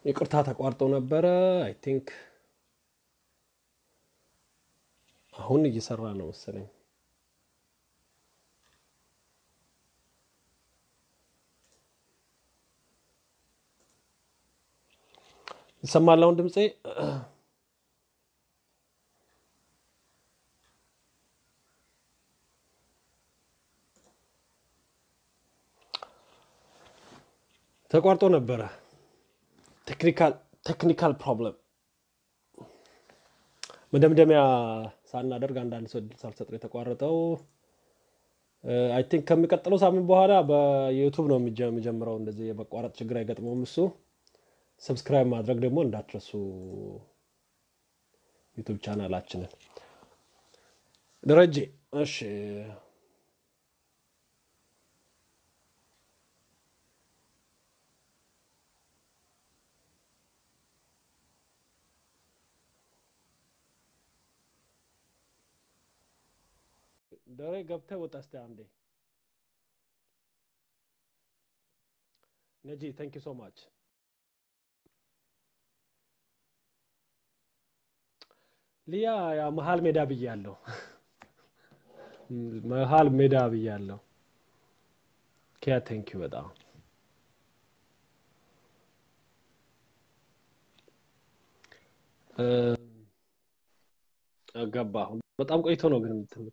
ይቅርታ ተቋርጦ ነበረ። አይ ቲንክ አሁን እየሰራ ነው መሰለኝ። ይሰማል አሁን ድምፄ? ተቋርጦ ነበረ። ቴክኒካል ቴክኒካል ፕሮብለም መደምደሚያ ሳናደርግ አንዳንድ ሰው እድል ሳልሰጥ ነው የተቋረጠው። አይ ቲንክ ከሚቀጥለው ሳምንት በኋላ በዩቱብ ነው የሚጀ- የሚጀምረው። እንደዚህ የመቋረጥ ችግር አይገጥመውም እሱ። ሰብስክራይብ ማድረግ ደግሞ እንዳትረሱ ዩቱብ ቻናላችንን። ደረጀ እሺ፣ ደሬ ገብተህ ወጣ እስቲ አንዴ። ነጂ ታንክ ዩ ሶ ማች። ሊያ ያው መሀል ሜዳ ብያለሁ፣ መሀል ሜዳ ብያለሁ። ኪያ ታንክ ዩ በጣም እ፣ ገባሁ። በጣም ቆይቶ ነው ግን እንትን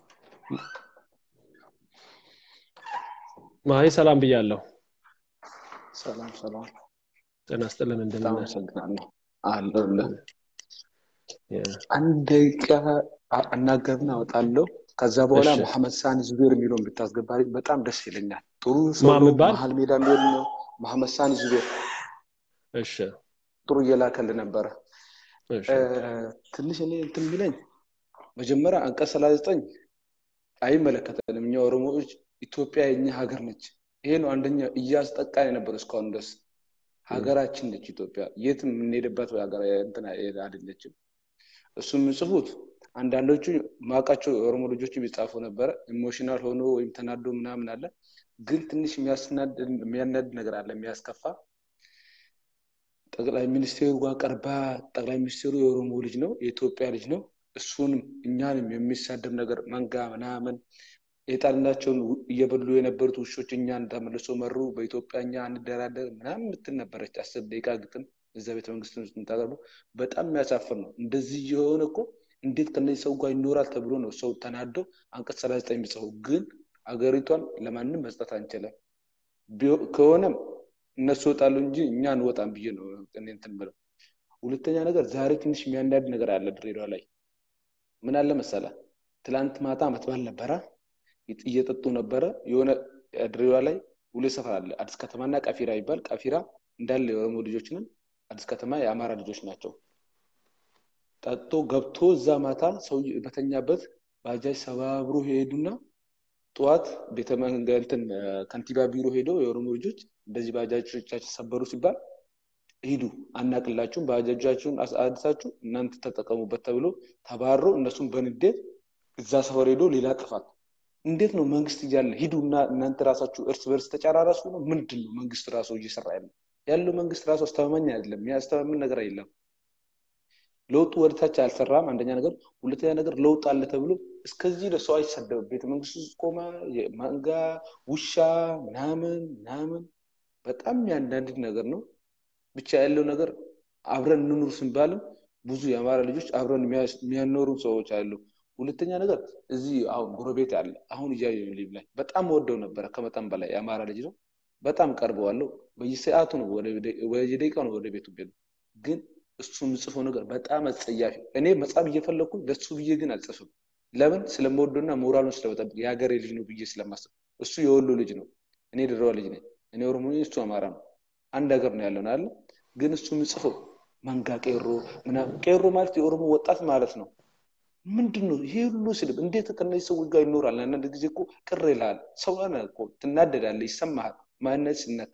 ማሂ ሰላም ብያለሁ። ሰላም ሰላም፣ ጤና ይስጥልን በጣም እንደምን ነህ? አመሰግናለሁ። አለሁልህ። የ- አንድ ደቂቃ አ- እናገርና እወጣለሁ። ከዛ በኋላ እሺ መሐመድ ሳኒ ዙቤር የሚለውን ብታስገባልኝ በጣም ደስ ይለኛል። ጥሩ ሰው ማን ነው። የሚባል መሀል ሜዳ የሚሆን ነው። መሐመድ ሳኒ ዙቤር እሺ ጥሩ እየላከልህ ነበረ። እሺ እ፣ ትንሽ እኔ እንትን የሚለኝ መጀመሪያ አንቀጽ ሰላሳ ዘጠኝ አይመለከተንም። እኛ ኦሮሞዎች ኢትዮጵያ የኛ ሀገር ነች። ይሄ ነው አንደኛ እያስጠቃን የነበረው እስካሁን ድረስ እም፣ ሀገራችን ነች ኢትዮጵያ። የትም የምንሄድበት ሀገር እንትን አይደለችም። እሱ የሚጽፉት አንዳንዶቹ ማውቃቸው የኦሮሞ ልጆች የሚጻፉ ነበረ። ኢሞሽናል ሆኖ ወይም ተናዶ ምናምን አለ። ግን ትንሽ የሚያስናድ የሚያናድ ነገር አለ፣ የሚያስከፋ ጠቅላይ ሚኒስቴሩ ጋር ቀርባ ጠቅላይ ሚኒስቴሩ የኦሮሞ ልጅ ነው፣ የኢትዮጵያ ልጅ ነው። እሱንም እኛንም የሚሳደብ ነገር መንጋ ምናምን የጣልናቸውን ው- እየበሉ የነበሩት ውሾች እኛን ተመልሶ መሩ፣ በኢትዮጵያ እኛ አንደራደር ምናምን የምትል ነበረች። አስር ደቂቃ ግጥም እዛ ቤተ መንግስት ውስጥ የምታቀርቡ በጣም የሚያሳፍር ነው። እንደዚህ የሆነ እኮ እንዴት ከነዚህ ሰው ጋር ይኖራል ተብሎ ነው ሰው ተናዶ አንቀጽ ሰላሳ ዘጠኝ የሚጽፈው። ግን አገሪቷን ለማንም መስጠት አንችልም። ቢሆ- ከሆነም እነሱ ይወጣሉ እንጂ እኛ አንወጣም ብዬ ነው እኔ እንትን ብለው። ሁለተኛ ነገር ዛሬ ትንሽ የሚያናድ ነገር አለ ድሬዳዋ ላይ ምን አለ መሰለ፣ ትላንት ማታ ዓመት በዓል ነበረ፣ ይጥ- እየጠጡ ነበረ። የሆነ ድሬዳዋ ላይ ሁለት ሰፈር አለ፣ አዲስ ከተማና ቀፊራ ይባል። ቀፊራ እንዳለ የኦሮሞ ልጆች ነን፣ አዲስ ከተማ የአማራ ልጆች ናቸው። ጠጥቶ ገብቶ እዛ ማታ ሰው በተኛበት ባጃጅ ሰባብሮ ሄዱና ጠዋት ቤተ መንገ- እንትን እ፣ ከንቲባ ቢሮ ሄደው የኦሮሞ ልጆች እንደዚህ ባጃጆቻችን ሰበሩ ሲባል ሂዱ አናቅላችሁም፣ ባጃጃችሁን አስ- አድሳችሁ እናንተ ተጠቀሙበት ተብሎ ተባሮ እነሱም በንዴት እዛ ሰፈር ሄዶ ሌላ ጥፋት። እንዴት ነው መንግስት እያለ ሂዱ እና እናንተ ራሳችሁ እርስ በርስ ተጨራራሱ ነው? ምንድን ነው መንግስት ራሱ እየሰራ ያለ ያለው መንግስት ራሱ አስተማማኝ አይደለም። የሚያስተማምን ነገር የለም። ለውጡ ወደታች አልሰራም። አንደኛ ነገር፣ ሁለተኛ ነገር ለውጥ አለ ተብሎ እስከዚህ ለሰው አይሰደብም። ቤተ መንግስት ውስጥ ቆመ የማንጋ ውሻ ምናምን ምናምን በጣም የሚያንዳንድ ነገር ነው። ብቻ ያለው ነገር አብረን እንኑር ስንባልም ብዙ የአማራ ልጆች አብረን የሚያስ- የሚያኖሩ ሰዎች አሉ። ሁለተኛ ነገር እዚህ አሁን ጎረቤት አለ። አሁን እያየ ሊብ ላይ በጣም ወደው ነበረ ከመጠን በላይ የአማራ ልጅ ነው። በጣም ቀርበዋለሁ። በየሰዓቱ ነው ወደ በየደቂቃው ነው ወደ ቤቱ ቤት ግን እሱ የምጽፈው ነገር በጣም አጸያፊ። እኔ መጻፍ እየፈለግኩ ለሱ ብዬ ግን አልጽፍም። ለምን ስለምወደውና ሞራሉን ስለመጠበቅ የሀገሬ ልጅ ነው ብዬ ስለማስብ። እሱ የወሎ ልጅ ነው፣ እኔ ድሬዋ ልጅ ነኝ። እኔ ኦሮሞ ነኝ፣ እሱ አማራ ነው። አንድ ሀገር ነው ያለውን አለ። ግን እሱ የምጽፈው መንጋ ቄሮ ምናምን። ቄሮ ማለት የኦሮሞ ወጣት ማለት ነው። ምንድን ነው ይሄ ሁሉ ስድብ? እንዴት ከነዚህ ሰዎች ጋር ይኖራል? አንዳንድ ጊዜ እኮ ቅር ይልሃል። ሰው ነህ እኮ ትናደዳለህ፣ ይሰማሃል። ማንነት ሲነካ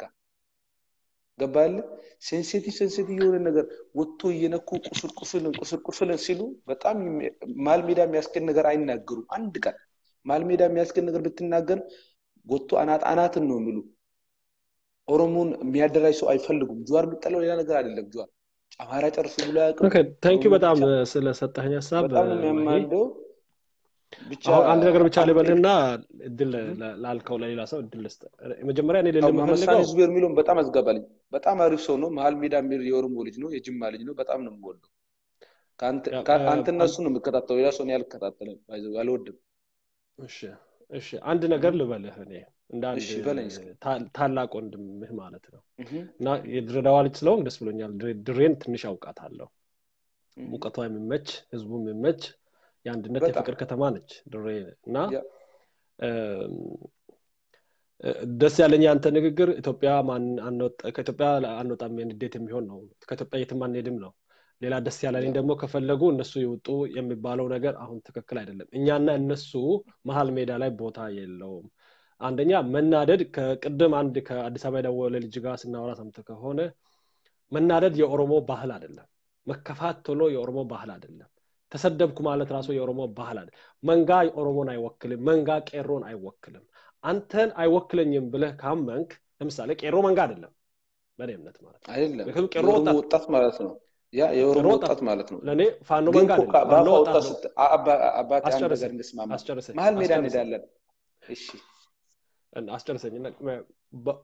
ገባለ ሴንሲቲቭ ሴንሲቲቭ የሆነ ነገር ወጥቶ እየነኩ ቁስል ቁስልን ቁስል ቁስልን ሲሉ በጣም የሚ- መሀል ሜዳ የሚያስገድ ነገር አይናገሩም። አንድ ቀን መሀል ሜዳ የሚያስገድ ነገር ብትናገር ወጥቶ አናት አናትን ነው የሚሉ ኦሮሞን የሚያደራጅ ሰው አይፈልጉም። ጁዋር የሚጠላው ሌላ ነገር አይደለም። ጁዋር አማራ ጨርሱ ብሎ አያውቅም። ታንኪዩ ኦሮሞ በጣም ብቻ ስለሰጠኝ ሀሳብ በጣም ነው ማሂ። የሚያማልደው። ብቻ አሁን አንድ ነገር ብቻ አንድ ልበልና እድል ለ- ላልከው ለሌላ ሰው እድል ልስጥ። መጀመሪያ እኔ ልል አዎ መሐመድ ሳኒ የምፈልገው ዙቤር የሚለውን በጣም አዝጋባልኝ። በጣም አሪፍ ሰው ነው። መሀል ሜዳ የሚል የኦሮሞ ልጅ ነው፣ የጅማ ልጅ ነው። በጣም ነው የምወደው። ከአንተ ያ፣ ከ- እ፣ አንተና አን- እሱ ነው የምከታተለው። ሌላ ሰው እኔ አልከታተልም፣ ባይ ዘ ወይ አልወድም። እሺ እሺ፣ አንድ ነገር ልበልህ እኔ እንደ አንድ እሺ በለኝ እስኪ። ታ- ታላቅ ወንድምህ ማለት ነው እህ፣ እና የድሬዳዋ ልጅ ስለሆንክ ደስ ብሎኛል። ድሬ- ድሬን ትንሽ አውቃታለሁ። እህ። ሙቀቷ የሚመች ህዝቡ የሚመች የአንድነት በጣም የፍቅር ከተማ ነች ድሬ እና ያ እም፣ እ፣ ደስ ያለኝ የአንተ ንግግር ኢትዮጵያ ማን አንወጣ- ከኢትዮጵያ አንወጣም የንዴት የሚሆን ነው። ከኢትዮጵያ የትም አንሄድም ነው። ሌላ ደስ ያለኝ ያ ደግሞ ከፈለጉ እነሱ ይውጡ የሚባለው ነገር አሁን ትክክል አይደለም። እኛና እነሱ መሀል ሜዳ ላይ ቦታ የለውም። አንደኛ መናደድ ከቅድም አንድ ከአዲስ አበባ የደወለ ልጅ ጋር ስናወራ ሰምተህ ከሆነ መናደድ የኦሮሞ ባህል አይደለም። መከፋት ቶሎ የኦሮሞ ባህል አይደለም። ተሰደብኩ ማለት ራሱ የኦሮሞ ባህል አይደለም። መንጋ ኦሮሞን አይወክልም። መንጋ ቄሮን አይወክልም። አንተን አይወክለኝም ብለህ ካመንክ ለምሳሌ ቄሮ መንጋ አይደለም በእኔ እምነት ማለት ነው። አይደለም ምክንያቱም ቄሮ የኦሮሞ ወጣት ወጣት ማለት ነው። ያ ቄሮ የኦሮሞ ወጣት ወጣት ማለት ነው። ለእኔ ፋኖ ግን መንጋ እኮ አይደለም። ፋኖ በአፋ ወጣት ወጣት ነው። ስት አ- አባ- አባቴ አንድ ነገር አስጨርሰኝ እንስማማ። አስጨርሰኝ መሀል ሜዳ አስጨርሰኝ እንሄዳለን። እሺ አስጨርሰኝ እና በ-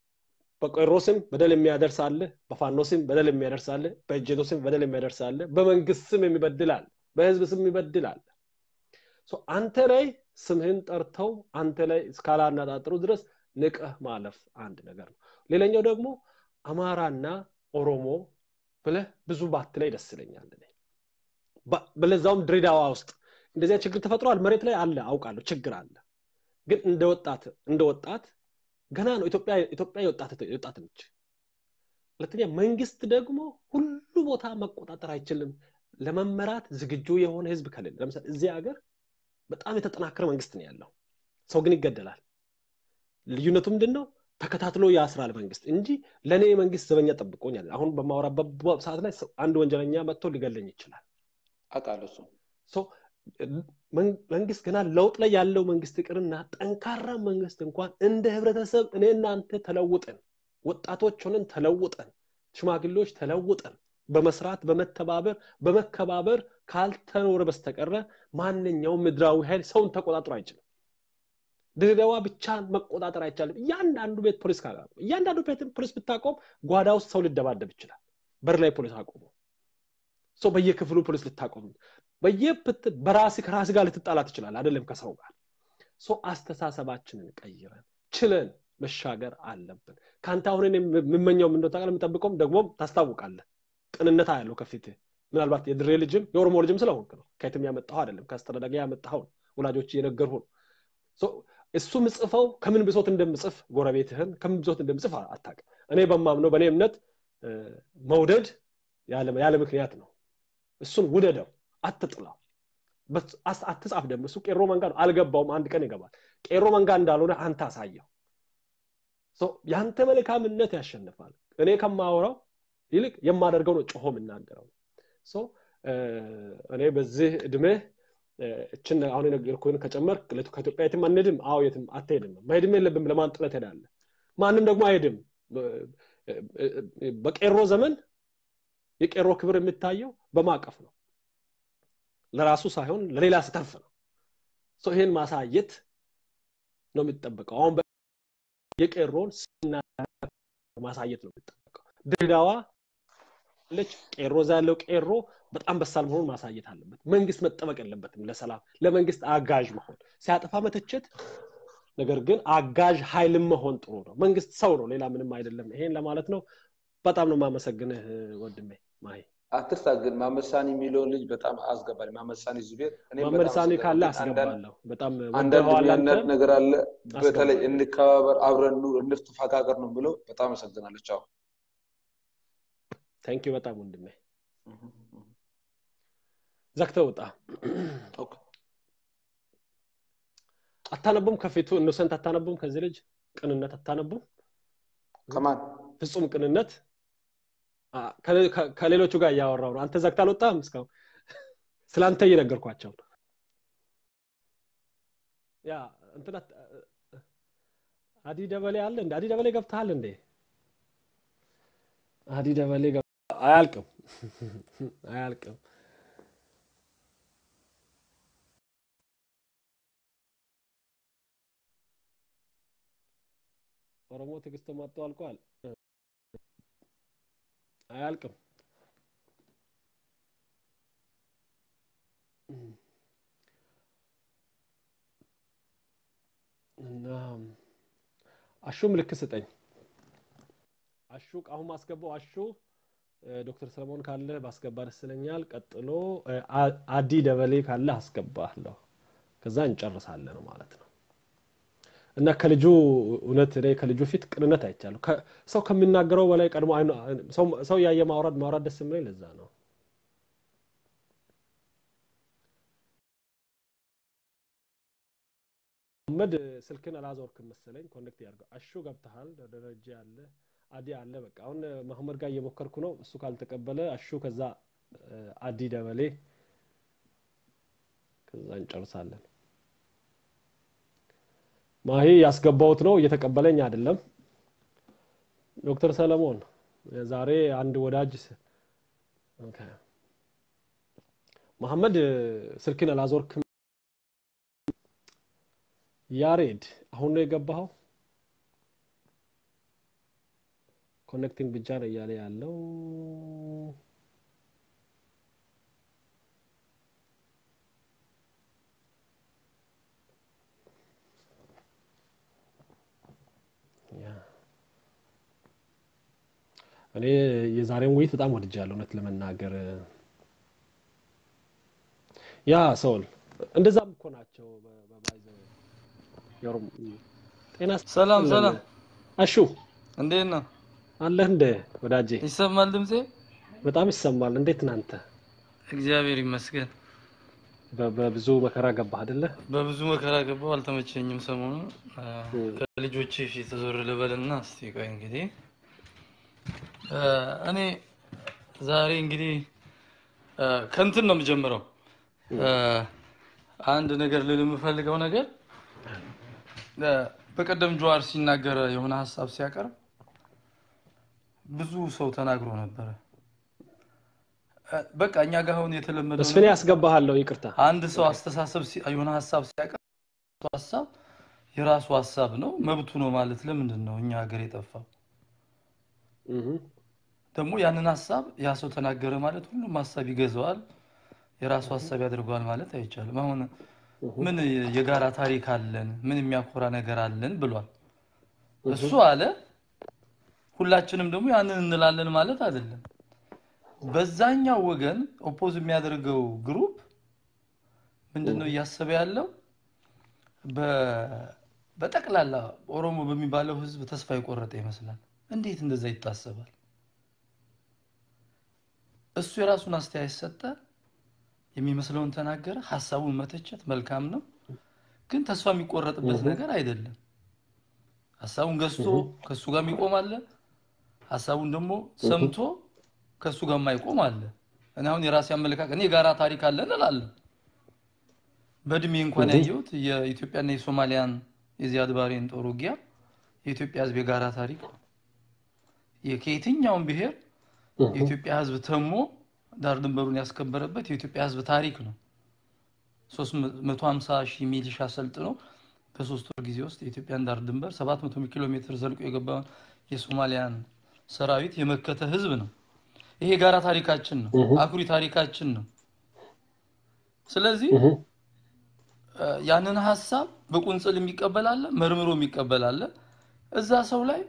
በቄሮ ስም በደል የሚያደርስ አለ፣ በፋኖ ስም በደል የሚያደርስ አለ፣ በእጀቶ ስም በደል የሚያደርስ አለ፣ በመንግስት ስም የሚበድል አለ፣ በህዝብ ስም የሚበድል አለ። ሶ አንተ ላይ ስምህን ጠርተው አንተ ላይ እስካላነጣጥሩ ድረስ ንቀህ ማለፍ አንድ ነገር ነው። ሌላኛው ደግሞ አማራና ኦሮሞ ብለህ ብዙ ባትለይ ደስ ይለኛል። እኔ ባ- በለዛውም ድሬዳዋ ውስጥ እንደዚያ ችግር ተፈጥሯል። መሬት ላይ አለ አውቃለሁ፣ ችግር አለ። ግን እንደ ወጣት እንደ ወጣት ገና ነው ኢትዮጵያ ኢትዮጵያ የወጣት የወጣት ነች። ሁለተኛ መንግስት ደግሞ ሁሉ ቦታ መቆጣጠር አይችልም። ለመመራት ዝግጁ የሆነ ህዝብ ከሌለ ለምሳሌ እዚህ ሀገር በጣም የተጠናከረ መንግስት ነው ያለው። ሰው ግን ይገደላል። ልዩነቱ ምንድን ነው? ተከታትሎ ያስራል መንግስት እንጂ ለእኔ መንግስት ዘበኛ ጠብቆኛል። አሁን በማወራበት ሰዓት ላይ ሰው- አንድ ወንጀለኛ መጥቶ ሊገለኝ ይችላል። አውቃለሁ እሱ ሶ መን- መንግስት ገና ለውጥ ላይ ያለው መንግስት ይቅርና ጠንካራ መንግስት እንኳን እንደ ህብረተሰብ እኔ እናንተ ተለውጠን ወጣቶች ሆነን ተለውጠን ሽማግሌዎች ተለውጠን በመስራት በመተባበር በመከባበር ካልተኖረ በስተቀረ ማንኛውም ምድራዊ ኃይል ሰውን ተቆጣጥሮ አይችልም። ድሬዳዋ ብቻ መቆጣጠር አይቻልም። እያንዳንዱ ቤት ፖሊስ ካላ እያንዳንዱ ቤት ፖሊስ ብታቆም ጓዳ ውስጥ ሰው ሊደባደብ ይችላል። በር ላይ ፖሊስ አቆሙ። ሰው በየክፍሉ ፖሊስ ልታቆም በየፕት በራስ ከራስ ጋር ልትጣላ ትችላል። አይደለም ከሰው ጋር ሰው አስተሳሰባችንን ቀይረን ችለን መሻገር አለብን። ከአንተ አሁን እኔ የምመኘው ምንደ ታውቃለህ፣ የምጠብቀውም ደግሞም ታስታውቃለህ። ቅንነታ ያለው ከፊትህ ምናልባት የድሬ ልጅም የኦሮሞ ልጅም ስለሆንክ ነው። ከየትም ያመጣኸው አይደለም፣ ከአስተዳዳጊ ያመጣኸው ነው። ወላጆች እየነገርሁ ነው። ሶ እሱ ምጽፈው ከምን ብሶት እንደምጽፍ ጎረቤትህን ከምን ብሶት እንደምጽፍ አታውቅም። እኔ በማምነው በእኔ እምነት እ፣ መውደድ ያለ ያለ ምክንያት ነው። እሱን ውደደው፣ አትጥላው። በስ- አስ- አትጻፍ ደግሞ እሱ ቄሮ መንጋ ነው። አልገባውም፣ አንድ ቀን ይገባል። ቄሮ መንጋ እንዳልሆነ አንተ አሳየው። ሶ ያንተ መልካምነት ያሸንፋል። እኔ ከማወራው ይልቅ የማደርገው ነው ጮሆ የምናገረው። ሶ እ፣ እኔ በዚህ እድሜህ እ፣ እችን አሁን የነገርኩህን ከጨመርክ ለት- ከኢትዮጵያ የትም አንሄድም። አዎ የትም አትሄድም። መሄድም የለብም። ለማን ጥለት ሄዳለህ? ማንም ደግሞ አይሄድም። በ- እ- በቄሮ ዘመን የቄሮ ክብር የሚታየው በማቀፍ ነው። ለራሱ ሳይሆን ለሌላ ስተርፍ ነው። ሰው ይሄን ማሳየት ነው የሚጠበቀው። አሁን በ- የቄሮን ስና ማሳየት ነው የሚጠበቀው። ድሬዳዋ ለች ቄሮ እዛ ያለው ቄሮ በጣም በሳል መሆኑን ማሳየት አለበት። መንግስት መጠበቅ የለበትም ለሰላም ለመንግስት አጋዥ መሆን ሲያጠፋ መተቸት፣ ነገር ግን አጋዥ ኃይልም መሆን ጥሩ ነው። መንግስት ሰው ነው፣ ሌላ ምንም አይደለም። ይሄን ለማለት ነው። በጣም ነው የማመሰግንህ ወንድሜ ማሂ። አትርሳ ግን ማመድ ሳኒ የሚለውን ልጅ በጣም አስገባል። ማመድ ሳኒ ዙቤር እኔም መሐመድ በጣም ሳኒ አስገባለሁ። ካለ ግን አንዳንድ አስገባለሁ። በጣም አንዳንድ ወደኸዋል የሚያናድ አንተ ነገር አለ። በተለይ አስገባለሁ። እንከባበር፣ አብረን ኑር፣ እንፍተፋቀር ነው ብለው በጣም አመሰግናለሁ። ቻው። ታንኪዩ በጣም ወንድሜ። ዘግተህ ውጣ። ኦኬ። አታነቡም? ከፊቱ ኢኖሰንት አታነቡም? ከዚህ ልጅ ቅንነት አታነቡም? ከማን ፍጹም ቅንነት አ፣ ከሌ- ከ- ከሌሎቹ ጋር እያወራው ነው። አንተ ዘግተህ አልወጣም እስካሁን። ስለ አንተ እየነገርኳቸው ነው። ያ እንትና አዲ ደበሌ አለ እንደ አዲ ደበሌ ገብተሃል እንዴ? አዲ ደበሌ ገባ አያልቅም አያልቅም። ኦሮሞ ትዕግስት መጥቶ አልቋል። አያልቅም። እና አሹ ምልክት ስጠኝ። አሹ አሁን ማስገባው አሹ ዶክተር ሰለሞን ካለ ባስገባ ደስ ይለኛል። ቀጥሎ አዲ ደበሌ ካለ አስገባለሁ። ከዛ እንጨርሳለን ማለት ነው። እና ከልጁ እውነት እኔ ከልጁ ፊት ቅንነት አይቻለሁ። ሰው ከሚናገረው በላይ ቀድሞ ሰው ያየ ማውራድ ማውራድ ደስ የሚለኝ ለዛ ነው። መሐመድ ስልክን አላዞርክም መሰለኝ። ኮኔክት ያድርገው። አሹ ገብተሃል። ደረጃ አለ፣ አዲ አለ። በቃ አሁን መሐመድ ጋር እየሞከርኩ ነው። እሱ ካልተቀበለ አሹ፣ ከዛ አዲ ደበሌ፣ ከዛ እንጨርሳለን። ማሂ ያስገባውት ነው እየተቀበለኝ አይደለም። ዶክተር ሰለሞን ዛሬ አንድ ወዳጅ መሐመድ ስልክን አላዞርክም። ያሬድ አሁን ነው የገባኸው? ኮኔክቲንግ ብቻ ነው እያለ ያለው። እኔ የዛሬውን ውይይት በጣም ወድጃለሁ እውነት ለመናገር ያ ሰውል እንደዛም እኮ ናቸው ጤና ሰላም ሰላም አሹ እንዴት ነው አለህ እንደ ወዳጄ ይሰማል ድምጼ በጣም ይሰማል እንዴት ናንተ እግዚአብሔር ይመስገን በብዙ መከራ ገባህ አይደለ በብዙ መከራ ገባው አልተመቸኝም ሰሞኑ ከልጆቼ ፊት ዞር ልበልና እስቲ ቆይ እንግዲህ እኔ ዛሬ እንግዲህ ከንትን ነው የምጀምረው አንድ ነገር ልል የምፈልገው ነገር በቀደም ጀዋር ሲናገር የሆነ ሀሳብ ሲያቀርብ ብዙ ሰው ተናግሮ ነበረ። በቃ እኛ ጋር አሁን የተለመደው መስፍኔ ያስገባሃለሁ፣ ይቅርታ። አንድ ሰው አስተሳሰብ የሆነ ሀሳብ ሲያቀርብ ሀሳብ የራሱ ሀሳብ ነው መብቱ ነው ማለት ለምንድን ነው እኛ ሀገር የጠፋው? ደግሞ ያንን ሀሳብ ያ ሰው ተናገረ ማለት ሁሉም ሀሳብ ይገዛዋል፣ የራሱ ሀሳብ ያደርገዋል ማለት አይቻልም። አሁን ምን የጋራ ታሪክ አለን፣ ምን የሚያኮራ ነገር አለን ብሏል። እሱ አለ፣ ሁላችንም ደግሞ ያንን እንላለን ማለት አይደለም። በዛኛው ወገን ኦፖዝ የሚያደርገው ግሩፕ ምንድነው እያሰበ ያለው? በጠቅላላ ኦሮሞ በሚባለው ህዝብ ተስፋ የቆረጠ ይመስላል። እንዴት እንደዛ ይታሰባል? እሱ የራሱን አስተያየት ሰጠ፣ የሚመስለውን ተናገረ። ሀሳቡን መተቸት መልካም ነው፣ ግን ተስፋ የሚቆረጥበት ነገር አይደለም። ሀሳቡን ገዝቶ ከእሱ ጋር የሚቆም አለ፣ ሀሳቡን ደግሞ ሰምቶ ከእሱ ጋር የማይቆም አለ። እኔ አሁን የራሴ አመለካከት እኔ የጋራ ታሪክ አለን እላለሁ። በእድሜ እንኳን ያየሁት የኢትዮጵያና የሶማሊያን የዚያድ ባሬን ጦር ውጊያ የኢትዮጵያ ህዝብ የጋራ ታሪክ ነው። ከየትኛውም ብሔር የኢትዮጵያ ህዝብ ተሞ ዳር ድንበሩን ያስከበረበት የኢትዮጵያ ህዝብ ታሪክ ነው። 350 ሺህ ሚሊሻ ሰልጥኖ በሶስት ወር ጊዜ ውስጥ የኢትዮጵያን ዳር ድንበር 700 ኪሎ ሜትር ዘልቆ የገባውን የሶማሊያን ሰራዊት የመከተ ህዝብ ነው። ይሄ የጋራ ታሪካችን ነው፣ አኩሪ ታሪካችን ነው። ስለዚህ ያንን ሀሳብ በቁንጽል የሚቀበላለ መርምሮ የሚቀበላለ እዛ ሰው ላይ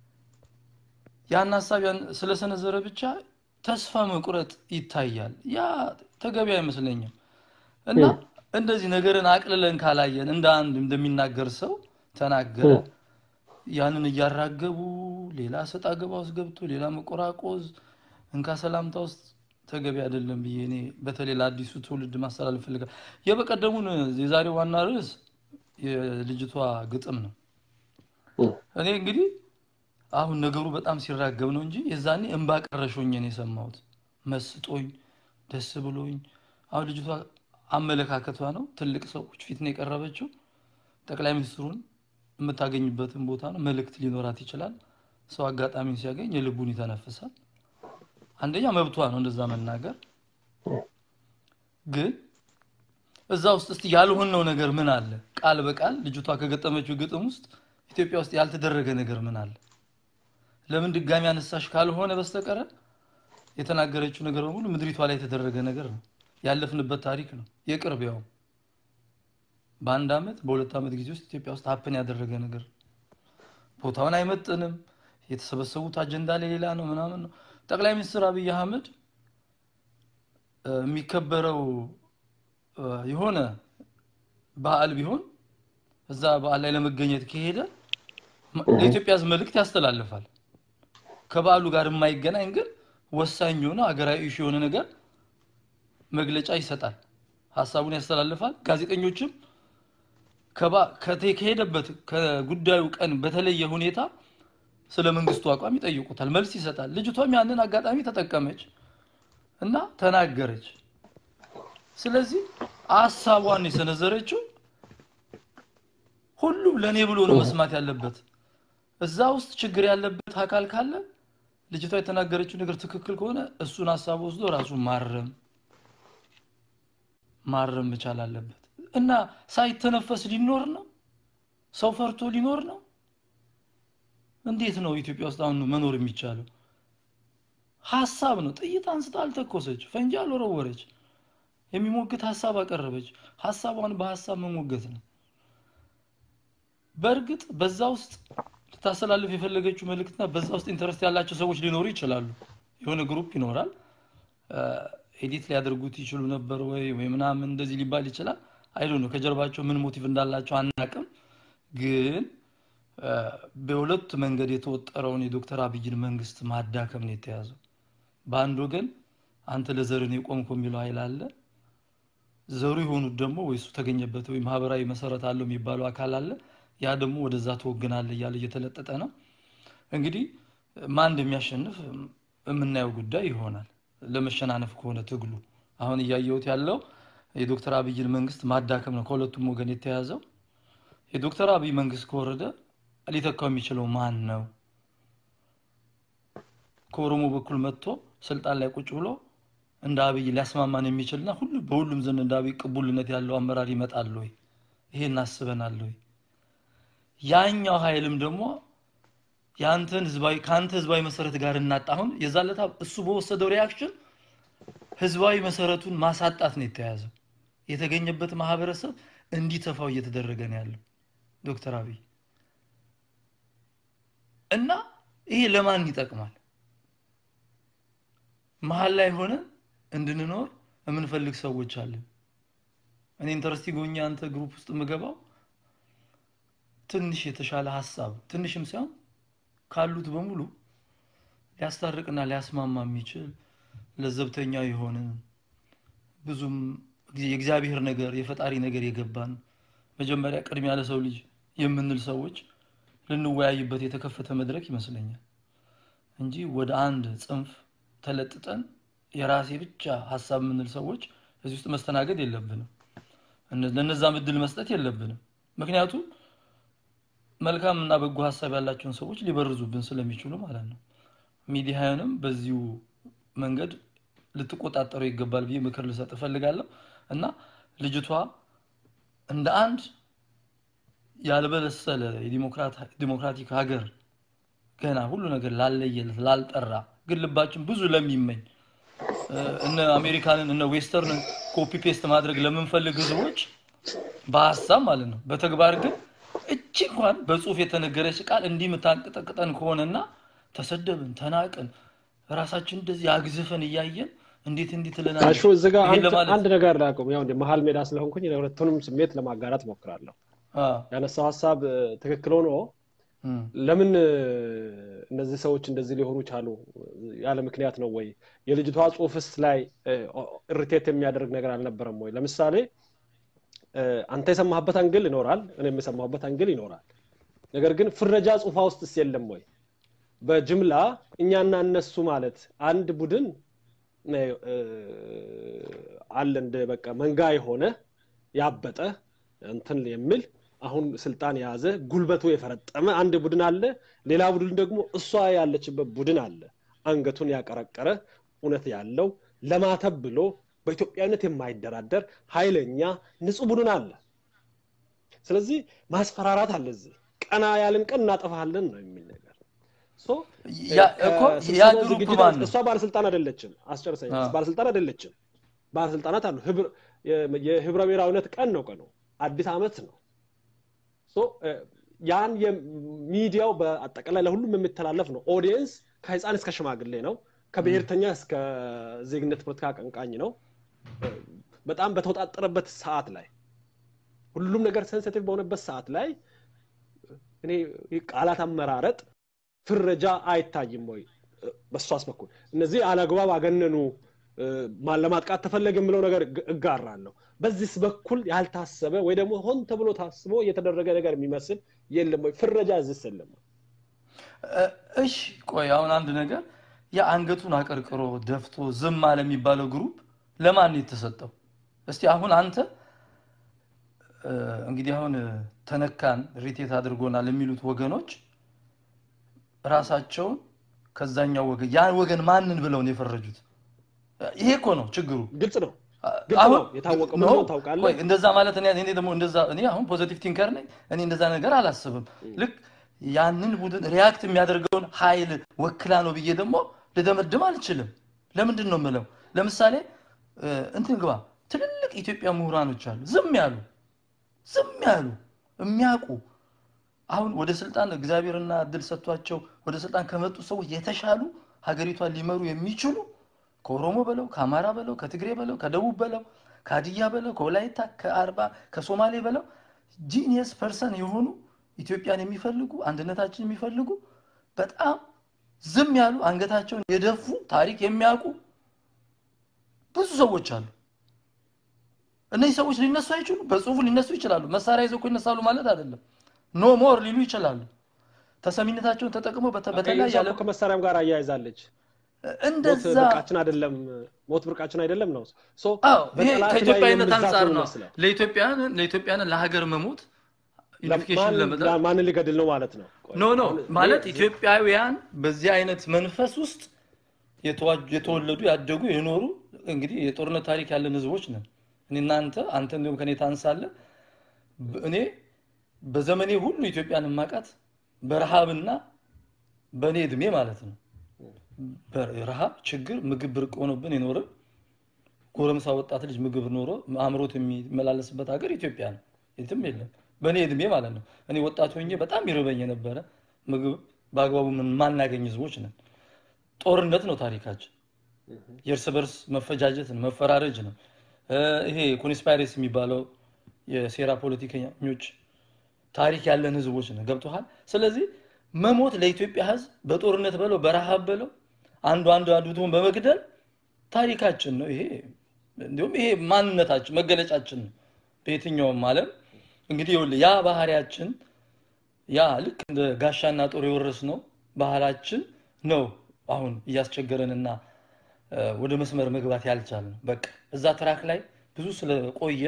ያን ሀሳብ ስለሰነዘረ ብቻ ተስፋ መቁረጥ ይታያል። ያ ተገቢ አይመስለኝም። እና እንደዚህ ነገርን አቅልለን ካላየን እንደ አንድ እንደሚናገር ሰው ተናገረ፣ ያንን እያራገቡ ሌላ ሰጣ ገባ ውስጥ ገብቶ ሌላ መቆራቆዝ እንካ ሰላምታ ውስጥ ተገቢ አይደለም ብዬ እኔ በተለይ ለአዲሱ ትውልድ ማስተላለፍ ፈልጋል። የበቀደሙን የዛሬው ዋና ርዕስ የልጅቷ ግጥም ነው። እኔ እንግዲህ አሁን ነገሩ በጣም ሲራገብ ነው እንጂ የዛኔ እንባ ቀረሾኝ ነው የሰማሁት። መስጦኝ ደስ ብሎኝ። አሁን ልጅቷ አመለካከቷ ነው ትልቅ ሰዎች ፊት ነው የቀረበችው። ጠቅላይ ሚኒስትሩን የምታገኝበትን ቦታ ነው። መልእክት ሊኖራት ይችላል። ሰው አጋጣሚን ሲያገኝ የልቡን ይተነፍሳል። አንደኛ መብቷ ነው እንደዛ መናገር። ግን እዛ ውስጥ እስቲ ያልሆነው ነገር ምን አለ? ቃል በቃል ልጅቷ ከገጠመችው ግጥም ውስጥ ኢትዮጵያ ውስጥ ያልተደረገ ነገር ምን አለ? ለምን ድጋሚ አነሳሽ ካልሆነ በስተቀረ የተናገረችው ነገር በሙሉ ምድሪቷ ላይ የተደረገ ነገር ነው። ያለፍንበት ታሪክ ነው። የቅርብ ያው በአንድ ዓመት በሁለት ዓመት ጊዜ ውስጥ ኢትዮጵያ ውስጥ ሀፕን ያደረገ ነገር ነው። ቦታውን አይመጥንም። የተሰበሰቡት አጀንዳ ላይ ሌላ ነው ምናምን ነው። ጠቅላይ ሚኒስትር አብይ አህመድ እ፣ የሚከበረው እ፣ የሆነ በዓል ቢሆን እዛ በዓል ላይ ለመገኘት ከሄደ ማ- ለኢትዮጵያ ሕዝብ መልእክት ያስተላልፋል። ከበዓሉ ጋር የማይገናኝ ግን ወሳኝ የሆነ ሀገራዊ ኢሹ የሆነ ነገር መግለጫ ይሰጣል፣ ሀሳቡን ያስተላልፋል። ጋዜጠኞችም ከባ- ከተ- ከሄደበት ከጉዳዩ ቀን በተለየ ሁኔታ ስለ መንግስቱ አቋም ይጠይቁታል፣ መልስ ይሰጣል። ልጅቷም ያንን አጋጣሚ ተጠቀመች እና ተናገረች። ስለዚህ ሀሳቧን የሰነዘረችው ሁሉም ለእኔ ብሎ ነው መስማት ያለበት። እዛ ውስጥ ችግር ያለበት አካል ካለ ልጅቷ የተናገረችው ነገር ትክክል ከሆነ እሱን ሀሳብ ወስዶ ራሱን ማረም ማረም መቻል አለበት እና ሳይተነፈስ ሊኖር ነው። ሰው ፈርቶ ሊኖር ነው። እንዴት ነው ኢትዮጵያ ውስጥ አሁን መኖር የሚቻለው? ሀሳብ ነው። ጥይት አንስታ አልተኮሰች፣ ፈንጂ አልወረወረች፣ የሚሞግት ሀሳብ አቀረበች። ሀሳቧን በሀሳብ መሞገት ነው። በእርግጥ በዛ ውስጥ ልታስተላልፍ የፈለገችው መልእክትና በዛ ውስጥ ኢንተረስት ያላቸው ሰዎች ሊኖሩ ይችላሉ። የሆነ ግሩፕ ይኖራል። ኤዲት ሊያደርጉት ይችሉ ነበር ወይ ወይ ምናምን እንደዚህ ሊባል ይችላል። አይዶ ነው ከጀርባቸው ምን ሞቲቭ እንዳላቸው አናቅም። ግን እ፣ በሁለት መንገድ የተወጠረውን የዶክተር አብይን መንግስት ማዳከም ነው የተያዘው። በአንድ ወገን አንተ ለዘርን የቆምኩ የሚለው ኃይል አለ። ዘሩ የሆኑት ደግሞ ወይ እሱ ተገኘበት ወይ ማህበራዊ መሰረት አለው የሚባለው አካል አለ። ያ ደግሞ ወደዛ ትወግናለህ እያለ እየተለጠጠ ነው። እንግዲህ ማን እንደሚያሸንፍ የምናየው ጉዳይ ይሆናል። ለመሸናነፍ ከሆነ ትግሉ አሁን እያየሁት ያለው የዶክተር አብይን መንግስት ማዳከም ነው ከሁለቱም ወገን የተያዘው። የዶክተር አብይ መንግስት ከወረደ ሊተካው የሚችለው ማን ነው? ከኦሮሞ በኩል መጥቶ ስልጣን ላይ ቁጭ ብሎ እንደ አብይ ሊያስማማን የሚችልና ሁሉ በሁሉም ዘንድ እንደ አብይ ቅቡልነት ያለው አመራር ይመጣል ወይ? ይሄን አስበናል ወይ? ያኛው ኃይልም ደግሞ የአንተን ህዝባዊ ከአንተ ህዝባዊ መሰረት ጋር እናጣ አሁን የዛለታ እሱ በወሰደው ሪያክሽን ህዝባዊ መሰረቱን ማሳጣት ነው የተያዘው። የተገኘበት ማህበረሰብ እንዲተፋው እየተደረገ ነው ያለው ዶክተር አብይ እና ይሄ ለማን ይጠቅማል? መሀል ላይ ሆነን እንድንኖር የምንፈልግ ሰዎች አለን። እኔ ኢንተረስቲንግ ሆኜ አንተ ግሩፕ ውስጥ የምገባው ትንሽ የተሻለ ሀሳብ ትንሽም ሳይሆን ካሉት በሙሉ ሊያስታርቅና ሊያስማማ የሚችል ለዘብተኛ የሆነ ብዙም የእግዚአብሔር ነገር የፈጣሪ ነገር የገባን መጀመሪያ ቅድሚያ ለሰው ልጅ የምንል ሰዎች ልንወያይበት የተከፈተ መድረክ ይመስለኛል እንጂ ወደ አንድ ጽንፍ ተለጥጠን የራሴ ብቻ ሀሳብ የምንል ሰዎች እዚህ ውስጥ መስተናገድ የለብንም። እነ- ለእነዛም እድል መስጠት የለብንም። ምክንያቱም መልካም እና በጎ ሀሳብ ያላቸውን ሰዎች ሊበርዙብን ስለሚችሉ ማለት ነው። ሚዲያንም በዚሁ መንገድ ልትቆጣጠሩ ይገባል ብዬ ምክር ልሰጥ እፈልጋለሁ እና ልጅቷ እንደ አንድ ያልበለሰለ የዲሞክራቲክ ሀገር ገና ሁሉ ነገር ላለየለት ላልጠራ ግን ልባችን ብዙ ለሚመኝ እ፣ እነ አሜሪካንን እነ ዌስተርን ኮፒ ፔስት ማድረግ ለምንፈልግ ህዝቦች በሀሳብ ማለት ነው። በተግባር ግን እቺ እንኳን በጽሁፍ የተነገረች ቃል እንዲህ የምታንቀጠቅጠን ከሆነና ተሰደብን፣ ተናቅን፣ ራሳችን እንደዚህ አግዝፈን እያየን እንዴት እንዲህ ትለናለች? አሹ እዚህ ጋር ይሄን አንድ ለማለት አንድ ነገር ላቁም። ያው እንደ መሀል ሜዳ ስለሆንኩኝ የሁለቱንም ስሜት ለማጋራት ሞክራለሁ። አ፣ ያነሳው ሀሳብ እ፣ ትክክል ሆኖ እም፣ ለምን እ፣ እነዚህ ሰዎች እንደዚህ ሊሆኑ ቻሉ? ያለ ምክንያት ነው ወይ? የልጅቷ ጽሁፍስ ላይ ኢሪቴት የሚያደርግ ነገር አልነበረም ወይ? ለምሳሌ እ፣ አንተ የሰማህበት አንግል ይኖራል፣ እኔም የሰማሁበት አንግል ይኖራል። ነገር ግን ፍረጃ ጽሁፋ ውስጥስ የለም ወይ? በጅምላ እኛና እነሱ ማለት አንድ ቡድን እ፣ እ፣ አለ እንደ በቃ መንጋ የሆነ ያበጠ እንትን የሚል አሁን ስልጣን የያዘ ጉልበቱ የፈረጠመ አንድ ቡድን አለ። ሌላ ቡድን ደግሞ እሷ ያለችበት ቡድን አለ። አንገቱን ያቀረቀረ እውነት ያለው ለማተብ ብሎ በኢትዮጵያዊነት የማይደራደር ኃይለኛ ንጹህ ቡድን አለ። ስለዚህ ማስፈራራት አለ። እዚህ ቀና ያልን ቀን እናጠፋለን ነው የሚል ነገር ሶ ያ እኮ ያ ከስብሰባው ግሩፕ ዝግጅት ማን ነው? እሷ ባለስልጣን አይደለችም። አስጨርሰኝ። አዎ። ባለስልጣን አይደለችም። ባለስልጣናት አሉ። ህብር- የ- የህብረ ብሔራዊነት ቀን ነው ቀኑ፣ አዲስ ዓመት ነው። ሶ እ፣ ያን የሚዲያው በአጠቃላይ ለሁሉም የሚተላለፍ ነው። ኦዲየንስ ከህፃን እስከ ሽማግሌ ነው። ከብሔርተኛ እስከ ዜግነት ፖለቲካ አቀንቃኝ ነው። እ፣ በጣም በተወጣጠረበት ሰዓት ላይ ሁሉም ነገር ሴንሲቲቭ በሆነበት ሰዓት ላይ እኔ ቃላት አመራረጥ ፍረጃ አይታይም ወይ? እ፣ በሷስ በኩል እነዚህ አላግባብ አገነኑ እ፣ ማን ለማጥቃት ተፈለገ የምለው ነገር እግ- እጋራለሁ። በዚህስ በኩል ያልታሰበ ወይ ደግሞ ሆን ተብሎ ታስቦ የተደረገ ነገር የሚመስል የለም ወይ? ፍረጃ እዚህስ የለም ወይ? እ፣ እሺ ቆይ አሁን አንድ ነገር ያ አንገቱን አቀርቅሮ ደፍቶ ዝም አለ የሚባለው ግሩፕ ለማን ነው የተሰጠው? እስቲ አሁን አንተ እ፣ እንግዲህ አሁን እ፣ ተነካን ሪቴት አድርጎናል የሚሉት ወገኖች ራሳቸውን ከዛኛው ወገን ያ ወገን ማንን ብለው ነው የፈረጁት? ይሄ እኮ ነው ችግሩ። ግልጽ ነው። ግልጽ ነው። የታወቀ ኖ፣ መሆኑን ታውቃለህ። ቆይ እንደዛ ማለት እኔ እኔ ደግሞ እንደዛ እኔ አሁን ፖዚቲቭ ቲንከር ነኝ። እኔ እንደዛ ነገር አላስብም። ልክ ያንን ቡድን ሪያክት የሚያደርገውን ኃይል ወክላ ነው ብዬ ደግሞ ልደመድም አልችልም። ለምንድን ነው የምለው? ለምሳሌ እ፣ እንትን ግባ ትልልቅ ኢትዮጵያ ምሁራኖች አሉ፣ ዝም ያሉ ዝም ያሉ የሚያውቁ አሁን ወደ ስልጣን እግዚአብሔርና እድል ሰጥቷቸው ወደ ስልጣን ከመጡ ሰዎች የተሻሉ ሀገሪቷን ሊመሩ የሚችሉ ከኦሮሞ በለው ከአማራ በለው ከትግሬ በለው ከደቡብ በለው ከሀዲያ በለው ከወላይታ ከአርባ ከሶማሌ በለው ጂኒየስ ፐርሰን የሆኑ ኢትዮጵያን የሚፈልጉ አንድነታችን የሚፈልጉ በጣም ዝም ያሉ አንገታቸውን የደፉ ታሪክ የሚያውቁ ብዙ ሰዎች አሉ። እነዚህ ሰዎች ሊነሱ አይችሉም። በጽሁፉ ሊነሱ ይችላሉ። መሳሪያ ይዘው እኮ ይነሳሉ ማለት አይደለም። ኖ ሞር ሊሉ ይችላሉ። ተሰሚነታቸውን ተጠቅመው በተ- በተለያየ እሷ እኮ ዓለም ከመሳሪያም ጋር አያይዛለች። ሞት እንደዛ ብርቃችን አይደለም፣ ሞት ብርቃችን አይደለም ነው። ሶ አዎ ይሄ በጠላት ላይ ከኢትዮጵያዊነት የምዛት አንጻር ነው። ይመስላል። ለኢትዮጵያን ለኢትዮጵያን ለሀገር መሞት ዩኒፊኬሽን ማን- ለመጣ ማንን ሊገድል ነው ማለት ነው? ቆይ፣ ኖ ኖ አሁን ማለት ይሄ- ኢትዮጵያውያን በዚህ አይነት መንፈስ ውስጥ የተዋ- የተወለዱ ያደጉ የኖሩ እንግዲህ የጦርነት ታሪክ ያለን ህዝቦች ነን። እኔ እናንተ አንተ እንዲሁም ከኔ ታንሳለህ። ብ- እኔ በዘመኔ ሁሉ ኢትዮጵያን የማውቃት በረሃብና በእኔ እድሜ ማለት ነው በረሃብ ችግር ምግብ ብርቅ ሆኖብን የኖረ ጎረምሳ ወጣት ልጅ ምግብ ኖሮ አእምሮት የሚመላለስበት ሀገር ኢትዮጵያ ነው። የትም የለም። በእኔ እድሜ ማለት ነው። እኔ ወጣት ሆኜ በጣም ይርበኝ የነበረ ምግብ በአግባቡ ምን ማናገኝ ህዝቦች ነን። ጦርነት ነው ታሪካችን። የእርስ በርስ መፈጃጀት ነው፣ መፈራረጅ ነው። እ፣ ይሄ ኮንስፓይሬሲ የሚባለው የሴራ ፖለቲከኞች ታሪክ ያለን ህዝቦች ነው። ገብቶሃል? ስለዚህ መሞት ለኢትዮጵያ ህዝብ በጦርነት በለው በረሃብ በለው አንዱ አንዱ አንዱን በመግደል ታሪካችን ነው። ይሄ እንዲሁም ይሄ ማንነታችን መገለጫችን ነው። በየትኛውም ዓለም እንግዲህ ይኸውልህ ያ ባህሪያችን ያ ልክ እንደ ጋሻና ጦር የወረስነው ባህላችን ነው አሁን እያስቸገረንና እ፣ ወደ መስመር መግባት ያልቻልነው። በቃ እዛ ትራክ ላይ ብዙ ስለቆየ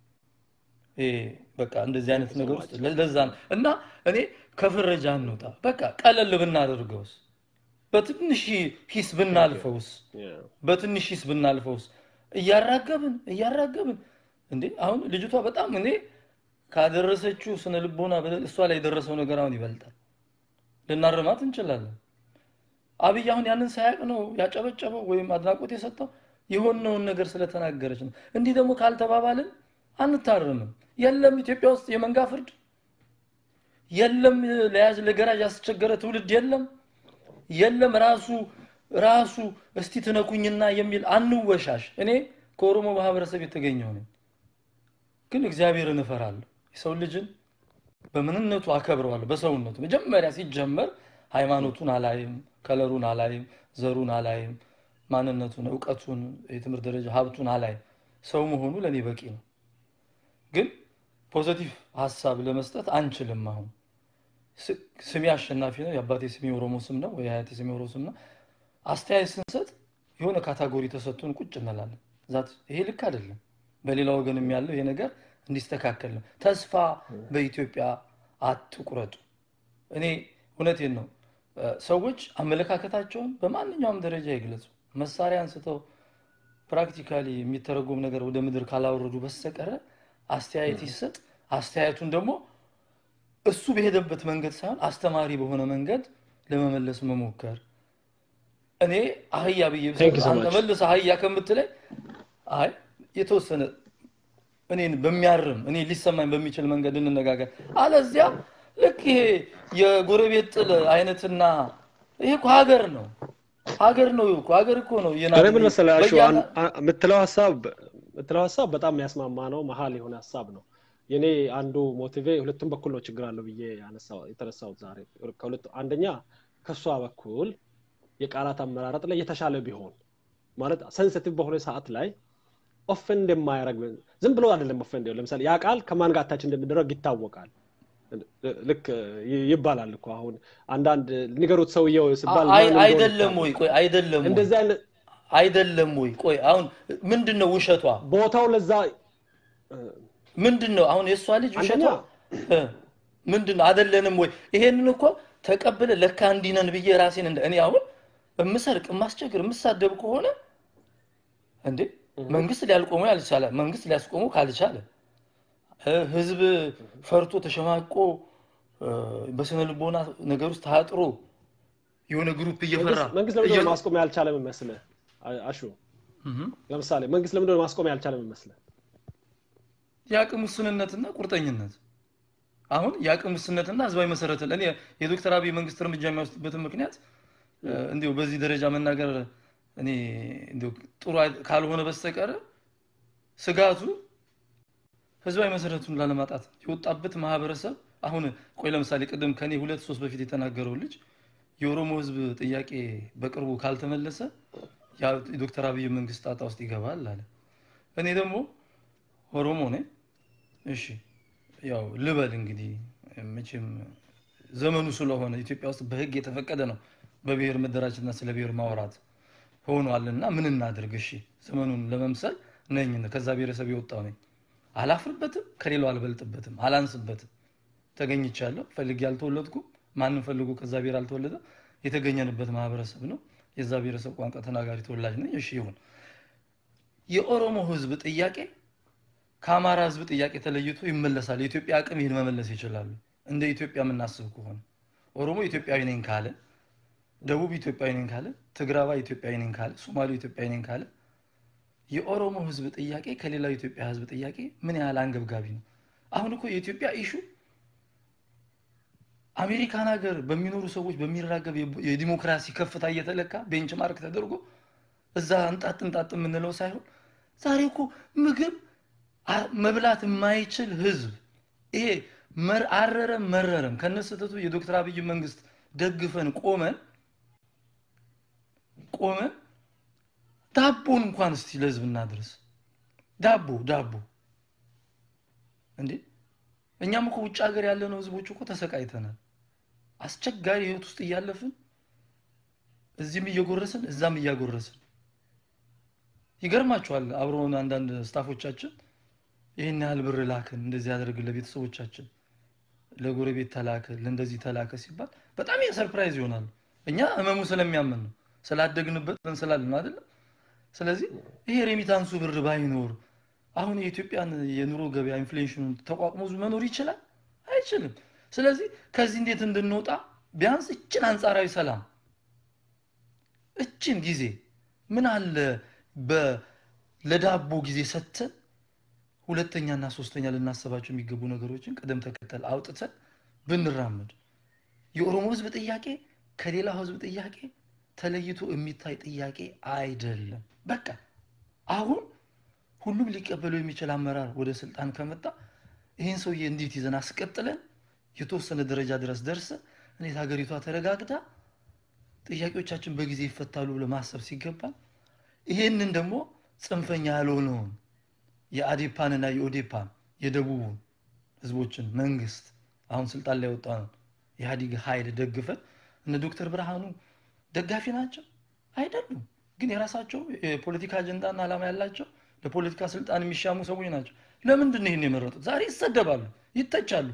ይሄ በቃ እንደዚህ አይነት ነገር ውስጥ ለ- ለዛ ነው እና እኔ ከፍረጃ እንውጣ። በቃ ቀለል ብናደርገውስ፣ በትንሽ ሂስ ብናልፈውስ Yeah. በትንሽ ሂስ ብናልፈውስ እያራገብን እያራገብን እንዴ አሁን ልጅቷ በጣም እኔ ካደረሰችው ስነ ልቦና በደል እሷ ላይ የደረሰው ነገር አሁን ይበልጣል። ልናርማት እንችላለን። አብይ አሁን ያንን ሳያውቅ ነው ያጨበጨበው ወይም አድናቆት የሰጠው የሆነውን ነገር ስለተናገረች ነው። እንዲህ ደግሞ ካልተባባልን አንታረምም። የለም ኢትዮጵያ ውስጥ የመንጋ ፍርድ የለም፣ ለያዝ ለገራዥ ያስቸገረ ትውልድ የለም የለም ራሱ ራሱ እስቲ ትነኩኝና የሚል አንወሻሽ። እኔ ከኦሮሞ ማህበረሰብ የተገኘው ነኝ፣ ግን እግዚአብሔርን እፈራለሁ። የሰው ልጅን በምንነቱ አከብረዋለሁ። በሰውነቱ መጀመሪያ ሲጀመር ሃይማኖቱን አላይም፣ ከለሩን አላይም፣ ዘሩን አላይም፣ ማንነቱን፣ እውቀቱን፣ የትምህርት ደረጃ ሀብቱን አላይም። ሰው መሆኑ ለእኔ በቂ ነው። ግን ፖዘቲቭ ሀሳብ ለመስጠት አንችልም። አሁን ስ- ስሜ አሸናፊ ነው፣ የአባቴ ስሜ ኦሮሞ ስም ነው፣ ወይ የአያቴ ስሜ ኦሮሞ ስም ነው። አስተያየት ስንሰጥ የሆነ ካታጎሪ ተሰጥቶን ቁጭ እንላለን። ዛት ይሄ ልክ አይደለም። በሌላ ወገንም ያለው ይሄ ነገር እንዲስተካከል ነው። ተስፋ በኢትዮጵያ አትቁረጡ። እኔ እውነቴን ነው። እ፣ ሰዎች አመለካከታቸውን በማንኛውም ደረጃ ይግለጹ። መሳሪያ አንስተው ፕራክቲካሊ የሚተረጎም ነገር ወደ ምድር ካላወረዱ በስተቀረ አስተያየት ይሰጥ። አስተያየቱን ደግሞ እሱ በሄደበት መንገድ ሳይሆን አስተማሪ በሆነ መንገድ ለመመለስ መሞከር። እኔ አህያ ብዬ Thank you so አንተ much. መልስ አህያ ከምትለኝ አይ የተወሰነ እኔን በሚያርም እኔ ሊሰማኝ በሚችል መንገድ እንነጋገር። አለዚያ ልክ ይሄ የጎረቤት ጥል አይነትና ይሄ እኮ ሀገር ነው ሀገር ነው እኮ ሀገር እኮ ነው እኔ ምን መሰለህ አሹ በየአና- አን- አ- የምትለው ሀሳብ የምትለው ሀሳብ በጣም የሚያስማማ ነው። መሀል የሆነ ሀሳብ ነው። የኔ አንዱ ሞቲቬ ሁለቱም በኩል ነው ችግር አለው ብዬ ያነሳው- የተነሳሁት ዛሬ ከሁለቱ አንደኛ ከእሷ በኩል የቃላት አመራረጥ ላይ የተሻለ ቢሆን ማለት ሰንሲቲቭ በሆነ ሰዓት ላይ ኦፌንድ የማያደርግ ዝም ብሎ አይደለም ኦፌንድ ለምሳሌ ያ ቃል ከማን ጋር ታች እንደሚደረግ ይታወቃል። ልክ ይ- ይባላል እኮ አሁን አንዳንድ ንገሩት ሰውየው ሲባል አይ- ማን እንደሆነ አይደለም ይታወቃል። ወይ ቆይ አይደለም ወይ እንደዚህ አይነት አይደለም ወይ ቆይ አሁን ምንድን ነው ውሸቷ ቦታው ለዛ ምንድን ነው አሁን የእሷ ልጅ ውሸቷ አንደኛ- እ፣ ምንድን ነው አይደለንም ወይ ይሄንን እኮ ተቀብለ ለካ እንዲህ ነን ብዬ ራሴን እንደ እኔ አሁን የምሰርቅ የማስቸግር የምሳደብ ከሆነ እንዴ መንግስት ሊያልቆመው ያልቻለ መንግስት ሊያስቆመው ካልቻለ እ፣ ህዝብ ፈርቶ ተሸማቆ እ፣ በስነ ልቦና ነገር ውስጥ ታጥሮ የሆነ ግሩፕ እየፈራ መንግስት- መንግስት ለምንድን ነው እየ- ማስቆም ያልቻለ የሚመስልህ? አ- አሹ እህ። ለምሳሌ መንግስት ለምንድን ነው ማስቆም ያልቻለ የሚመስልህ? የአቅም ውስንነትና ቁርጠኝነት አሁን የአቅም ውስንነትና ህዝባዊ መሰረተ እኔ የዶክተር አብይ መንግስት እርምጃ የሚወስድበትን ምክንያት እ፣ እንዲሁ በዚህ ደረጃ መናገር እኔ እንዲሁ ጥሩ አይ- ካልሆነ በስተቀር ስጋቱ ህዝባዊ መሰረቱን ላለማጣት የወጣበት ማህበረሰብ አሁን ቆይ ለምሳሌ ቅድም ከኔ ሁለት ሶስት በፊት የተናገረው ልጅ የኦሮሞ ህዝብ ጥያቄ በቅርቡ ካልተመለሰ ያ የዶክተር አብይ መንግስት ጣጣ ውስጥ ይገባል አለ። እኔ ደግሞ ኦሮሞ ነኝ። እሺ ያው ልበል እንግዲህ መቼም ዘመኑ ስለሆነ ኢትዮጵያ ውስጥ በህግ የተፈቀደ ነው በብሔር መደራጀትና ስለ ብሔር ማውራት ሆኗልና ምን እናድርግ? እሺ ዘመኑን ለመምሰል ነኝ ከዛ ብሔረሰብ የወጣው ነኝ። አላፍርበትም፣ ከሌላው አልበልጥበትም፣ አላንስበትም። ተገኝቻለሁ። ፈልጌ አልተወለድኩም። ማንም ፈልጎ ከዛ ብሔር አልተወለደም። የተገኘንበት ማህበረሰብ ነው። የዛ ብሔረሰብ ቋንቋ ተናጋሪ ተወላጅ ነኝ። እሺ ይሁን። የኦሮሞ ህዝብ ጥያቄ ከአማራ ህዝብ ጥያቄ ተለይቶ ይመለሳል። የኢትዮጵያ አቅም ይህን መመለስ ይችላሉ። እንደ ኢትዮጵያ የምናስብ ከሆነ ኦሮሞ ኢትዮጵያዊ ነኝ ካለ፣ ደቡብ ኢትዮጵያዊ ነኝ ካለ፣ ትግራዋይ ኢትዮጵያዊ ነኝ ካለ፣ ሶማሌው ኢትዮጵያዊ ነኝ ካለ የኦሮሞ ህዝብ ጥያቄ ከሌላው የኢትዮጵያ ህዝብ ጥያቄ ምን ያህል አንገብጋቢ ነው? አሁን እኮ የኢትዮጵያ ኢሹ አሜሪካን ሀገር በሚኖሩ ሰዎች በሚራገብ የብ- የዲሞክራሲ ከፍታ እየተለካ ቤንችማርክ ተደርጎ እዛ እንጣጥ እንጣጥ የምንለው ሳይሆን ዛሬ እኮ ምግብ አ- መብላት የማይችል ህዝብ ይሄ መር- አረረም መረረም ከነስህተቱ የዶክተር አብይ መንግስት ደግፈን ቆመን ቆመን ዳቦን እንኳን እስቲ ለህዝብ እናድርስ። ዳቦ ዳቦ እንዴ እኛም እኮ ውጭ ሀገር ያለነው ህዝቦች እኮ ተሰቃይተናል። አስቸጋሪ ህይወት ውስጥ እያለፍን እዚህም እየጎረስን እዛም እያጎረስን ይገርማቸዋል። አብረውን አንዳንድ ስታፎቻችን ይህን ያህል ብር ላክን፣ እንደዚህ ያደርግን ለቤተሰቦቻችን፣ ለጎረቤት ተላከ፣ ለእንደዚህ ተላከ ሲባል በጣም ሰርፕራይዝ ይሆናሉ። እኛ ህመሙ ስለሚያምን ነው ስላደግንበት ምን ስላልን ነው አይደለም። ስለዚህ ይሄ ሬሚታንሱ ብር ባይኖር አሁን የኢትዮጵያን የኑሮ ገበያ ኢንፍሌሽኑን ተቋቁሞ መኖር ይችላል? አይችልም። ስለዚህ ከዚህ እንዴት እንድንወጣ ቢያንስ እችን አንጻራዊ ሰላም እችን ጊዜ ምን አለ በ- ለዳቦ ጊዜ ሰጥተን ሁለተኛና ሶስተኛ ልናስባቸው የሚገቡ ነገሮችን ቅደም ተከተል አውጥተን ብንራመድ የኦሮሞ ህዝብ ጥያቄ ከሌላው ህዝብ ጥያቄ ተለይቶ የሚታይ ጥያቄ አይደለም። በቃ አሁን ሁሉም ሊቀበለው የሚችል አመራር ወደ ስልጣን ከመጣ ይህን ሰውዬ እንዴት ይዘን አስቀጥለን የተወሰነ ደረጃ ድረስ ደርሰን እንዴት ሀገሪቷ ተረጋግታ ጥያቄዎቻችን በጊዜ ይፈታሉ ብሎ ማሰብ ሲገባል ይሄንን ደግሞ ጽንፈኛ ያልሆነውን የአዴፓንና የኦዴፓን የደቡቡን ህዝቦችን መንግስት አሁን ስልጣን ላይ ወጣ ኢህአዲግ ኃይል ደግፈን እነ ዶክተር ብርሃኑ ደጋፊ ናቸው አይደሉም። ግን የራሳቸው የፖለቲካ አጀንዳና ዓላማ ያላቸው ለፖለቲካ ስልጣን የሚሻሙ ሰዎች ናቸው። ለምንድን ነው ይህን የመረጡት? ዛሬ ይሰደባሉ፣ ይተቻሉ።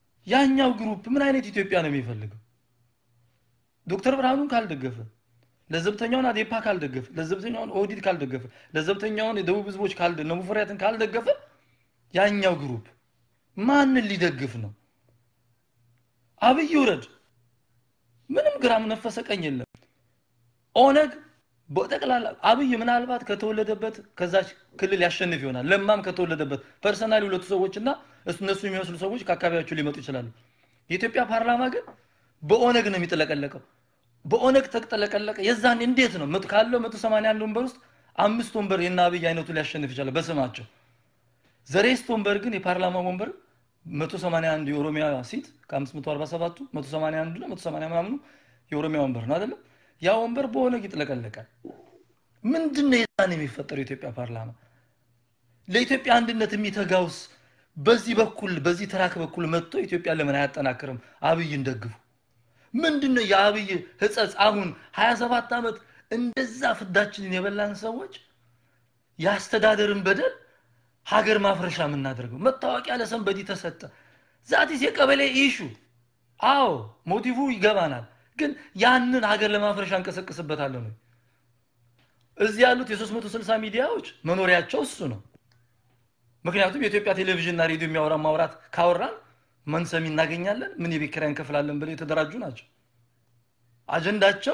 ያኛው ግሩፕ ምን አይነት ኢትዮጵያ ነው የሚፈልገው? ዶክተር ብርሃኑን ካልደገፈ ለዘብተኛውን አዴፓ ካልደገፈ፣ ለዘብተኛውን ኦህዴድ ካልደገፈ፣ ለዘብተኛውን የደቡብ ህዝቦች ካልደ እነ ሙፈሪያትን ካልደገፈ ያኛው ግሩፕ ማንን ሊደግፍ ነው? አብይ ውረድ፣ ምንም ግራም ነፈሰ ቀኝ የለም። ኦነግ በጠቅላላ አብይ ምናልባት ከተወለደበት ከዛች ክልል ያሸንፍ ይሆናል። ለማም ከተወለደበት ፐርሰናሊ ሁለቱ ሰዎች እና እነሱ የሚመስሉ ሰዎች ከአካባቢያቸው ሊመጡ ይችላሉ። የኢትዮጵያ ፓርላማ ግን በኦነግ ነው የሚጥለቀለቀው። በኦነግ ተጠለቀለቀ። የዛን እንዴት ነው መቶ- ካለው 181 ወንበር ውስጥ አምስት ወንበር የእነ አብይ አይነቱ ሊያሸንፍ ይችላል በስማቸው። ዘሬስት ወንበር ግን የፓርላማ ወንበር 181 የኦሮሚያ ሲት ከ547ቱ 181 ነው 180 ምናምኑ የኦሮሚያ ወንበር ነው አይደለም? ያ ወንበር በኦነግ ይጥለቀለቃል። ምንድን ነው የዛን የሚፈጠረው የኢትዮጵያ ፓርላማ? ለኢትዮጵያ አንድነት የሚተጋውስ በዚህ በኩል በዚህ ትራክ በኩል መጥቶ ኢትዮጵያ ለምን አያጠናክርም? አብይን ደግፉ። ምንድን ነው የአብይ ህጸጽ? አሁን 27 ዓመት እንደዛ ፍዳችንን የበላን ሰዎች የአስተዳደርን በደል ሀገር ማፍረሻ የምናደርገው መታወቂያ ለሰንበዲ ተሰጠ። ዛቲስ የቀበሌ ኢሹ። አዎ ሞቲቭ ይገባናል፣ ግን ያንን ሀገር ለማፍረሻ እንቀሰቅስበታለን ወይ? እዚህ ያሉት የ360 ሚዲያዎች መኖሪያቸው እሱ ነው። ምክንያቱም የኢትዮጵያ ቴሌቪዥንና ሬዲዮ የሚያወራ ማውራት ካወራን መንሰሚ እናገኛለን፣ ምን የቤት ኪራይ እንከፍላለን ብለው የተደራጁ ናቸው። አጀንዳቸው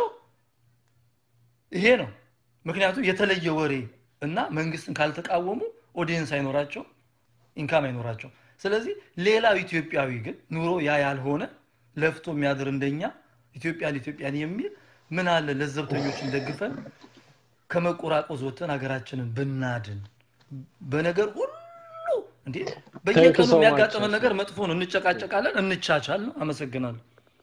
ይሄ ነው። ምክንያቱም የተለየ ወሬ እና መንግስትን ካልተቃወሙ ኦዲየንስ አይኖራቸው፣ ኢንካም አይኖራቸው። ስለዚህ ሌላው ኢትዮጵያዊ ግን ኑሮ ያ ያልሆነ ለፍቶ የሚያድር እንደኛ ኢትዮጵያን ኢትዮጵያን የሚል ምን አለ ለዘብተኞችን ደግፈን ከመቆራቆዝ ወጥተን ሀገራችንን ብናድን በነገር ሁሉ እንዴ በየቀኑ so much, የሚያጋጥመን Ashley. ነገር መጥፎ ነው። እንጨቃጨቃለን፣ እንቻቻል ነው። አመሰግናለሁ።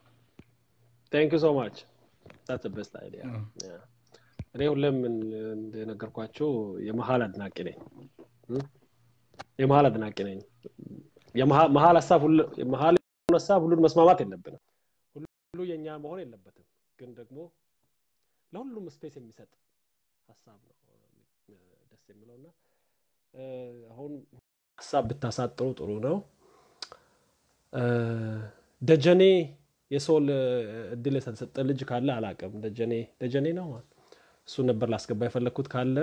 ቴንክ ዩ ሶ ማች ታት ቤስት አይዲያ ያ። እኔ ሁሌም እን- እንደነገርኳችሁ የመሀል አድናቂ ነኝ እም? የመሀል አድናቂ ነኝ የመሀ- መሀል ሀሳብ ሁሉ- የመሀል የሆነ ሀሳብ ሁሉን መስማማት የለብንም ሁሉ የኛ መሆን የለበትም ግን ደግሞ ለሁሉም ስፔስ የሚሰጥ ሀሳብ ነው እ፣ ደስ የሚለው እና እ፣ አሁን ሀሳብ ብታሳጥሩ ጥሩ ነው እ፣ ደጀኔ የሶል እድል የተሰጠ ልጅ ካለ አላቅም ደጀኔ ደጀኔ ነው እሱ ነበር ላስገባ የፈለግኩት ካለ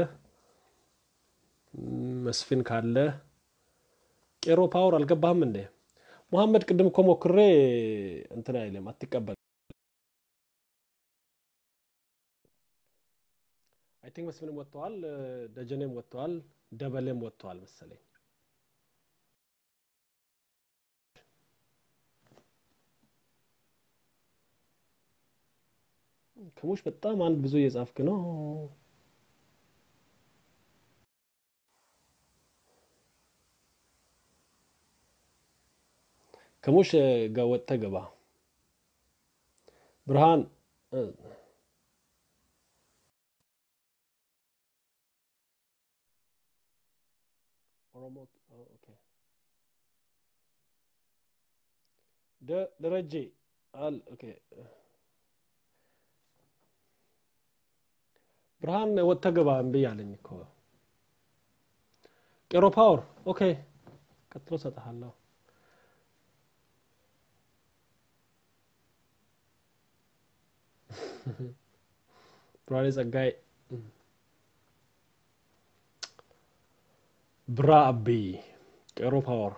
ም፣ መስፍን ካለ ቄሮ ፓወር አልገባህም እንዴ ሙሐመድ ቅድም እኮ ሞክሬ እንትን አይልም አትቀበል አይ ቲንክ መስፍንም ወጥተዋል እ፣ ደጀኔም ወጥተዋል ደበሌም ወጥተዋል መሰለኝ ከሙሽ በጣም አንድ ብዙ እየጻፍክ ነው ከሙሽ እ፣ ጋ ወጥተህ ግባ ብርሃን እ፣ ኦሮሞ ኦ፣ ኦኬ ደ- ደረጀ አል ኦኬ ብርሃን ወጥተህ ግባ እምቢ አለኝ እኮ ቄሮ ፓወር ኦኬ ቀጥሎ እሰጥሃለሁ ብርሃኔ ጸጋይ ብራ አቢ ቄሮ ፓወር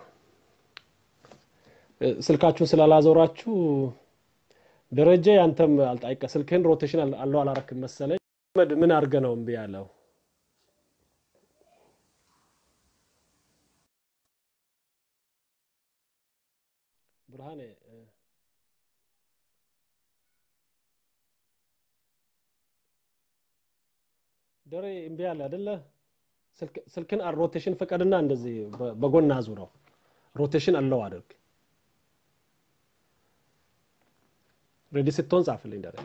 እ፣ ስልካችሁን ስላላዞራችሁ ደረጀ አንተም አልጣይቀ ስልክህን ሮቴሽን አል- አለው አላረክም መሰለኝ መድ ምን አድርገ ነው እምቢ ያለው ብርሃኔ እ፣ ደሬ እምቢ አለ አይደለ ስልክ- ስልክን አ- ሮቴሽን ፍቀድና እንደዚህ በ- በጎን አዙረው ሮቴሽን አለው አድርግ ሬዲ ስትሆን ጻፍልኝ ደሬ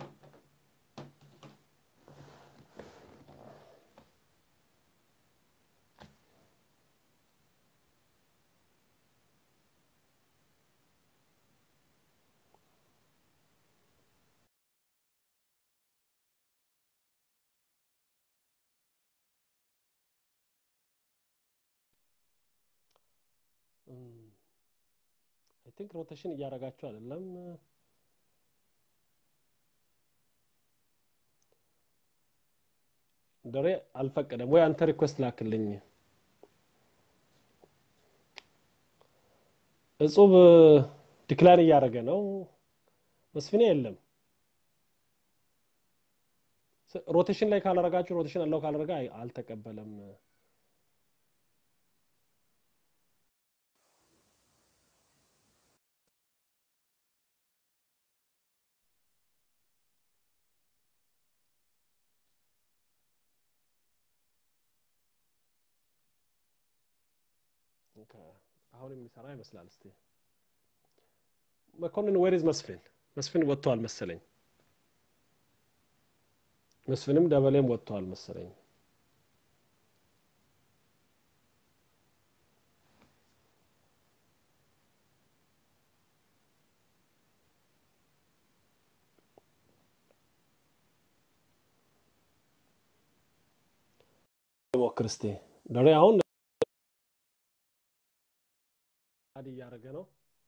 አይ ቲንክ ሮቴሽን እያደረጋችሁ አይደለም ደሬ አልፈቀደም ወይ አንተ ሪኩዌስት ላክልኝ እጹብ ዲክላይን እያደረገ ነው መስፍኔ የለም ስ- ሮቴሽን ላይ ካላረጋችሁ ሮቴሽን አለው ካላረጋ አይ- አልተቀበለም ኦኬ፣ አሁን የሚሰራ ይመስላል እስቲ መኮንን ዌሪዝ መስፍን መስፍን ወጥተዋል መሰለኝ መስፍንም ደበሌም ወጥተዋል መሰለኝ ሞክር እስቲ ደሬ አሁን አድ እያደረገ ነው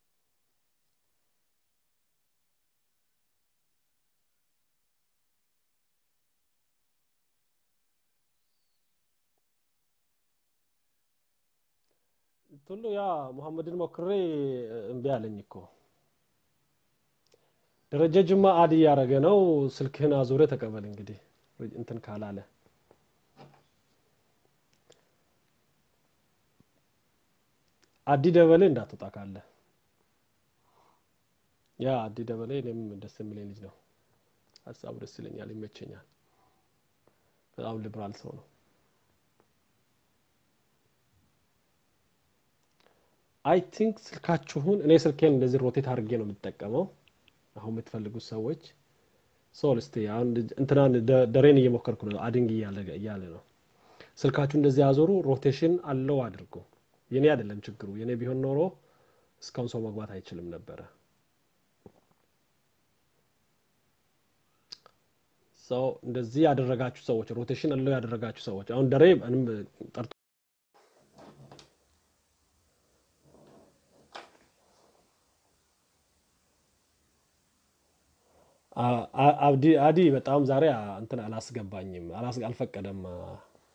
ቱሉ ያ ሙሐመድን ሞክሬ እምቢ አለኝ እኮ ደረጀ ጅማ አድ እያደረገ ነው ስልክህን አዙረ ተቀበል እንግዲህ እንትን ካላለ አዲ ደበሌ እንዳትወጣ ካለ ያ አዲ ደበሌ እኔም ደስ የሚለኝ ልጅ ነው ሀሳቡ ደስ ይለኛል ይመቸኛል በጣም ሊብራል ሰው ነው አይ ቲንክ ስልካችሁን እኔ ስልኬን እንደዚህ ሮቴት አድርጌ ነው የምጠቀመው አሁን የምትፈልጉት ሰዎች ሶል እስቲ አሁን እንትናን ደ- ደሬን እየሞከርኩ ነው አድንግ እያለ እያለ ነው ስልካችሁ እንደዚህ ያዞሩ ሮቴሽን አለው አድርጉ የኔ አይደለም ችግሩ የኔ ቢሆን ኖሮ እስካሁን ሰው መግባት አይችልም ነበረ ሰው እንደዚህ ያደረጋችሁ ሰዎች ሮቴሽን አለው ያደረጋችሁ ሰዎች አሁን ደሬ ምንም ጠርቶ አ- አ- አብዲ አዲ በጣም ዛሬ አ- እንትን አላስገባኝም አላስ- አልፈቀደም አ-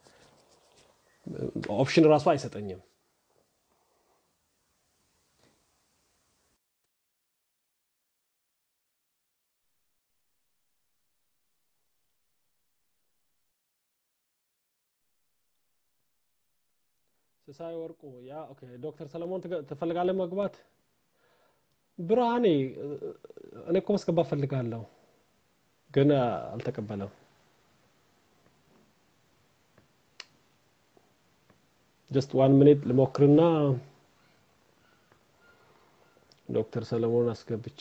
ኦፕሽን ራሱ አይሰጠኝም ስሳይ ወርቁ ያ ኦኬ ዶክተር ሰለሞን ትገ- ትፈልጋለህ መግባት ብርሃኔ እ- እኔ እኮ ማስገባት ፈልጋለሁ ግን አ፣ አልተቀበለም ጀስት ዋን ሚኒት ልሞክርና ዶክተር ሰለሞን አስገብቼ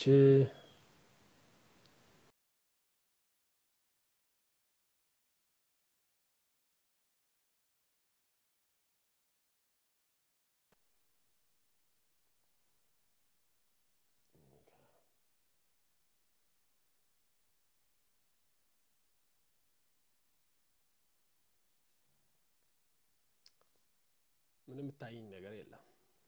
ምንም የምታየኝ ነገር የለም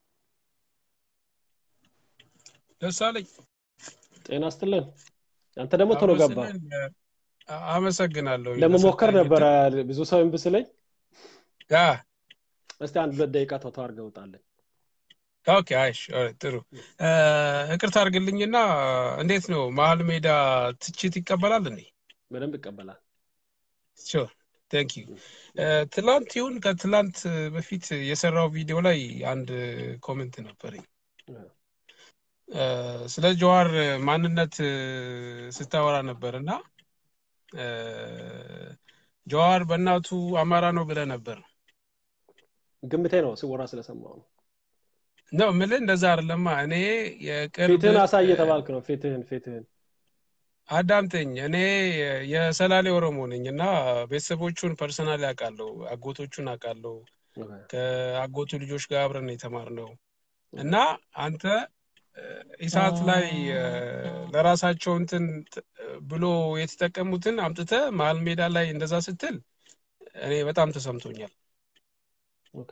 ደሳለኝ ጤና ስትልን አንተ ደግሞ ቶሎ ገባ አመስግን አመሰግናለሁ ለመሞከር ለሰጠኝ ነበረ ብዙ ሰው እምቢ ስለኝ ያ እስቲ አንድ ሁለት ደቂቃ ተው አድርገህ ውጣለን ኦኬ አይሽ ኦልራይት፣ ጥሩ እ፣ ይቅርታ አድርግልኝና እንዴት ነው መሀል ሜዳ ትችት ይቀበላል እንዴ በደንብ ይቀበላል ሹር ቴንክ ዩ ትላንት ይሁን ከትላንት በፊት የሰራው ቪዲዮ ላይ አንድ ኮሜንት ነበረኝ እ፣ ስለ ጀዋር ማንነት እ፣ ስታወራ ነበር እና እ፣ ጀዋር በእናቱ አማራ ነው ብለህ ነበር ግምቴ ነው ሲወራ ስለሰማው ነው ነው ምልህ እንደዛ አይደለማ እኔ የቅርብ ፊትህን አሳይ እ፣ እየተባልክ ነው ፊትህን ፊትህን አዳምጠኝ እኔ የሰላሌ ኦሮሞ ነኝ እና ቤተሰቦቹን ፐርሰናል አውቃለሁ አጎቶቹን አውቃለሁ ኦኬ፣ ከአጎቱ ልጆች ጋር አብረን የተማርነው እና አንተ እ፣ ኢሳት ላይ እ፣ ለራሳቸው እንትን ት- ብሎ የተጠቀሙትን አምጥተህ መሀል ሜዳ ላይ እንደዛ ስትል እኔ በጣም ተሰምቶኛል ኦኬ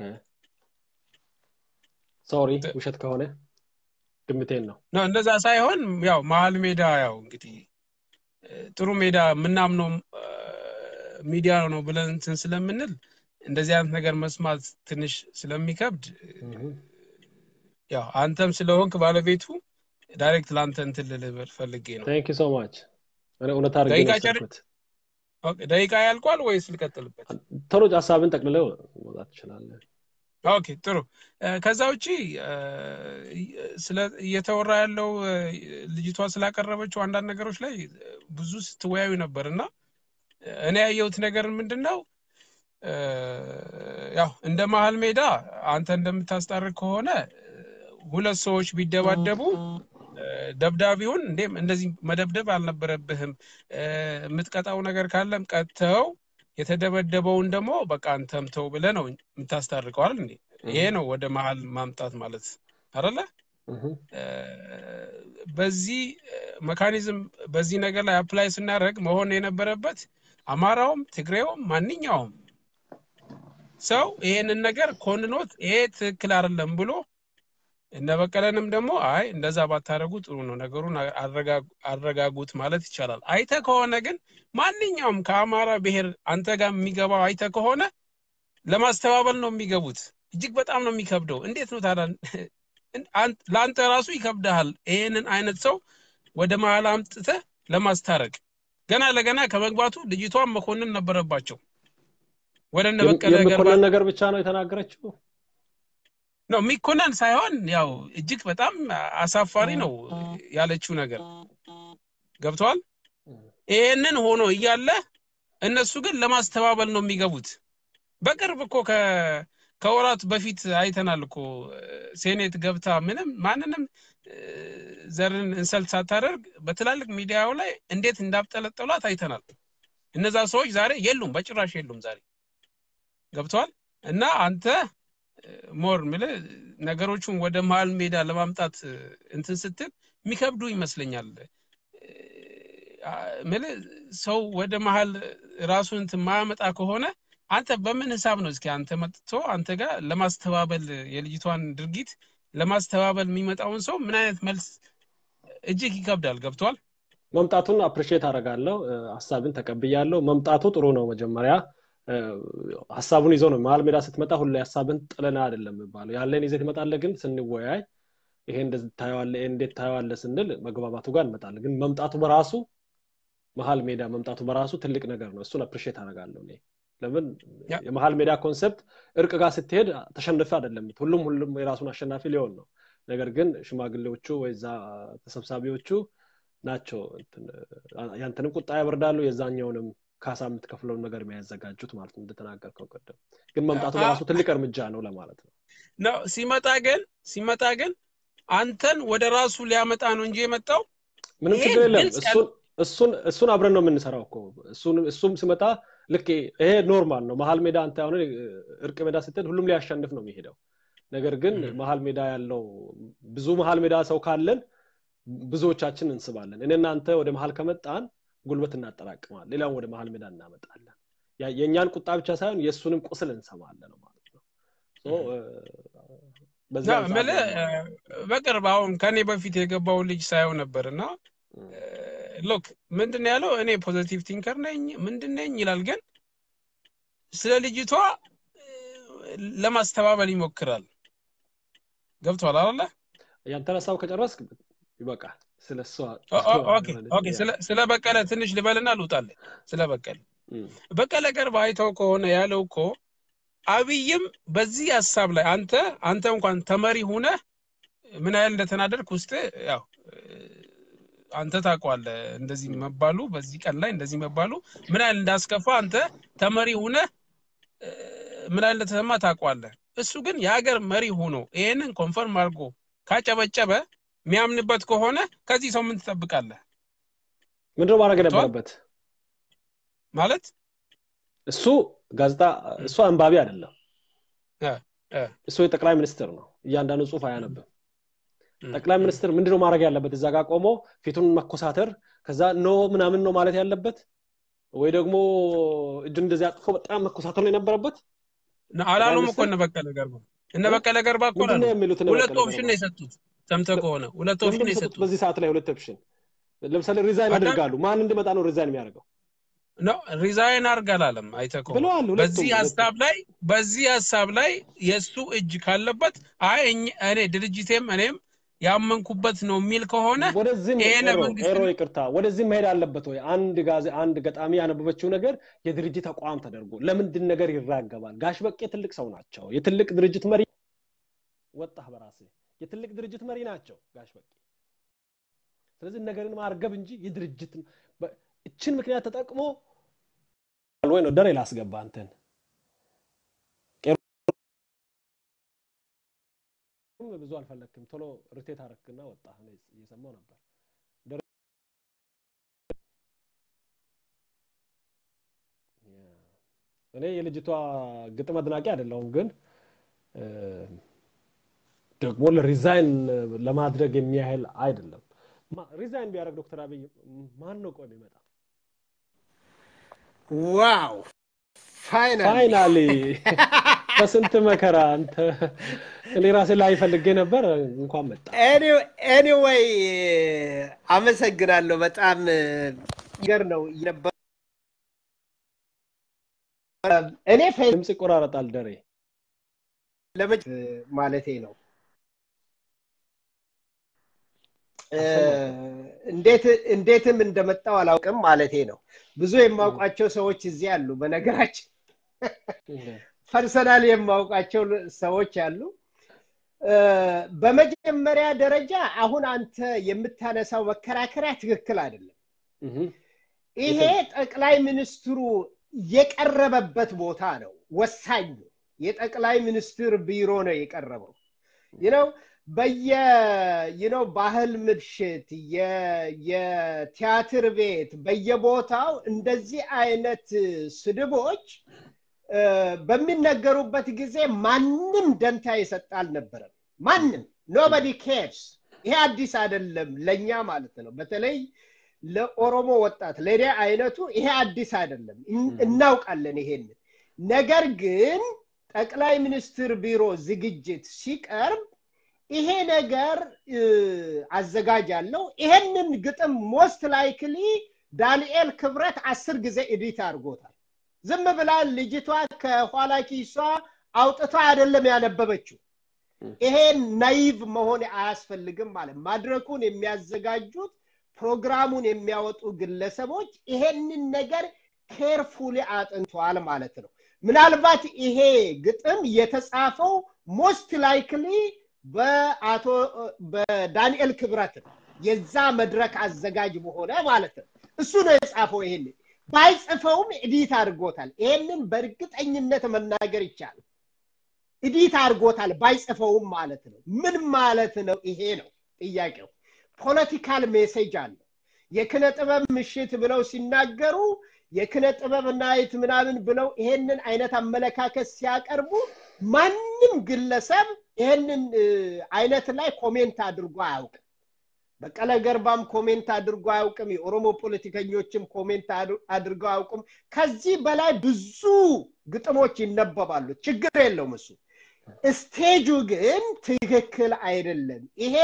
ሶሪ ት- ውሸት ከሆነ ግምቴን ነው ነው እንደዛ ሳይሆን ያው መሀል ሜዳ ያው እንግዲህ እ፣ ጥሩ ሜዳ የምናምነው እ፣ ሚዲያ ነው ብለን እንትን ስለምንል እንደዚህ አይነት ነገር መስማት ትንሽ ስለሚከብድ ያው አንተም ስለሆንክ ባለቤቱ ዳይሬክት ለአንተ እንትን ልልህ ፈልጌ ነው። ቴንክ ሶ ማች እውነት አድርጌ ደቂቃ ነው ጨር- የወሰድኩት። ኦኬ፣ ደቂቃ ያልቋል ወይስ ልቀጥልበት? ቶሎ ሀሳብን ጠቅልለው መውጣት ትችላለህ። ኦኬ ጥሩ። እ፣ ከዛ ውጪ እ፣ ስለ እየተወራ ያለው እ፣ ልጅቷ ስላቀረበችው አንዳንድ ነገሮች ላይ እ፣ ብዙ ስትወያዩ ነበር እና እ፣ እኔ ያየሁት ነገር ምንድን ነው እ፣ ያው እንደ መሀል ሜዳ አንተ እንደምታስታርቅ ከሆነ እ፣ ሁለት ሰዎች ቢደባደቡ እ፣ ደብዳቤውን እንዴም እንደዚህ መደብደብ አልነበረብህም እ፣ የምትቀጣው ነገር ካለም ቀጥተው የተደበደበውን ደግሞ በቃ አንተም ተው ብለህ ነው የምታስታርቀው አይደል እንዴ? ይሄ ነው ወደ መሀል ማምጣት ማለት አይደለ? እህ፣ እ፣ በዚህ መካኒዝም በዚህ ነገር ላይ አፕላይ ስናደርግ መሆን የነበረበት አማራውም ትግሬውም ማንኛውም ሰው ይሄንን ነገር ኮንኖት ይሄ ትክክል አይደለም ብሎ እነ በቀለንም ደግሞ አይ እንደዛ ባታደርጉ ጥሩ ነው ነገሩን አረጋ- አረጋጉት ማለት ይቻላል። አይተ ከሆነ ግን ማንኛውም ከአማራ ብሔር አንተ ጋር የሚገባው አይተ ከሆነ ለማስተባበል ነው የሚገቡት። እጅግ በጣም ነው የሚከብደው። እንዴት ነው ታዲያ አን- ለአንተ ራሱ ይከብድሃል ይሄንን አይነት ሰው ወደ መሀል አምጥተህ ለማስታረቅ። ገና ለገና ከመግባቱ ልጅቷን መኮንን ነበረባቸው። ወደ እነ የም- በቀለ ገርባ የሚኮነን ነገር ብቻ ነው የተናገረችው። ነው የሚኮነን ሳይሆን ያው እጅግ በጣም አሳፋሪ ነው ያለችው ነገር ገብተዋል። ይሄንን ሆኖ እያለ እነሱ ግን ለማስተባበል ነው የሚገቡት። በቅርብ እኮ ከ- ከወራት በፊት አይተናል እኮ ሴኔት ገብታ ምንም ማንንም እ፣ ዘርን እንሰልት ሳታደርግ በትላልቅ ሚዲያው ላይ እንዴት እንዳብጠለጠሏት አይተናል። እነዛ ሰዎች ዛሬ የሉም፣ በጭራሽ የሉም ዛሬ ገብተዋል። እና አንተ ሞር ምልህ ነገሮቹን ወደ መሀል ሜዳ ለማምጣት እ፣ እንትን ስትል የሚከብዱ ይመስለኛል። አ፣ ምልህ ሰው ወደ መሀል ራሱን እንትን ማያመጣ ከሆነ አንተ በምን ሂሳብ ነው እስኪ አንተ መጥቶ አንተ ጋር ለማስተባበል የልጅቷን ድርጊት ለማስተባበል የሚመጣውን ሰው ምን አይነት መልስ እጅግ ይከብዳል። ገብቷል። መምጣቱን አፕሪሺየት አደርጋለሁ። እ፣ ሀሳብን ተቀብያለሁ። መምጣቱ ጥሩ ነው። መጀመሪያ እ፣ ሀሳቡን ይዞ ነው መሀል ሜዳ ስትመጣ ሁሌ ሀሳብን ጥለና አይደለም የሚባለው። ያለን ይዘህ ትመጣለህ፣ ግን ስንወያይ ይሄ እንደዚህ ታየዋለህ፣ ይሄ እንዴት ታየዋለህ ስንል መግባባቱ ጋር እንመጣለን። ግን መምጣቱ በራሱ መሀል ሜዳ መምጣቱ በራሱ ትልቅ ነገር ነው። እሱን አፕሪሺየት አደርጋለሁ እኔ። ለምን ያ። የመሀል ሜዳ ኮንሰፕት እርቅ ጋር ስትሄድ ተሸንፈ አይደለም ሁሉም ሁሉም የራሱን አሸናፊ ሊሆን ነው። ነገር ግን ሽማግሌዎቹ ወይ እዛ ተሰብሳቢዎቹ ናቸው እንትን፣ ያንተንም ቁጣ ያበርዳሉ የዛኛውንም ካሳ የምትከፍለውን ነገር የሚያዘጋጁት ማለት ነው እንደተናገርከው ቅድም። ግን መምጣቱ አ- በራሱ ትልቅ እርምጃ ነው ለማለት ነው። ነው ሲመጣ ግን ሲመጣ ግን አንተን ወደ ራሱ ሊያመጣ ነው እንጂ የመጣው ምንም ይሄ ችግር የለም። ግልጽ እሱን እሱን እሱን አብረን ነው የምንሰራው እኮ እሱን እሱም ሲመጣ ልክ ይሄ ኖርማል ነው። መሀል ሜዳ አንተ አሁን እርቅ ሜዳ ስትሄድ ሁሉም ሊያሸንፍ ነው የሚሄደው። ነገር ግን ም። መሀል ሜዳ ያለው ብዙ መሀል ሜዳ ሰው ካለን ብዙዎቻችን እንስባለን። እኔ እናንተ ወደ መሀል ከመጣን ጉልበት እናጠራቅማለን፣ ሌላውን ወደ መሀል ሜዳ እናመጣለን። ያ- የእኛን ቁጣ ብቻ ሳይሆን የእሱንም ቁስል እንሰማለን ማለት ነው። ሶ፣ እ፣ በዚህ ና- አንጻር ምልህ ነው የማየው። እ፣ በቅርብ አሁን ከኔ በፊት የገባው ልጅ ሳየው ነበር እና እ፣ ሎክ ምንድን ነው ያለው? እኔ ፖዘቲቭ ቲንከር ነኝ ምንድን ነኝ ይላል፣ ግን ስለ ልጅቷ እ፣ ለማስተባበል ይሞክራል። ገብቷል አለ ያንተን ሀሳብ ከጨረስክ ይበቃል። ስለ እሷ ኦኬ ኦኬ። ስለ- ስለ በቀለ ትንሽ ልበልና ልውጣልህ። ስለ በቀለ እም፣ በቀለ ገርባ አይተው ከሆነ ያለው እኮ አብይም በዚህ ሀሳብ ላይ አንተ አንተ እንኳን ተመሪ ሁነ ምን ያህል እንደተናደድክ ውስጥ ያው እ፣ አንተ ታውቀዋለህ። እንደዚህ መባሉ በዚህ ቀን ላይ እንደዚህ መባሉ ምን ያህል እንዳስከፋ አንተ ተመሪ ሁነ እ፣ ምን ያህል እንደተሰማ ታውቀዋለህ። እሱ ግን የሀገር መሪ ሆኖ ይሄንን ኮንፈርም አድርጎ ካጨበጨበ የሚያምንበት ከሆነ ከዚህ ሰው ምን ትጠብቃለህ? ምንድነው ማድረግ ገብቶሃል? የነበረበት? ማለት እሱ ጋዜጣ እሱ አንባቢ አይደለም። እ፣ እ፣ እሱ የጠቅላይ ሚኒስትር ነው። እያንዳንዱ ጽሁፍ አያነብም። እ፣ ጠቅላይ ሚኒስትር ምንድነው ማድረግ ያለበት? እዛ ጋር ቆሞ ፊቱን መኮሳተር፣ ከዛ ኖ ምናምን ነው ማለት ያለበት ወይ ደግሞ እጁን እንደዚህ አጥፎ በጣም መኮሳተር ነው የነበረበት? ነ- አላሉም እኮ ሚኒስትር? እነ በቀለ ገርባ እነ በቀለ ገርባ እኮ ምንድን ነው አላሉም። የሚሉት? እነ ሁለት በቀለ ኦፕሽን ገርባ? ነው የሰጡት። ሰምተህ ከሆነ ሁለት ኦፕሽን ለምንድን ነው ነው የሰጡት? የሰጡት። በዚህ ሰዓት ላይ ሁለት ኦፕሽን። ለምሳሌ ሪዛይን አዳም- ያደርጋሉ። ማን እንዲመጣ ነው ሪዛይን የሚያደርገው? ነው ሪዛይን አርግ አላለም። አይተህ ከሆነ ብለዋል። ሁለቱም በዚህ ሁለቱም ሀሳብ ላይ በዚህ ሀሳብ ላይ የእሱ እጅ ካለበት አይ እኝ- እኔ ድርጅቴም እኔም ያመንኩበት ነው የሚል ከሆነ ወደዚህም ይሄ ኤሮ ለመንግስት ኤሮ ይቅርታ፣ ወደዚህም መሄድ አለበት ወይ? አንድ ጋዜ አንድ ገጣሚ ያነበበችው ነገር የድርጅት ተቋም ተደርጎ ለምንድን ነገር ይራገባል? ጋሽ በቄ ትልቅ ሰው ናቸው። የትልቅ ድርጅት መሪ ወጣህ በራስህ የትልቅ ድርጅት መሪ ናቸው ጋሽ በቄ። ስለዚህ ነገርን ማርገብ እንጂ የድርጅት በ- እችን ምክንያት ተጠቅሞ ወይ ነው ደሬ ላስገባ አንተን ቄሮም ብዙ አልፈለክም። ቶሎ ርቴት አረክና ወጣ። እኔ እየሰማው ነበር። ደሬ- እኔ የልጅቷ ግጥም አድናቂ አይደለሁም፣ ግን እ፣ ደግሞ ለሪዛይን ለማድረግ የሚያህል አይደለም። ማ- ሪዛይን ቢያደርግ ዶክተር አብይ ማን ነው ቆይ የሚመጣ? ዋው ፋይናሊ ፋይናሊ በስንት መከራ አንተ እኔ ራሴ ላይ ፈልጌ ነበር፣ እንኳን መጣ። ኤኒዌይ አመሰግናለሁ። በጣም ነገር ነው ነበር። እኔ ፌ- ድምፅ ይቆራረጣል። ደሬ ለመጭ ማለቴ ነው እ፣ እንዴት እንዴትም እንደመጣው አላውቅም ማለቴ ነው። ብዙ የማውቃቸው ሰዎች እዚህ አሉ። በነገራችን ፐርሰናል የማውቃቸው ሰዎች አሉ። እ፣ በመጀመሪያ ደረጃ አሁን አንተ የምታነሳው መከራከሪያ ትክክል አይደለም። እህ፣ ይሄ ጠቅላይ ሚኒስትሩ የቀረበበት ቦታ ነው ወሳኙ። የጠቅላይ ሚኒስትር ቢሮ ነው የቀረበው። ይነው በየ ይነው ባህል ምሽት የ- የቲያትር ቤት በየቦታው እንደዚህ አይነት ስድቦች እ፣ በሚነገሩበት ጊዜ ማንም ደንታ የሰጠ አልነበረም። ማንም ኖበዲ ኬርስ። ይሄ አዲስ አይደለም ለእኛ ማለት ነው። በተለይ ለኦሮሞ ወጣት ለእኔ አይነቱ ይሄ አዲስ አይደለም፣ እን- እናውቃለን ይሄንን። ነገር ግን ጠቅላይ ሚኒስትር ቢሮ ዝግጅት ሲቀርብ ይሄ ነገር እ፣ አዘጋጅ አለው። ይሄንን ግጥም ሞስት ላይክሊ ዳንኤል ክብረት አስር ጊዜ ኤዲት አድርጎታል። ዝም ብላ ልጅቷ ከኋላ ኪሷ አውጥታ አይደለም ያነበበችው። ይሄ ናይቭ መሆን አያስፈልግም ማለት ማድረኩን የሚያዘጋጁት ፕሮግራሙን የሚያወጡ ግለሰቦች ይሄንን ነገር ኬርፉሊ አጥንተዋል ማለት ነው። ምናልባት ይሄ ግጥም የተጻፈው ሞስት ላይክሊ በአቶ በዳንኤል ክብረት ነው። የዛ መድረክ አዘጋጅ በሆነ ማለት ነው። እሱ ነው የጻፈው። ይሄንን ባይጽፈውም ኤዲት አድርጎታል። ይሄንን በእርግጠኝነት መናገር ይቻላል። ኤዲት አድርጎታል ባይጽፈውም ማለት ነው። ምን ማለት ነው? ይሄ ነው ጥያቄው። ፖለቲካል ሜሴጅ አለው። የክነ ጥበብ ምሽት ብለው ሲናገሩ የክነ ጥበብ ናይት ምናምን ብለው ይሄንን አይነት አመለካከት ሲያቀርቡ ማንም ግለሰብ ይሄንን እ፣ አይነት ላይ ኮሜንት አድርጎ አያውቅም። በቀለ ገርባም ኮሜንት አድርጎ አያውቅም። የኦሮሞ ፖለቲከኞችም ኮሜንት አድ- አድርገው አያውቁም። ከዚህ በላይ ብዙ ግጥሞች ይነበባሉ። ችግር የለውም እሱ። ስቴጁ ግን ትክክል አይደለም። ይሄ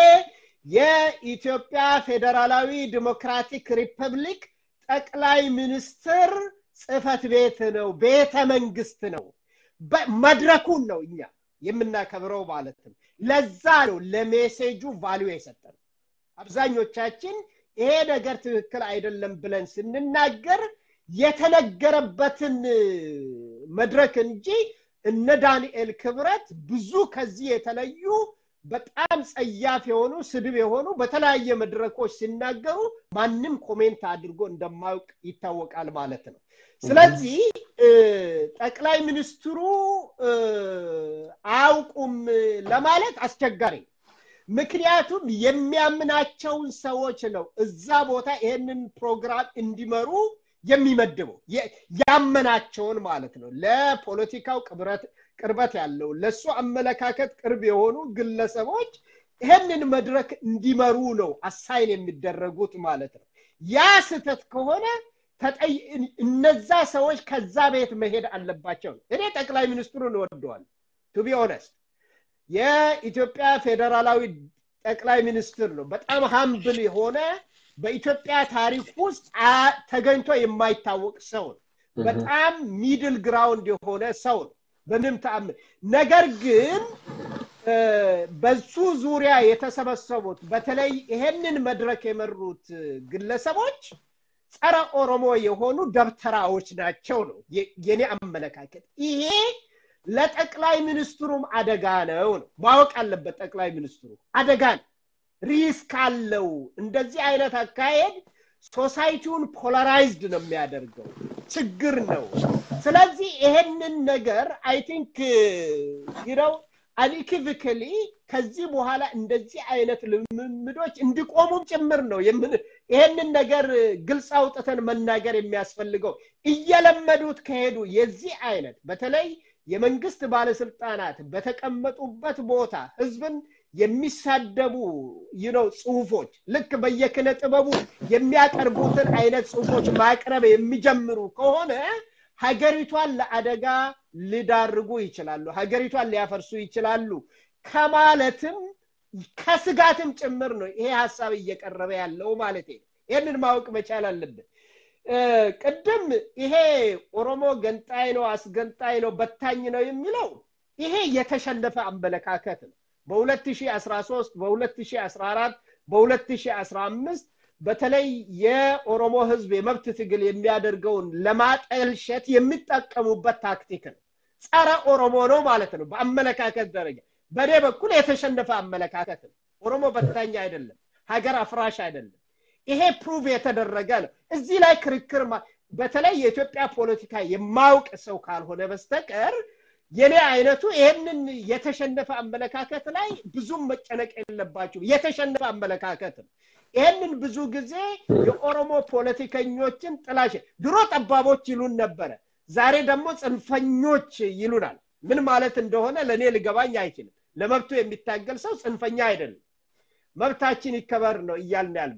የኢትዮጵያ ፌዴራላዊ ዲሞክራቲክ ሪፐብሊክ ጠቅላይ ሚኒስትር ጽህፈት ቤት ነው፣ ቤተ መንግስት ነው። በ- መድረኩን ነው እኛ የምናከብረው ማለት ነው። ለዛ ነው ለሜሴጁ ቫሊዩ የሰጠነው። አብዛኞቻችን ይሄ ነገር ትክክል አይደለም ብለን ስንናገር የተነገረበትን መድረክ እንጂ እነ ዳንኤል ክብረት ብዙ ከዚህ የተለዩ በጣም ጸያፍ የሆኑ ስድብ የሆኑ በተለያየ መድረኮች ሲናገሩ ማንም ኮሜንት አድርጎ እንደማያውቅ ይታወቃል ማለት ነው። ስለዚህ እ፣ ጠቅላይ ሚኒስትሩ እ፣ አያውቁም ለማለት አስቸጋሪ ነው። ምክንያቱም የሚያምናቸውን ሰዎች ነው እዛ ቦታ ይሄንን ፕሮግራም እንዲመሩ የሚመድበው የ- ያመናቸውን ማለት ነው። ለፖለቲካው ቅብረት ቅርበት ያለው ለእሱ አመለካከት ቅርብ የሆኑ ግለሰቦች ይህንን መድረክ እንዲመሩ ነው አሳይን የሚደረጉት ማለት ነው። ያ ስህተት ከሆነ ተጠይ እነዛ ሰዎች ከዛ ቤት መሄድ አለባቸው። እኔ ጠቅላይ ሚኒስትሩን እወደዋለሁ ቱ ቢ ኦነስት የኢትዮጵያ ፌዴራላዊ ጠቅላይ ሚኒስትር ነው። በጣም ሀምብል የሆነ በኢትዮጵያ ታሪክ ውስጥ ተገኝቶ የማይታወቅ ሰው ነው። በጣም ሚድል ግራውንድ የሆነ ሰው ነው በምንም ተአምር። ነገር ግን በሱ ዙሪያ የተሰበሰቡት በተለይ ይሄንን መድረክ የመሩት ግለሰቦች ጸረ ኦሮሞ የሆኑ ደብተራዎች ናቸው ነው የኔ አመለካከት። ይሄ ለጠቅላይ ሚኒስትሩም አደጋ ነው ነው ማወቅ አለበት። ጠቅላይ ሚኒስትሩ አደጋ ነው፣ ሪስክ አለው። እንደዚህ አይነት አካሄድ ሶሳይቲውን ፖላራይዝድ ነው የሚያደርገው፣ ችግር ነው። ስለዚህ ይሄንን ነገር አይ ቲንክ ይረው አንኢኪቪክሊ ከዚህ በኋላ እንደዚህ አይነት ልምምዶች እንዲቆሙም ጭምር ነው ይሄንን ነገር ግልጽ አውጥተን መናገር የሚያስፈልገው። እየለመዱት ከሄዱ የዚህ አይነት በተለይ የመንግስት ባለስልጣናት በተቀመጡበት ቦታ ህዝብን የሚሳደቡ ይነው ጽሁፎች ልክ በየክነ ጥበቡ የሚያቀርቡትን አይነት ጽሁፎች ማቅረብ የሚጀምሩ ከሆነ ሀገሪቷን ለአደጋ ሊዳርጉ ይችላሉ፣ ሀገሪቷን ሊያፈርሱ ይችላሉ ከማለትም ከስጋትም ጭምር ነው ይሄ ሀሳብ እየቀረበ ያለው ማለት ነው። ይህንን ማወቅ መቻል አለብን። ቅድም ይሄ ኦሮሞ ገንጣይ ነው፣ አስገንጣይ ነው፣ በታኝ ነው የሚለው ይሄ የተሸነፈ አመለካከት ነው። በ2013 በ2014 በ2015 በተለይ የኦሮሞ ህዝብ የመብት ትግል የሚያደርገውን ለማጠልሸት የሚጠቀሙበት ታክቲክ ነው። ጸረ ኦሮሞ ነው ማለት ነው በአመለካከት ደረጃ። በእኔ በኩል የተሸነፈ አመለካከት ነው። ኦሮሞ በታኝ አይደለም፣ ሀገር አፍራሽ አይደለም። ይሄ ፕሩቭ የተደረገ ነው። እዚህ ላይ ክርክር በተለይ የኢትዮጵያ ፖለቲካ የማውቅ ሰው ካልሆነ በስተቀር የኔ አይነቱ ይህንን የተሸነፈ አመለካከት ላይ ብዙም መጨነቅ የለባቸው። የተሸነፈ አመለካከት ነው። ይህንን ብዙ ጊዜ የኦሮሞ ፖለቲከኞችን ጥላሽ ድሮ ጠባቦች ይሉን ነበረ፣ ዛሬ ደግሞ ጽንፈኞች ይሉናል። ምን ማለት እንደሆነ ለእኔ ልገባኝ አይችልም። ለመብቱ የሚታገል ሰው ጽንፈኛ አይደለም። መብታችን ይከበር ነው እያልን ያል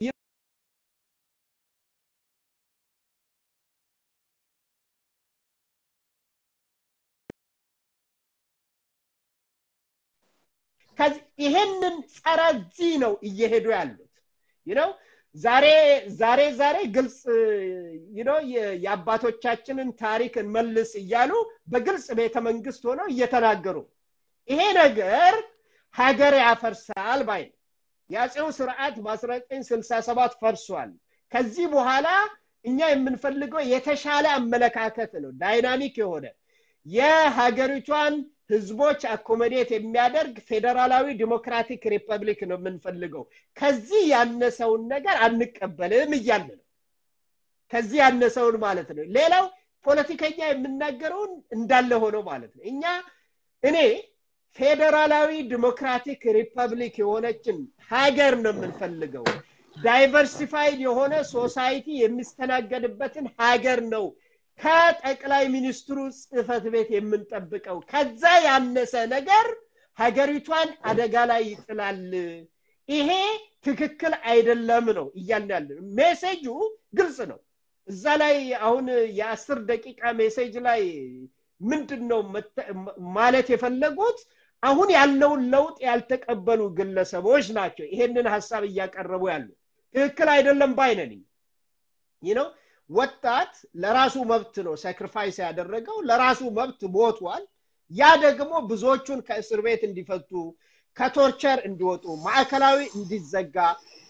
ይሄንን ጸረዚህ ነው እየሄዱ ያሉት ነው ዛሬ ዛሬ ዛሬ ግልጽ ነው የአባቶቻችንን ታሪክ እንመልስ እያሉ በግልጽ ቤተ መንግስት ሆነው እየተናገሩ ይሄ ነገር ሀገር ያፈርሳል ባይ የአፄው ስርዓት በ1967 ፈርሷል ከዚህ በኋላ እኛ የምንፈልገው የተሻለ አመለካከት ነው ዳይናሚክ የሆነ የሀገሪቷን ህዝቦች አኮሞዴት የሚያደርግ ፌዴራላዊ ዲሞክራቲክ ሪፐብሊክ ነው የምንፈልገው ከዚህ ያነሰውን ነገር አንቀበልም እያለ ነው ከዚህ ያነሰውን ማለት ነው ሌላው ፖለቲከኛ የምናገረውን እንዳለ ሆኖ ማለት ነው እኛ እኔ ፌዴራላዊ ዲሞክራቲክ ሪፐብሊክ የሆነችን ሀገር ነው የምንፈልገው ዳይቨርሲፋይድ የሆነ ሶሳይቲ የሚስተናገድበትን ሀገር ነው ከጠቅላይ ሚኒስትሩ ጽህፈት ቤት የምንጠብቀው ከዛ ያነሰ ነገር ሀገሪቷን አደጋ ላይ ይጥላል ይሄ ትክክል አይደለም ነው እያልን ያለ ሜሴጁ ግልጽ ነው እዛ ላይ አሁን የአስር ደቂቃ ሜሴጅ ላይ ምንድን ነው ማለት የፈለጉት አሁን ያለውን ለውጥ ያልተቀበሉ ግለሰቦች ናቸው ይሄንን ሀሳብ እያቀረቡ ያሉ ትክክል አይደለም ባይነን ይህ ነው ወጣት ለራሱ መብት ነው ሳክሪፋይስ ያደረገው ለራሱ መብት ሞቷል ያ ደግሞ ብዙዎቹን ከእስር ቤት እንዲፈቱ ከቶርቸር እንዲወጡ ማዕከላዊ እንዲዘጋ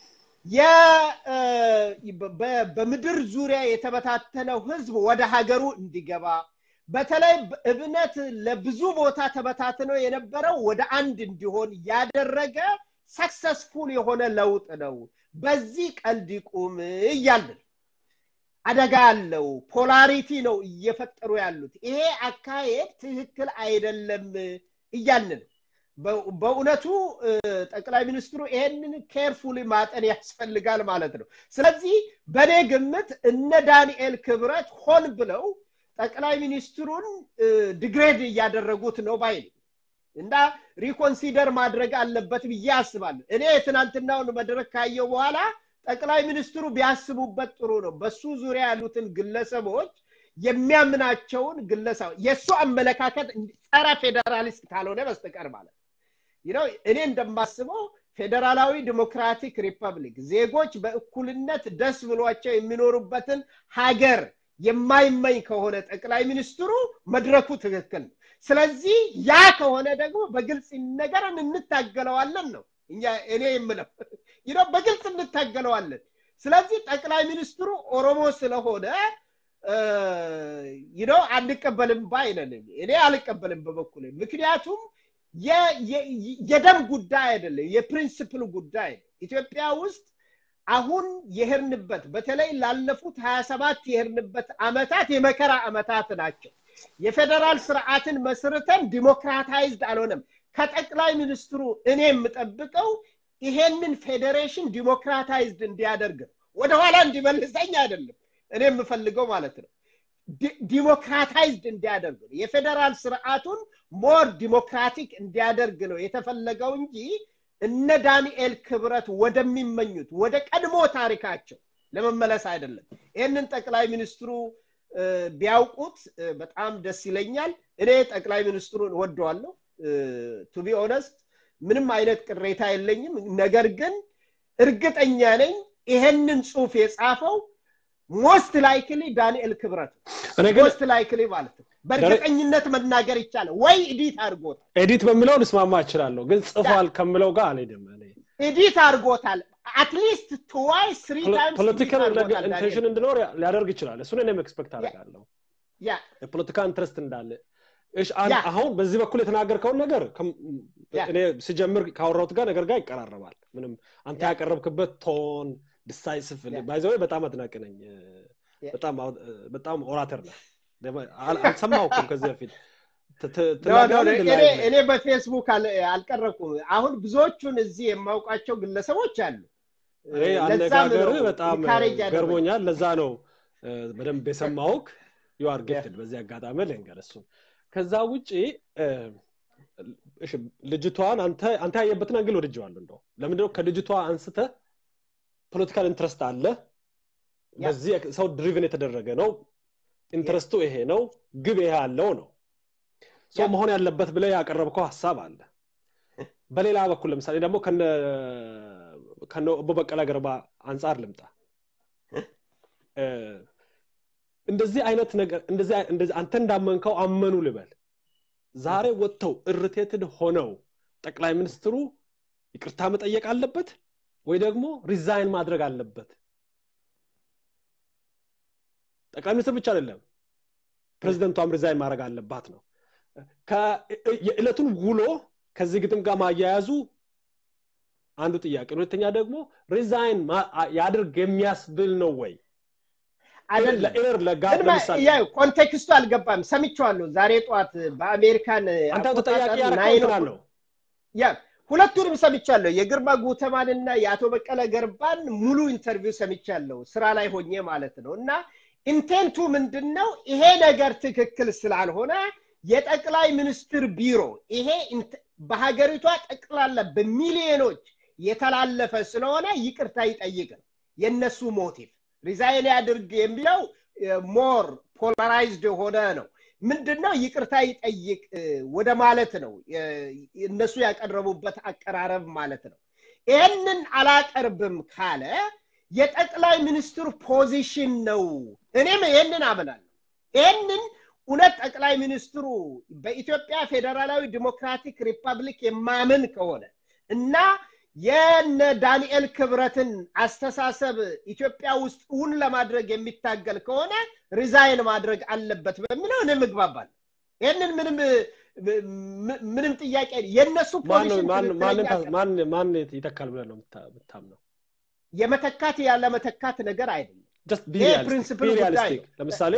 በምድር ዙሪያ የተበታተነው ህዝብ ወደ ሀገሩ እንዲገባ በተለይ እብነት ለብዙ ቦታ ተበታትነው የነበረው ወደ አንድ እንዲሆን ያደረገ ሰክሰስፉል የሆነ ለውጥ ነው በዚህ ቀልድ ይቁም እያልን አደጋ አለው ፖላሪቲ ነው እየፈጠሩ ያሉት ይሄ አካሄድ ትክክል አይደለም እያልን በእውነቱ ጠቅላይ ሚኒስትሩ ይሄንን ኬርፉሊ ማጠን ያስፈልጋል ማለት ነው ስለዚህ በእኔ ግምት እነ ዳንኤል ክብረት ሆን ብለው ጠቅላይ ሚኒስትሩን ድግሬድ እያደረጉት ነው ባይ እና ሪኮንሲደር ማድረግ አለበት ብዬ አስባለሁ እኔ የትናንትናውን መድረክ ካየው በኋላ ጠቅላይ ሚኒስትሩ ቢያስቡበት ጥሩ ነው በሱ ዙሪያ ያሉትን ግለሰቦች የሚያምናቸውን ግለሰብ የእሱ አመለካከት ጸረ ፌዴራሊስት ካልሆነ በስተቀር ማለት ነው እኔ እንደማስበው ፌዴራላዊ ዲሞክራቲክ ሪፐብሊክ ዜጎች በእኩልነት ደስ ብሏቸው የሚኖሩበትን ሀገር የማይመኝ ከሆነ ጠቅላይ ሚኒስትሩ መድረኩ ትክክል ነው። ስለዚህ ያ ከሆነ ደግሞ በግልጽ ይነገረን፣ እንታገለዋለን ነው እኛ እኔ የምለው ይኸው በግልጽ እንታገለዋለን። ስለዚህ ጠቅላይ ሚኒስትሩ ኦሮሞ ስለሆነ ይኸው አንቀበልም ባይ ነን። እኔ አልቀበልም በበኩል ምክንያቱም የደም ጉዳይ አይደለም፣ የፕሪንስፕል ጉዳይ ነው። ኢትዮጵያ ውስጥ አሁን የሄድንበት በተለይ ላለፉት ሀያ ሰባት የሄድንበት አመታት የመከራ አመታት ናቸው። የፌዴራል ስርዓትን መስርተን ዲሞክራታይዝድ አልሆነም። ከጠቅላይ ሚኒስትሩ እኔ የምጠብቀው ይሄንን ፌዴሬሽን ዲሞክራታይዝድ እንዲያደርግ ነው። ወደኋላ እንዲመልሰኝ አይደለም እኔ የምፈልገው ማለት ነው። ዲሞክራታይዝድ እንዲያደርግ ነው። የፌዴራል ስርዓቱን ሞር ዲሞክራቲክ እንዲያደርግ ነው የተፈለገው እንጂ እነ ዳንኤል ክብረት ወደሚመኙት ወደ ቀድሞ ታሪካቸው ለመመለስ አይደለም። ይህንን ጠቅላይ ሚኒስትሩ ቢያውቁት በጣም ደስ ይለኛል። እኔ ጠቅላይ ሚኒስትሩን ወደዋለሁ። ቱቢ ኦነስት ምንም አይነት ቅሬታ የለኝም። ነገር ግን እርግጠኛ ነኝ ይሄንን ጽሁፍ የጻፈው ሞስት ላይክሊ ዳንኤል ክብረት ሞስት ላይክሊ ማለት ነው። በእርግጠኝነት መናገር ይቻላል ወይ ኤዲት አድርጎታል። ኤዲት በሚለው ልስማማ እችላለሁ፣ ግን ጽፏል ከምለው ጋር አልሄድም። ኤዲት አድርጎታል። አትሊስት ትዋይ ስሪ ታይምስ ፖለቲካል ኢንቴንሽን እንዲኖር ሊያደርግ ይችላል። እሱን እኔም ኤክስፔክት አደርጋለሁ። የፖለቲካ ኢንትረስት እንዳለ እሺ አሁን በዚህ በኩል የተናገርከውን ነገር እኔ ስጀምር ካወራሁት ጋር ነገር ጋር ይቀራረባል። ምንም አንተ ያቀረብክበት ቶን ዲሳይሲቭ ባይዘዌ በጣም አድናቂ ነኝ። በጣም ኦራተር ነህ። አልሰማሁም ከዚህ በፊት እኔ በፌስቡክ አልቀረብኩም። አሁን ብዙዎቹን እዚህ የማውቃቸው ግለሰቦች አሉ። አነጋገር በጣም ገርሞኛል። ለዛ ነው በደንብ የሰማውክ ዩአር ጌትድ በዚህ አጋጣሚ ልንገር እሱን ከዛ ውጭ ልጅቷን አንተ ያየበትን አንግል ወድጀዋለሁ። እንደው ለምንድነው ከልጅቷ አንስተ ፖለቲካል ኢንትረስት አለ፣ በዚህ ሰው ድሪቭን የተደረገ ነው፣ ኢንትረስቱ ይሄ ነው፣ ግብ ይሄ አለው ነው ሰው መሆን ያለበት ብለ ያቀረብከው ሀሳብ አለ። በሌላ በኩል ለምሳሌ ደግሞ ከነ ኦቦ በቀለ ገርባ አንጻር ልምጣ። እንደዚህ አይነት ነገር እንደዚህ አንተ እንዳመንከው አመኑ ልበል። ዛሬ ወጥተው እርቴትድ ሆነው ጠቅላይ ሚኒስትሩ ይቅርታ መጠየቅ አለበት ወይ ደግሞ ሪዛይን ማድረግ አለበት። ጠቅላይ ሚኒስትር ብቻ አይደለም ፕሬዚደንቷም ሪዛይን ማድረግ አለባት ነው። የዕለቱን ውሎ ከዚህ ግጥም ጋር ማያያዙ አንዱ ጥያቄ። ሁለተኛ ደግሞ ሪዛይን ያድርግ የሚያስብል ነው ወይ? ኮንቴክስቱ አልገባም። ሰምቼዋለሁ ዛሬ ጠዋት በአሜሪካን አንተ ተጠያቂ ያረከው ያ ሁለቱንም ሰምቻለሁ። የግርማ ጉተማንና የአቶ በቀለ ገርባን ሙሉ ኢንተርቪው ሰምቻለሁ፣ ስራ ላይ ሆኜ ማለት ነው። እና ኢንቴንቱ ምንድን ነው? ይሄ ነገር ትክክል ስላልሆነ የጠቅላይ ሚኒስትር ቢሮ ይሄ በሀገሪቷ ጠቅላላ በሚሊዮኖች የተላለፈ ስለሆነ ይቅርታ ይጠይቅ ነው የእነሱ ሞቲቭ። ሪዛይን ያድርግ የሚለው ሞር ፖላራይዝድ የሆነ ነው። ምንድን ነው ይቅርታ ይጠይቅ ወደ ማለት ነው እነሱ ያቀረቡበት አቀራረብ ማለት ነው። ይህንን አላቀርብም ካለ የጠቅላይ ሚኒስትሩ ፖዚሽን ነው። እኔም ይህንን አምናለሁ። ይህንን እውነት ጠቅላይ ሚኒስትሩ በኢትዮጵያ ፌዴራላዊ ዲሞክራቲክ ሪፐብሊክ የማምን ከሆነ እና የነ ዳንኤል ክብረትን አስተሳሰብ ኢትዮጵያ ውስጥ እውን ለማድረግ የሚታገል ከሆነ ሪዛይን ማድረግ አለበት በሚለው እኔ ምግባባል። ይህንን ምንም ምንም ጥያቄ የእነሱ ማን ይተካል ብለህ ነው የምታምነው? የመተካት ያለ መተካት ነገር አይደለም። ፕሪንስፕል ጉዳይ ለምሳሌ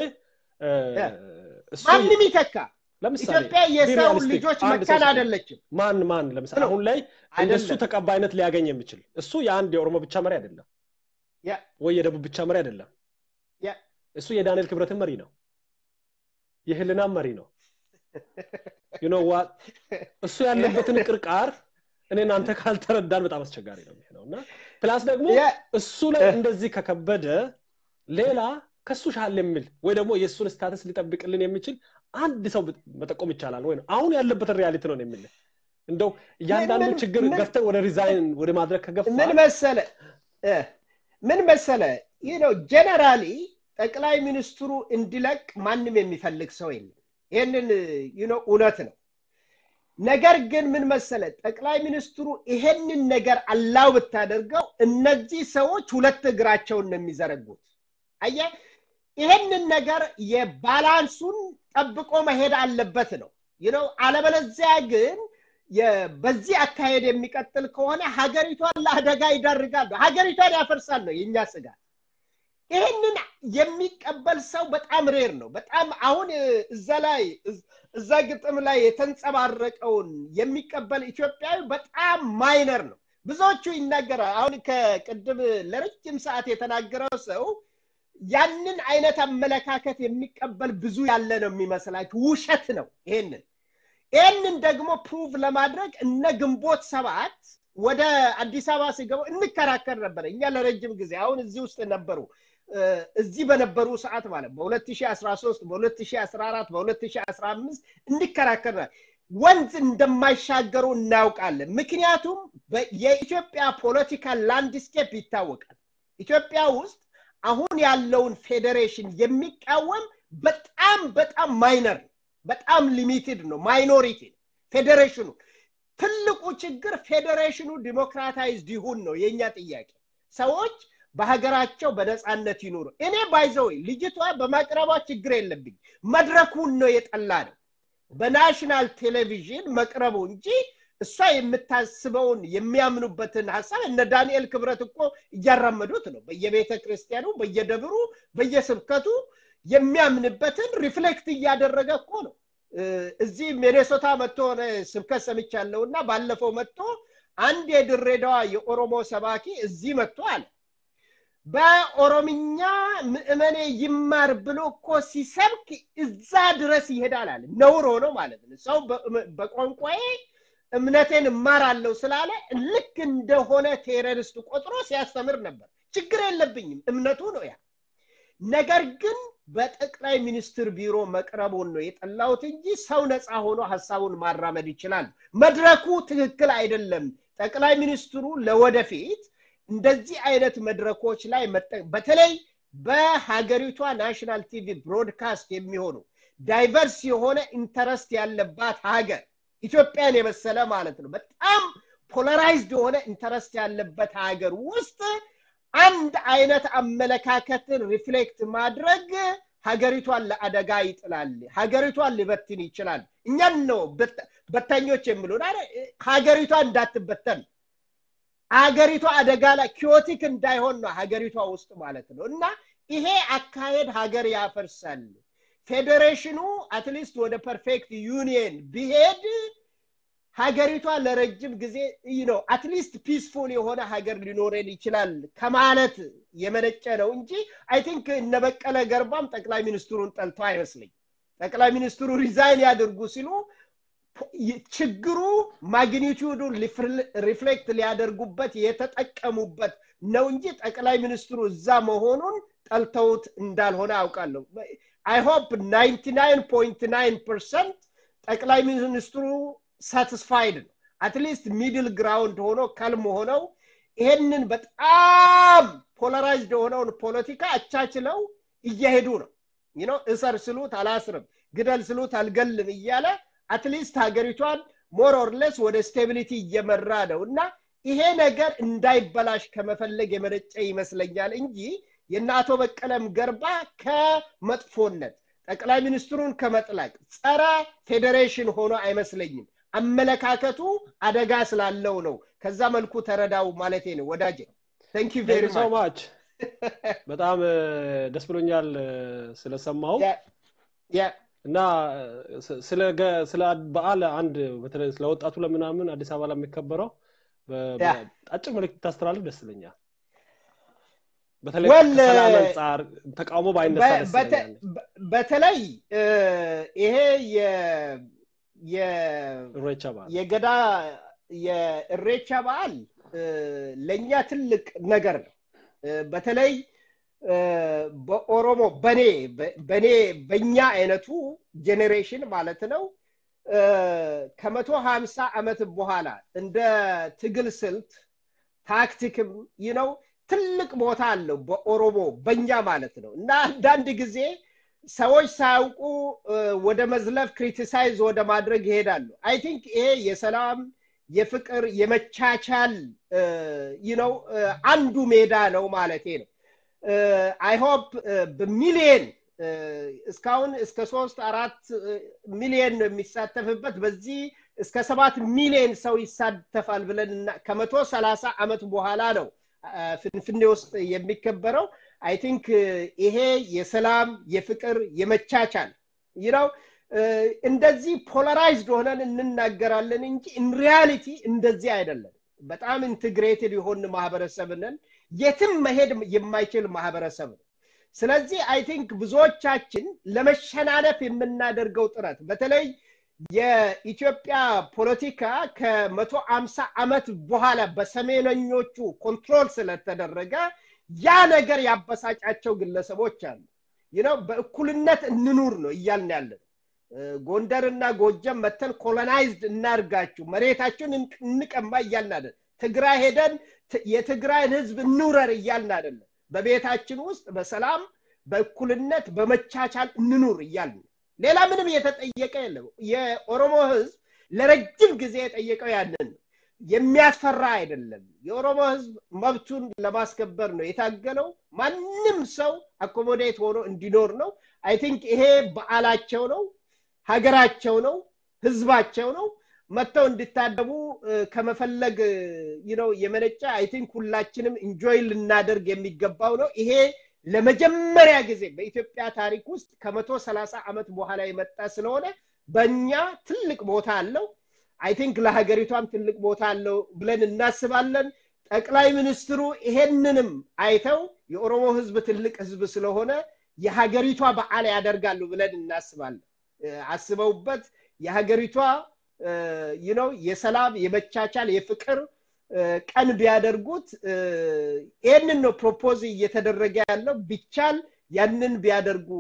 ማንም ይተካ ኢትዮጵያ የሰው ልጆች መካን አይደለችም። ማን ማን ለምሳሌ አሁን ላይ እንደሱ ተቀባይነት ሊያገኝ የሚችል እሱ የአንድ የኦሮሞ ብቻ መሪ አይደለም ወይ የደቡብ ብቻ መሪ አይደለም። እሱ የዳንኤል ክብረትን መሪ ነው፣ የህልናም መሪ ነው። ዩኖዋ እሱ ያለበትን ቅርቃር እኔ እናንተ ካልተረዳን በጣም አስቸጋሪ ነው የሚሆነው እና ፕላስ ደግሞ እሱ ላይ እንደዚህ ከከበደ ሌላ ከሱ ሻል የሚል ወይ ደግሞ የእሱን ስታተስ ሊጠብቅልን የሚችል አንድ ሰው መጠቆም ይቻላል ወይ ነው አሁን ያለበትን ሪያሊቲ ነው የሚል እንደው እያንዳንዱ ምን- ችግር ምን- ገፍተን ወደ ሪዛይን ወደ ማድረግ ከገፋ ምን መሰለ እ፣ ምን መሰለ ይህ ነው ጀነራሊ ጠቅላይ ሚኒስትሩ እንዲለቅ ማንም የሚፈልግ ሰው የለም ይህንን ይህ ነው እውነት ነው ነገር ግን ምን መሰለ ጠቅላይ ሚኒስትሩ ይሄንን ነገር አላው ብታደርገው እነዚህ ሰዎች ሁለት እግራቸውን ነው የሚዘረጉት አየ ይሄንን ነገር የባላንሱን ጠብቆ መሄድ አለበት ነው ይህ ነው አለበለዚያ ግን የ- በዚህ አካሄድ የሚቀጥል ከሆነ ሀገሪቷን ለአደጋ ይዳርጋል ሀገሪቷን ያፈርሳል ነው የእኛ ስጋት ይህንን የሚቀበል ሰው በጣም ሬር ነው በጣም አሁን እ፣ እዛ ላይ እዝ- እዛ ግጥም ላይ የተንጸባረቀውን የሚቀበል ኢትዮጵያዊ በጣም ማይነር ነው ብዙዎቹ ይናገራል አሁን ከቅድም ለረጅም ሰዓት የተናገረው ሰው ያንን አይነት አመለካከት የሚቀበል ብዙ ያለ ነው የሚመስላችሁ ውሸት ነው ይሄንን ይህንን ደግሞ ፕሩቭ ለማድረግ እነ ግንቦት ሰባት ወደ አዲስ አበባ ሲገቡ እንከራከር ነበረ እኛ ለረጅም ጊዜ አሁን እዚህ ውስጥ ነበሩ እ፣ እዚህ በነበሩ ሰዓት ማለት በ2013 በ2014 በ2015 እንከራከር ነበር። ወንዝ እንደማይሻገሩ እናውቃለን ምክንያቱም በ- የኢትዮጵያ ፖለቲካ ላንድስኬፕ ይታወቃል ኢትዮጵያ ውስጥ አሁን ያለውን ፌዴሬሽን የሚቃወም በጣም በጣም ማይነር ነው በጣም ሊሚትድ ነው ማይኖሪቲ ነው ፌዴሬሽኑ ትልቁ ችግር ፌዴሬሽኑ ዲሞክራታይዝድ ይሁን ነው የእኛ ጥያቄ ሰዎች በሀገራቸው በነፃነት ይኑሩ እኔ ባይዘወይ ልጅቷ በማቅረቧ ችግር የለብኝ መድረኩን ነው የጠላ ነው በናሽናል ቴሌቪዥን መቅረቡ እንጂ እሷ የምታስበውን የሚያምኑበትን ሀሳብ እነ ዳንኤል ክብረት እኮ እያራመዱት ነው በየቤተ ክርስቲያኑ በየደብሩ በየስብከቱ የሚያምንበትን ሪፍሌክት እያደረገ እኮ ነው እ፣ እዚህ ሚኔሶታ መጥቶ ሆነ ስብከት ሰምቻለሁ እና ባለፈው መጥቶ አንድ የድሬዳዋ የኦሮሞ ሰባኪ እዚህ መጥቶ አለ በኦሮምኛ ምእመኔ ይማር ብሎ እኮ ሲሰብክ እዛ ድረስ ይሄዳል አለ ነውር ሆኖ ማለት ነው ሰው በ- በቋንቋዬ እምነቴን እማራለሁ ስላለ ልክ እንደሆነ ቴሮሪስት ቆጥሮ ሲያስተምር ነበር ችግር የለብኝም እምነቱ ነው ያ ነገር ግን በጠቅላይ ሚኒስትር ቢሮ መቅረቡን ነው የጠላሁት እንጂ ሰው ነፃ ሆኖ ሀሳቡን ማራመድ ይችላል መድረኩ ትክክል አይደለም ጠቅላይ ሚኒስትሩ ለወደፊት እንደዚህ አይነት መድረኮች ላይ መጠ- በተለይ በሀገሪቷ ናሽናል ቲቪ ብሮድካስት የሚሆኑ ዳይቨርስ የሆነ ኢንተረስት ያለባት ሀገር ኢትዮጵያን የመሰለ ማለት ነው በጣም ፖለራይዝድ የሆነ ኢንተረስት ያለበት ሀገር ውስጥ አንድ አይነት አመለካከትን ሪፍሌክት ማድረግ ሀገሪቷን ለአደጋ ይጥላል ሀገሪቷን ሊበትን ይችላል እኛን ነው በት- በታኞች የሚሉን አይደል? ሀገሪቷ እንዳትበተን ሀገሪቷ አደጋ ላይ ኪዮቲክ እንዳይሆን ነው ሀገሪቷ ውስጥ ማለት ነው እና ይሄ አካሄድ ሀገር ያፈርሳል ፌዴሬሽኑ አትሊስት ወደ ፐርፌክት ዩኒየን ቢሄድ ሀገሪቷ ለረጅም ጊዜ ነው አትሊስት ፒስፉል የሆነ ሀገር ሊኖረን ይችላል ከማለት የመነጨ ነው እንጂ አይ ቲንክ እነ በቀለ ገርባም ጠቅላይ ሚኒስትሩን ጠልቶ አይመስለኝ ጠቅላይ ሚኒስትሩ ሪዛይን ያድርጉ ሲሉ ችግሩ ማግኒቱዱን ሪፍሌክት ሊያደርጉበት የተጠቀሙበት ነው እንጂ ጠቅላይ ሚኒስትሩ እዛ መሆኑን ጠልተውት እንዳልሆነ አውቃለሁ አይ ሆፕ 99.9 ፐርሰንት ጠቅላይ ሚኒስትሩ ሳቲስፋይድ ነው አትሊስት ሚድል ግራውንድ ሆኖ ከልም ሆነው ይሄንን በጣም ፖለራይዝድ የሆነውን ፖለቲካ አቻችለው እየሄዱ ነው ነው እሰር ስሉት አላስርም ግደል ስሉት አልገልም እያለ አትሊስት ሀገሪቷን ሞር ኦርለስ ወደ ስቴቢሊቲ እየመራ ነው እና ይሄ ነገር እንዳይበላሽ ከመፈለግ የመነጨ ይመስለኛል እንጂ የእነ አቶ በቀለም ገርባ ከመጥፎነት ጠቅላይ ሚኒስትሩን ከመጥላቅ ጸረ ፌዴሬሽን ሆኖ አይመስለኝም አመለካከቱ አደጋ ስላለው ነው ከዛ መልኩ ተረዳው ማለቴ ነው ወዳጄ ታንክ ዩ ቬሪ ሶ ማች በጣም ደስ ብሎኛል ስለሰማው እና ስለ በዓል አንድ በተለይ ስለ ወጣቱ ለምናምን አዲስ አበባ ለሚከበረው አጭር መልክት ታስተላልፍ ደስ ይለኛል በተለይ ከሰላም አንጻር ተቃውሞ ባይነሳ ደስ ይለኛል በተለይ ይሄ እሬቻ በዓል የገዳ የእሬቻ በዓል ለእኛ ትልቅ ነገር ነው በተለይ በኦሮሞ በኔ በኔ በእኛ አይነቱ ጄኔሬሽን ማለት ነው ከመቶ ሀምሳ ዓመት በኋላ እንደ ትግል ስልት ታክቲክም ይነው ትልቅ ቦታ አለው በኦሮሞ በኛ ማለት ነው እና አንዳንድ ጊዜ ሰዎች ሳያውቁ ወደ መዝለፍ ክሪቲሳይዝ ወደ ማድረግ ይሄዳሉ አይ ቲንክ ይሄ የሰላም የፍቅር የመቻቻል ነው አንዱ ሜዳ ነው ማለቴ ነው አይ ሆፕ በሚሊየን እስካሁን እስከ ሶስት አራት ሚሊየን ነው የሚሳተፍበት በዚህ እስከ ሰባት ሚሊየን ሰው ይሳተፋል ብለን ከመቶ ሰላሳ ዓመት በኋላ ነው ፍንፍኔ ውስጥ የሚከበረው አይ ቲንክ ይሄ የሰላም የፍቅር የመቻቻል ይነው እንደዚህ ፖላራይዝድ ሆነን እንናገራለን እንጂ ኢንሪያሊቲ እንደዚህ አይደለም በጣም ኢንትግሬትድ የሆን ማህበረሰብ ነን የትም መሄድ የማይችል ማህበረሰብ ነው ስለዚህ አይ ቲንክ ብዙዎቻችን ለመሸናነፍ የምናደርገው ጥረት በተለይ የኢትዮጵያ ፖለቲካ ከመቶ አምሳ ዓመት በኋላ በሰሜነኞቹ ኮንትሮል ስለተደረገ ያ ነገር ያበሳጫቸው ግለሰቦች አሉ ይነው በእኩልነት እንኑር ነው እያልን ያለን ጎንደርና ጎጀም መተን ኮሎናይዝድ እናርጋችሁ መሬታችሁን እንቀማ እያልን አደለ ትግራይ ሄደን የትግራይን ህዝብ እንውረር እያልን አደለ በቤታችን ውስጥ በሰላም በእኩልነት በመቻቻል እንኑር እያልን ሌላ ምንም የተጠየቀ የለም የኦሮሞ ህዝብ ለረጅም ጊዜ የጠየቀው ያንን ነው የሚያስፈራ አይደለም የኦሮሞ ህዝብ መብቱን ለማስከበር ነው የታገለው ማንም ሰው አኮሞዴት ሆኖ እንዲኖር ነው አይ ቲንክ ይሄ በዓላቸው ነው ሀገራቸው ነው ህዝባቸው ነው መጥተው እንዲታደሙ ከመፈለግ ነው የመነጫ አይ ቲንክ ሁላችንም ኢንጆይ ልናደርግ የሚገባው ነው ይሄ ለመጀመሪያ ጊዜ በኢትዮጵያ ታሪክ ውስጥ ከመቶ ሰላሳ ዓመት በኋላ የመጣ ስለሆነ በእኛ ትልቅ ቦታ አለው አይ ቲንክ ለሀገሪቷም ትልቅ ቦታ አለው ብለን እናስባለን ጠቅላይ ሚኒስትሩ ይሄንንም አይተው የኦሮሞ ህዝብ ትልቅ ህዝብ ስለሆነ የሀገሪቷ በዓል ያደርጋሉ ብለን እናስባለን አስበውበት የሀገሪቷ ነው የሰላም የመቻቻል የፍቅር ቀን ቢያደርጉት ይህንን ነው ፕሮፖዝ እየተደረገ ያለው ቢቻል ያንን ቢያደርጉ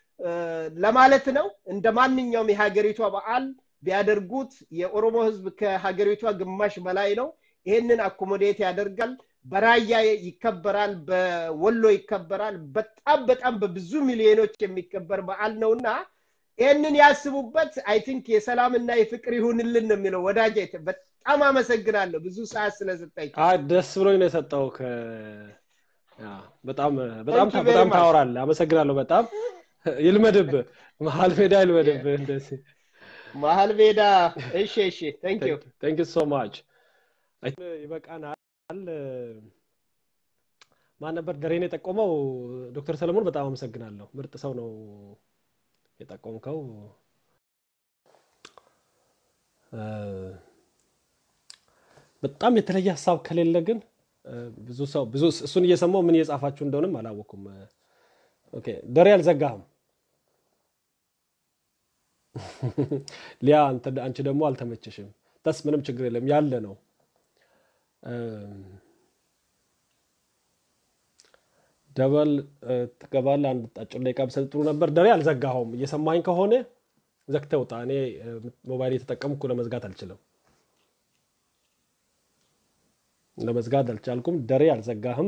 ለማለት ነው እንደ ማንኛውም የሀገሪቷ በዓል ቢያደርጉት የኦሮሞ ህዝብ ከሀገሪቷ ግማሽ በላይ ነው ይህንን አኮሞዴት ያደርጋል በራያ ይከበራል በወሎ ይከበራል በጣም በጣም በብዙ ሚሊዮኖች የሚከበር በዓል ነውና ይህንን ያስቡበት አይ ቲንክ የሰላምና የፍቅር ይሁንልን ነው የሚለው ወዳጅ በጣም አመሰግናለሁ ብዙ ሰዓት ስለሰጠኝ ደስ ብሎኝ ነው የሰጠው በጣም በጣም በጣም ታወራለ አመሰግናለሁ በጣም ይልመድብ መሀል ሜዳ ይልመድብ እንደዚህ መሀል ሜዳ እሺ እሺ ቴንክ ሶ ማች ይበቃናል ማን ነበር ደሬን የጠቆመው ዶክተር ሰለሞን በጣም አመሰግናለሁ ምርጥ ሰው ነው የጠቆምከው በጣም የተለየ ሀሳብ ከሌለ ግን ብዙ ሰው ብዙ እሱን እየሰማው ምን እየጻፋችሁ እንደሆንም አላወኩም ደሬ አልዘጋህም ሊያ አንቺ ደግሞ አልተመችሽም ተስ ምንም ችግር የለም ያለ ነው ደበል ትገባል አንድ አጭር ደቂቃ ብሰጥ ጥሩ ነበር ደሬ አልዘጋኸውም እየሰማኝ ከሆነ ዘግተ ውጣ እኔ ሞባይል የተጠቀምኩ ለመዝጋት አልችልም ለመዝጋት አልቻልኩም ደሬ አልዘጋህም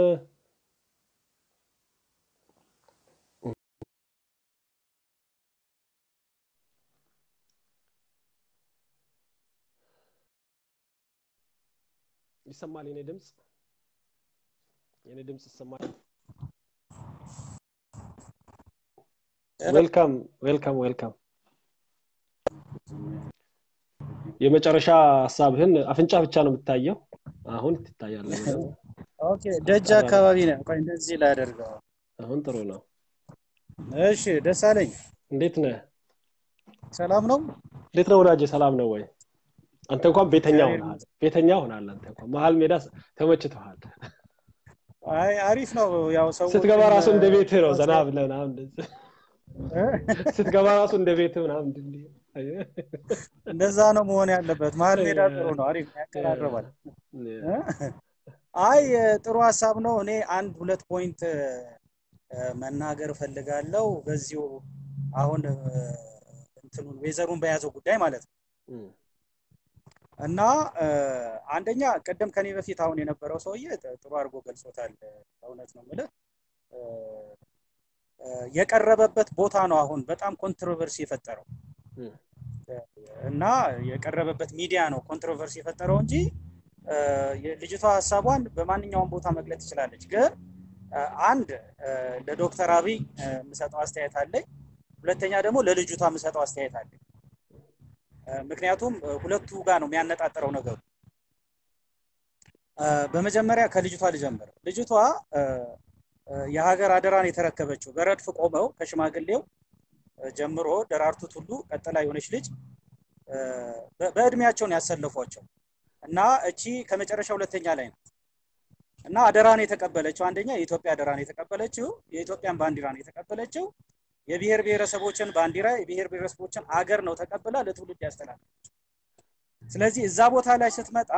ይሰማል የኔ ድምፅ የኔ ድምፅ ይሰማል ዌልካም ዌልካም ዌልካም የመጨረሻ ሀሳብህን አፍንጫ ብቻ ነው የምታየው አሁን ትታያለ ኦኬ ደጅ አካባቢ ነው ቆይ እንደዚህ ላደርገው አሁን ጥሩ ነው እሺ ደስ አለኝ እንዴት ነህ ሰላም ነው እንዴት ነው ወዳጅ ሰላም ነው ወይ አንተ እንኳን ቤተኛ ሆናል ቤተኛ ሆናል አንተ እንኳን መሀል ሜዳ ተመችተሃል አይ አሪፍ ነው ያው ሰው ስትገባ ራሱ እንደ ቤት ነው ዘና ብለህ ምናምን ስትገባ ራሱ እንደ ቤት ምናምን እንደዛ ነው መሆን ያለበት መሀል ሜዳ ጥሩ ነው አሪፍ ያቀራርባል አይ ጥሩ ሀሳብ ነው እኔ አንድ ሁለት ፖይንት መናገር እፈልጋለሁ በዚሁ አሁን እንትኑን ዌዘሩን በያዘው ጉዳይ ማለት ነው። እም፣ እና እ፣ አንደኛ ቅድም ከኔ በፊት አሁን የነበረው ሰውዬ ጥ- ጥሩ አድርጎ ገልጾታል። እውነት ነው የምልህ እ፣ እ፣ የቀረበበት ቦታ ነው አሁን በጣም ኮንትሮቨርሲ የፈጠረው እም፣ እና የቀረበበት ሚዲያ ነው ኮንትሮቨርሲ የፈጠረው እንጂ እ፣ የልጅቷ ሀሳቧን በማንኛውም ቦታ መግለጽ ትችላለች። ግን እ፣ አንድ እ፣ ለዶክተር አብይ እ፣ የምሰጠው አስተያየት አለኝ። ሁለተኛ ደግሞ ለልጅቷ የምሰጠው አስተያየት አለኝ። እ፣ ምክንያቱም እ፣ ሁለቱ ጋር ነው የሚያነጣጥረው ነገሩ። እ፣ በመጀመሪያ ከልጅቷ ልጀምር። ልጅቷ እ፣ እ፣ የሀገር አደራን የተረከበችው በረድፍ ቆመው ከሽማግሌው እ፣ ጀምሮ ደራርቱ ቱሉ ቀጥላ የሆነች ልጅ እ፣ በ- በእድሜያቸውን ያሰለፏቸው እና እቺ ከመጨረሻ ሁለተኛ ላይ ናት እና አደራን የተቀበለችው አንደኛ የኢትዮጵያ አደራን የተቀበለችው የኢትዮጵያን ባንዲራ ነው የተቀበለችው የብሔር ብሔረሰቦችን ባንዲራ የብሔር ብሔረሰቦችን አገር ነው ተቀብላ ለትውልድ ያስተላለፈችው። ስለዚህ እዛ ቦታ ላይ ስትመጣ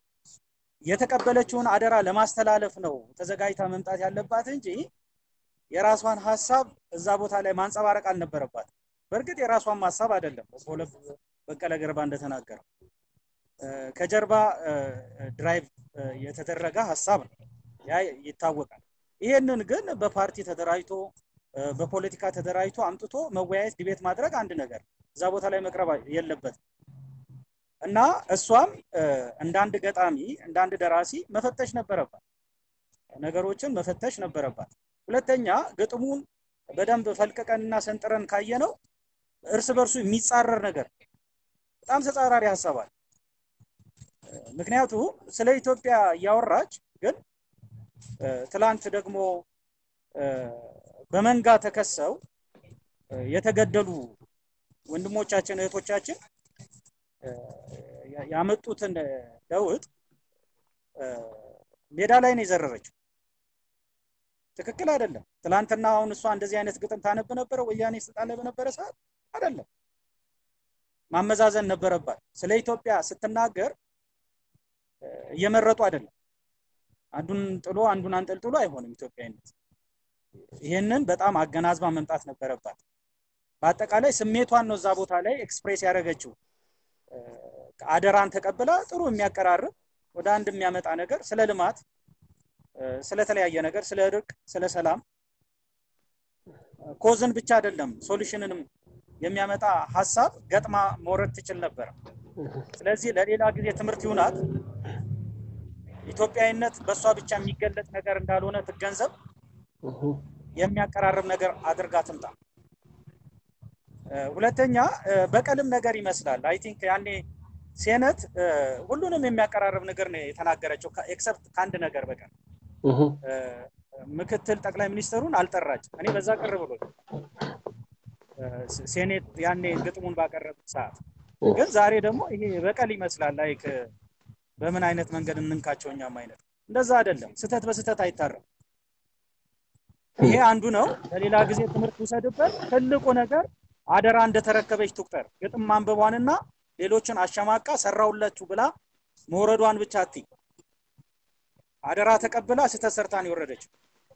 የተቀበለችውን አደራ ለማስተላለፍ ነው ተዘጋጅታ መምጣት ያለባት እንጂ የራሷን ሀሳብ እዛ ቦታ ላይ ማንጸባረቅ አልነበረባት። በእርግጥ የራሷን ሀሳብ አይደለም በሁለት በቀለ ገርባ እንደተናገረው እ፣ ከጀርባ እ፣ ድራይቭ እ፣ የተደረገ ሀሳብ ነው። ያ ይታወቃል። ይሄንን ግን በፓርቲ ተደራጅቶ እ፣ በፖለቲካ ተደራጅቶ አምጥቶ መወያየት፣ ዲቤት ማድረግ አንድ ነገር ነው። እዛ ቦታ ላይ መቅረብ የለበትም እና እሷም እ፣ እንደ አንድ ገጣሚ እንደ አንድ ደራሲ መፈተሽ ነበረባት፣ ነገሮችን መፈተሽ ነበረባት። ሁለተኛ ግጥሙን በደንብ ፈልቅቀንና ሰንጥረን ካየነው እርስ በርሱ የሚጻረር ነገር በጣም ተጻራሪ ሀሳብ አለ። ምክንያቱም ስለ ኢትዮጵያ እያወራች ግን እ፣ ትላንት ደግሞ እ፣ በመንጋ ተከሰው እ፣ የተገደሉ ወንድሞቻችን እህቶቻችን እ፣ ያ- ያመጡትን ለውጥ እ፣ ሜዳ ላይ ነው የዘረረችው። ትክክል አይደለም። ትላንትና አሁን እሷ እንደዚህ አይነት ግጥም ታነብ ነበረ ወያኔ ስልጣን ላይ በነበረ ሰዓት አይደለም። ማመዛዘን ነበረባት። ስለ ኢትዮጵያ ስትናገር እ፣ እየመረጡ አይደለም። አንዱን ጥሎ አንዱን አንጠልጥሎ አይሆንም ኢትዮጵያዊነት። ይህንን በጣም አገናዝባ መምጣት ነበረባት። በአጠቃላይ ስሜቷን ነው እዛ ቦታ ላይ ኤክስፕሬስ ያደረገችው። እ፣ አደራን ተቀብላ ጥሩ የሚያቀራርብ ወደ አንድ የሚያመጣ ነገር ስለ ልማት እ፣ ስለተለያየ ነገር ስለ እርቅ፣ ስለ ሰላም ኮዝን ብቻ አይደለም ሶሉሽንንም የሚያመጣ ሀሳብ ገጥማ መውረድ ትችል ነበር። ስለዚህ ለሌላ ጊዜ ትምህርት ይሁናት። ኢትዮጵያዊነት በእሷ ብቻ የሚገለጥ ነገር እንዳልሆነ ትገንዘብ። እም፣ የሚያቀራርብ ነገር አድርጋ ትምጣ። እ፣ ሁለተኛ እ፣ በቀልም ነገር ይመስላል። አይ ቲንክ ያኔ ሴነት እ፣ ሁሉንም የሚያቀራርብ ነገር ነው የተናገረችው ኤክሰፕት ከአንድ ነገር በቀር እም፣ እ፣ ምክትል ጠቅላይ ሚኒስትሩን አልጠራች። እኔ በዛ ቅር ብሎ ሴኔት ያኔ ግጥሙን ባቀረቡት ሰዓት ግን ዛሬ ደግሞ ይሄ በቀል ይመስላል። ላይክ በምን አይነት መንገድ እንንካቸው እኛም አይነት እንደዛ አይደለም። ስህተት በስህተት አይታረም። ይሄ አንዱ ነው። ለሌላ ጊዜ ትምህርት ውሰድበት። ትልቁ ነገር አደራ እንደተረከበች ትቁጠር። ግጥም ማንበቧንና ሌሎችን አሸማቃ ሰራውላችሁ ብላ መውረዷን ብቻ አትይ። አደራ ተቀብላ ስህተት ሰርታን የወረደችው።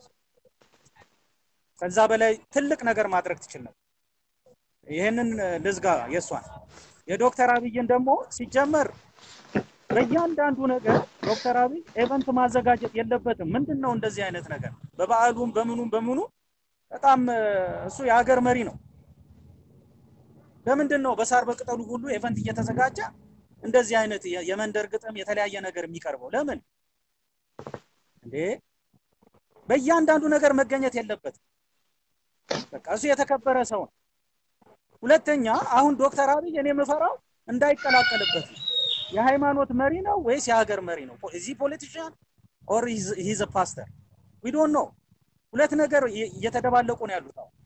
ከዛ በላይ ትልቅ ነገር ማድረግ ትችል ነበር። ይህንን ልዝጋ የእሷን የዶክተር አብይን ደግሞ ሲጀመር በእያንዳንዱ ነገር ዶክተር አብይ ኤቨንት ማዘጋጀት የለበትም። ምንድን ነው እንደዚህ አይነት ነገር በበዓሉም በምኑም በምኑ በጣም እ፣ እሱ የሀገር መሪ ነው። ለምንድን ነው በሳር በቅጠሉ ሁሉ ኤቨንት እየተዘጋጀ እንደዚህ አይነት የ- የመንደር ግጥም የተለያየ ነገር የሚቀርበው ለምን እንዴ? በእያንዳንዱ ነገር መገኘት የለበትም። በቃ እሱ የተከበረ ሰው ነው። ሁለተኛ አሁን ዶክተር አብይ እኔ የምፈራው እንዳይቀላቀልበት ነው። የሃይማኖት መሪ ነው ወይስ የሀገር መሪ ነው? እዚህ ፖለቲሽያን ኦር ሂዝ ፓስተር ዊ ዶንት ኖ። ሁለት ነገር እየ- እየተደባለቁ ነው ያሉት አሁን።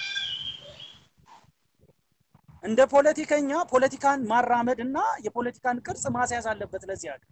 እንደ ፖለቲከኛ ፖለቲካን ማራመድ እና የፖለቲካን ቅርጽ ማስያዝ አለበት ለዚህ ሀገር።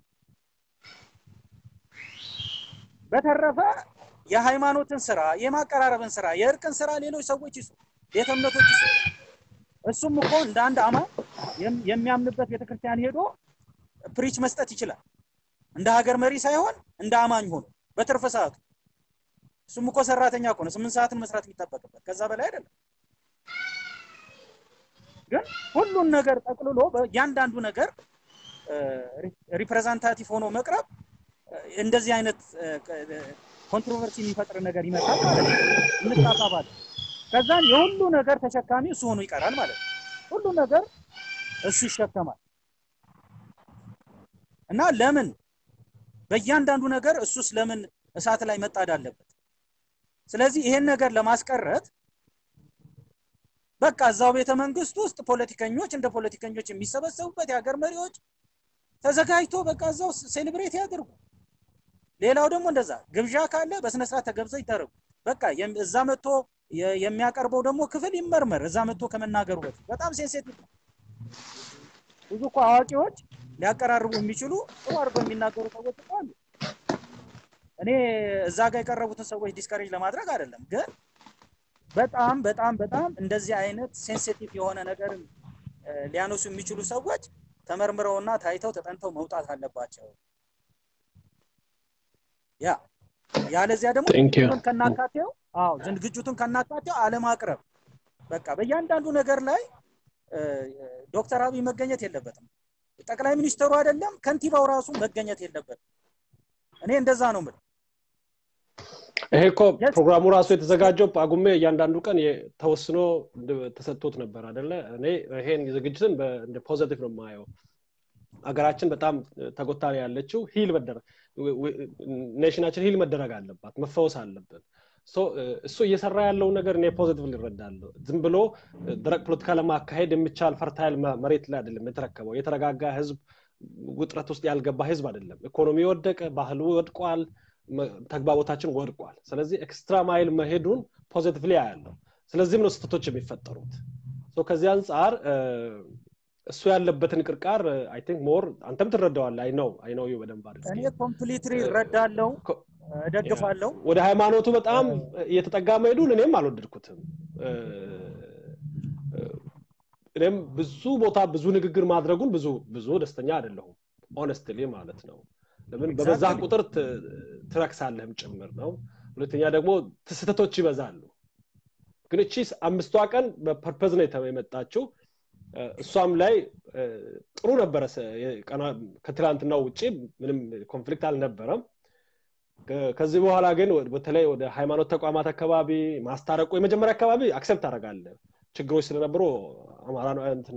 በተረፈ የሃይማኖትን ስራ፣ የማቀራረብን ስራ፣ የእርቅን ስራ ሌሎች ሰዎች ይሱ፣ ቤተ እምነቶች ይሱ። እሱም እኮ እንደ አንድ አማኝ የም- የሚያምንበት ቤተክርስቲያን ሄዶ ፕሪች መስጠት ይችላል። እንደ ሀገር መሪ ሳይሆን እንደ አማኝ ሆኖ በትርፍ ሰዓቱ። እሱም እኮ ሰራተኛ እኮ ነው። ስምንት ሰዓትን መስራት የሚጠበቅበት ከዛ በላይ አይደለም። ግን ሁሉን ነገር ጠቅልሎ በእያንዳንዱ ነገር ሪፕሬዘንታቲቭ ሆኖ መቅረብ እንደዚህ አይነት ኮንትሮቨርሲ የሚፈጥር ነገር ይመጣል ማለት ነው። እንጣጣባለን። ከዛን የሁሉ ነገር ተሸካሚ እሱ ሆኖ ይቀራል ማለት ነው። ሁሉ ነገር እሱ ይሸከማል እና ለምን በእያንዳንዱ ነገር እሱስ ለምን እሳት ላይ መጣድ አለበት? ስለዚህ ይሄን ነገር ለማስቀረት በቃ እዛው ቤተ መንግስት ውስጥ ፖለቲከኞች እንደ ፖለቲከኞች የሚሰበሰቡበት የሀገር መሪዎች ተዘጋጅቶ በቃ እዛው ሴሌብሬት ያድርጉ። ሌላው ደግሞ እንደዛ ግብዣ ካለ በስነ ስርዓት ተገብዘው ይደረጉ። በቃ እዛ መጥቶ የሚያቀርበው ደግሞ ክፍል ይመርመር። እዛ መጥቶ ከመናገሩ በፊት በጣም ሴንሴቲቭ ነው። ብዙ እኮ አዋቂዎች ሊያቀራርቡ የሚችሉ ጥሩ አድርገው የሚናገሩ ሰዎች እኮ አሉ። እኔ እዛ ጋር የቀረቡትን ሰዎች ዲስከሬጅ ለማድረግ አይደለም፣ ግን በጣም በጣም በጣም እንደዚህ አይነት ሴንሲቲቭ የሆነ ነገርን ሊያነሱ የሚችሉ ሰዎች ተመርምረውና ታይተው ተጠንተው መውጣት አለባቸው። ያ ያለዚያ ደግሞ ዝግጅቱን ከናካቴው አዎ ዝግጅቱን ከናካቴው አለማቅረብ በቃ በእያንዳንዱ ነገር ላይ ዶክተር አብይ መገኘት የለበትም። ጠቅላይ ሚኒስትሩ አይደለም ከንቲባው ራሱ መገኘት የለበትም። እኔ እንደዛ ነው የምለው። ይሄ እኮ ፕሮግራሙ ራሱ የተዘጋጀው ጳጉሜ እያንዳንዱ ቀን ተወስኖ ተሰጥቶት ነበር አደለ? እኔ ይሄን ዝግጅትን እንደ ፖዘቲቭ ነው የማየው። አገራችን በጣም ተጎታ ነው ያለችው። ሂል መደረግ ኔሽናችን ሂል መደረግ አለባት፣ መፈወስ አለብን። እሱ እየሰራ ያለውን ነገር እኔ ፖዚቲቭ ሊረዳለሁ። ዝም ብሎ ደረቅ ፖለቲካ ለማካሄድ የሚቻል ፈርታይል መሬት ላይ አይደለም የተረከበው። የተረጋጋ ህዝብ፣ ውጥረት ውስጥ ያልገባ ህዝብ አይደለም። ኢኮኖሚ ወደቀ፣ ባህሉ ወድቋል፣ ተግባቦታችን ወድቋል። ስለዚህ ኤክስትራ ማይል መሄዱን ፖዚቲቭሊ ያለው። ስለዚህም ነው ስህተቶች የሚፈጠሩት። ከዚህ አንጻር እሱ ያለበትን ቅርቃር አይ ቲንክ ሞር አንተም ትረዳዋለህ። አይ ነው አይ ነው በደንብ አድርገህ እኔ ኮምፕሊትሊ እረዳለሁ፣ እደግፋለሁ። ወደ ሃይማኖቱ በጣም እየተጠጋ መሄዱን እኔም አልወደድኩትም። እኔም ብዙ ቦታ ብዙ ንግግር ማድረጉን ብዙ ብዙ ደስተኛ አይደለሁም ኦነስትሊ ማለት ነው። ለምን በበዛ ቁጥር ትረክሳለህም ጭምር ነው። ሁለተኛ ደግሞ ስህተቶች ይበዛሉ። ግን እቺ አምስቷ ቀን በፐርፐዝ ነው የመጣችው። እሷም ላይ ጥሩ ነበረ። ከትላንትናው ውጭ ምንም ኮንፍሊክት አልነበረም። ከዚህ በኋላ ግን በተለይ ወደ ሃይማኖት ተቋማት አካባቢ ማስታረቁ የመጀመሪያ አካባቢ አክሰፕት አደርጋለሁ። ችግሮች ስለነበሩ አማራ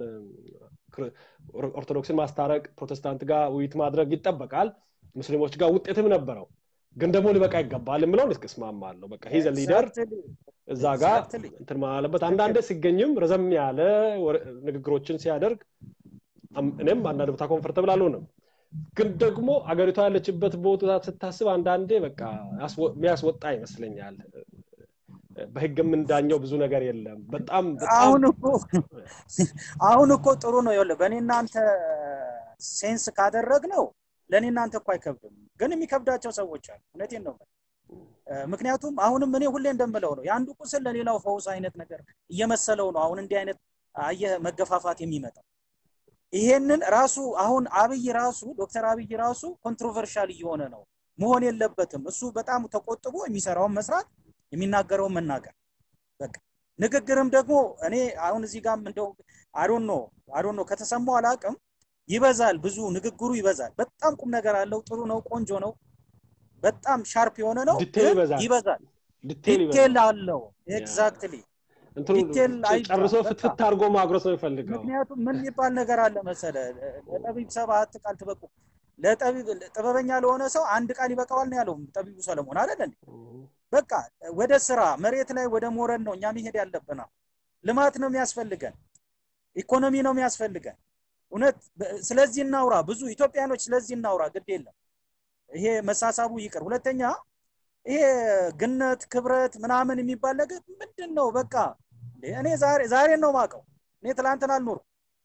ኦርቶዶክስን ማስታረቅ፣ ፕሮቴስታንት ጋር ውይይት ማድረግ ይጠበቃል። ሙስሊሞች ጋር ውጤትም ነበረው። ግን ደግሞ ሊበቃ ይገባል የምለውን እስማማለሁ። በቃ ሂዘ ሊደር እዛ ጋር እንትን ማለበት አንዳንዴ ሲገኝም ረዘም ያለ ንግግሮችን ሲያደርግ እኔም አንዳንድ ቦታ ኮንፈርተብል አልሆንም። ግን ደግሞ አገሪቷ ያለችበት ቦታ ስታስብ አንዳንዴ በቃ የሚያስወጣ ይመስለኛል። በህግ የምንዳኘው ብዙ ነገር የለም። በጣም አሁን እኮ አሁን እኮ ጥሩ ነው። ይኸውልህ በእኔ እናንተ ሴንስ ካደረግ ነው ለእኔ እናንተ እኮ አይከብድም፣ ግን የሚከብዳቸው ሰዎች አሉ። እውነቴን ነው። ምክንያቱም አሁንም እኔ ሁሌ እንደምለው ነው የአንዱ ቁስል ለሌላው ፈውስ አይነት ነገር እየመሰለው ነው አሁን እንዲህ አይነት አየህ መገፋፋት የሚመጣው ይሄንን ራሱ አሁን አብይ ራሱ ዶክተር አብይ ራሱ ኮንትሮቨርሻል እየሆነ ነው መሆን የለበትም እሱ በጣም ተቆጥቦ የሚሰራውን መስራት የሚናገረውን መናገር በቃ ንግግርም ደግሞ እኔ አሁን እዚህ ጋር እንደው አዶን ነው አዶን ነው ከተሰማው አላቅም ይበዛል ብዙ ንግግሩ ይበዛል በጣም ቁም ነገር አለው ጥሩ ነው ቆንጆ ነው በጣም ሻርፕ የሆነ ነው ይበዛል ዲቴል አለው ኤግዛክትሊ ዲቴል ጨርሶ ፍትፍት አድርጎ ማጉረስ ነው የሚፈልገው ምክንያቱም ምን የሚባል ነገር አለ መሰለ ለጠቢብ ሰባት ቃል ትበቁ ጥበበኛ ለሆነ ሰው አንድ ቃል ይበቃዋል ነው ያለው ጠቢቡ ሰለሞን አይደል እንዴ በቃ ወደ ስራ መሬት ላይ ወደ ሞረድ ነው እኛ መሄድ ያለብና ልማት ነው የሚያስፈልገን ኢኮኖሚ ነው የሚያስፈልገን እውነት ስለዚህ እናውራ ብዙ ኢትዮጵያኖች ስለዚህ እናውራ ግድ የለም ይሄ መሳሳቡ ይቅር ሁለተኛ ይሄ ግነት ክብረት ምናምን የሚባል ነገር ምንድን ነው በቃ እኔ ዛሬ ዛሬን ነው ማቀው እኔ ትላንትን አልኖርኩም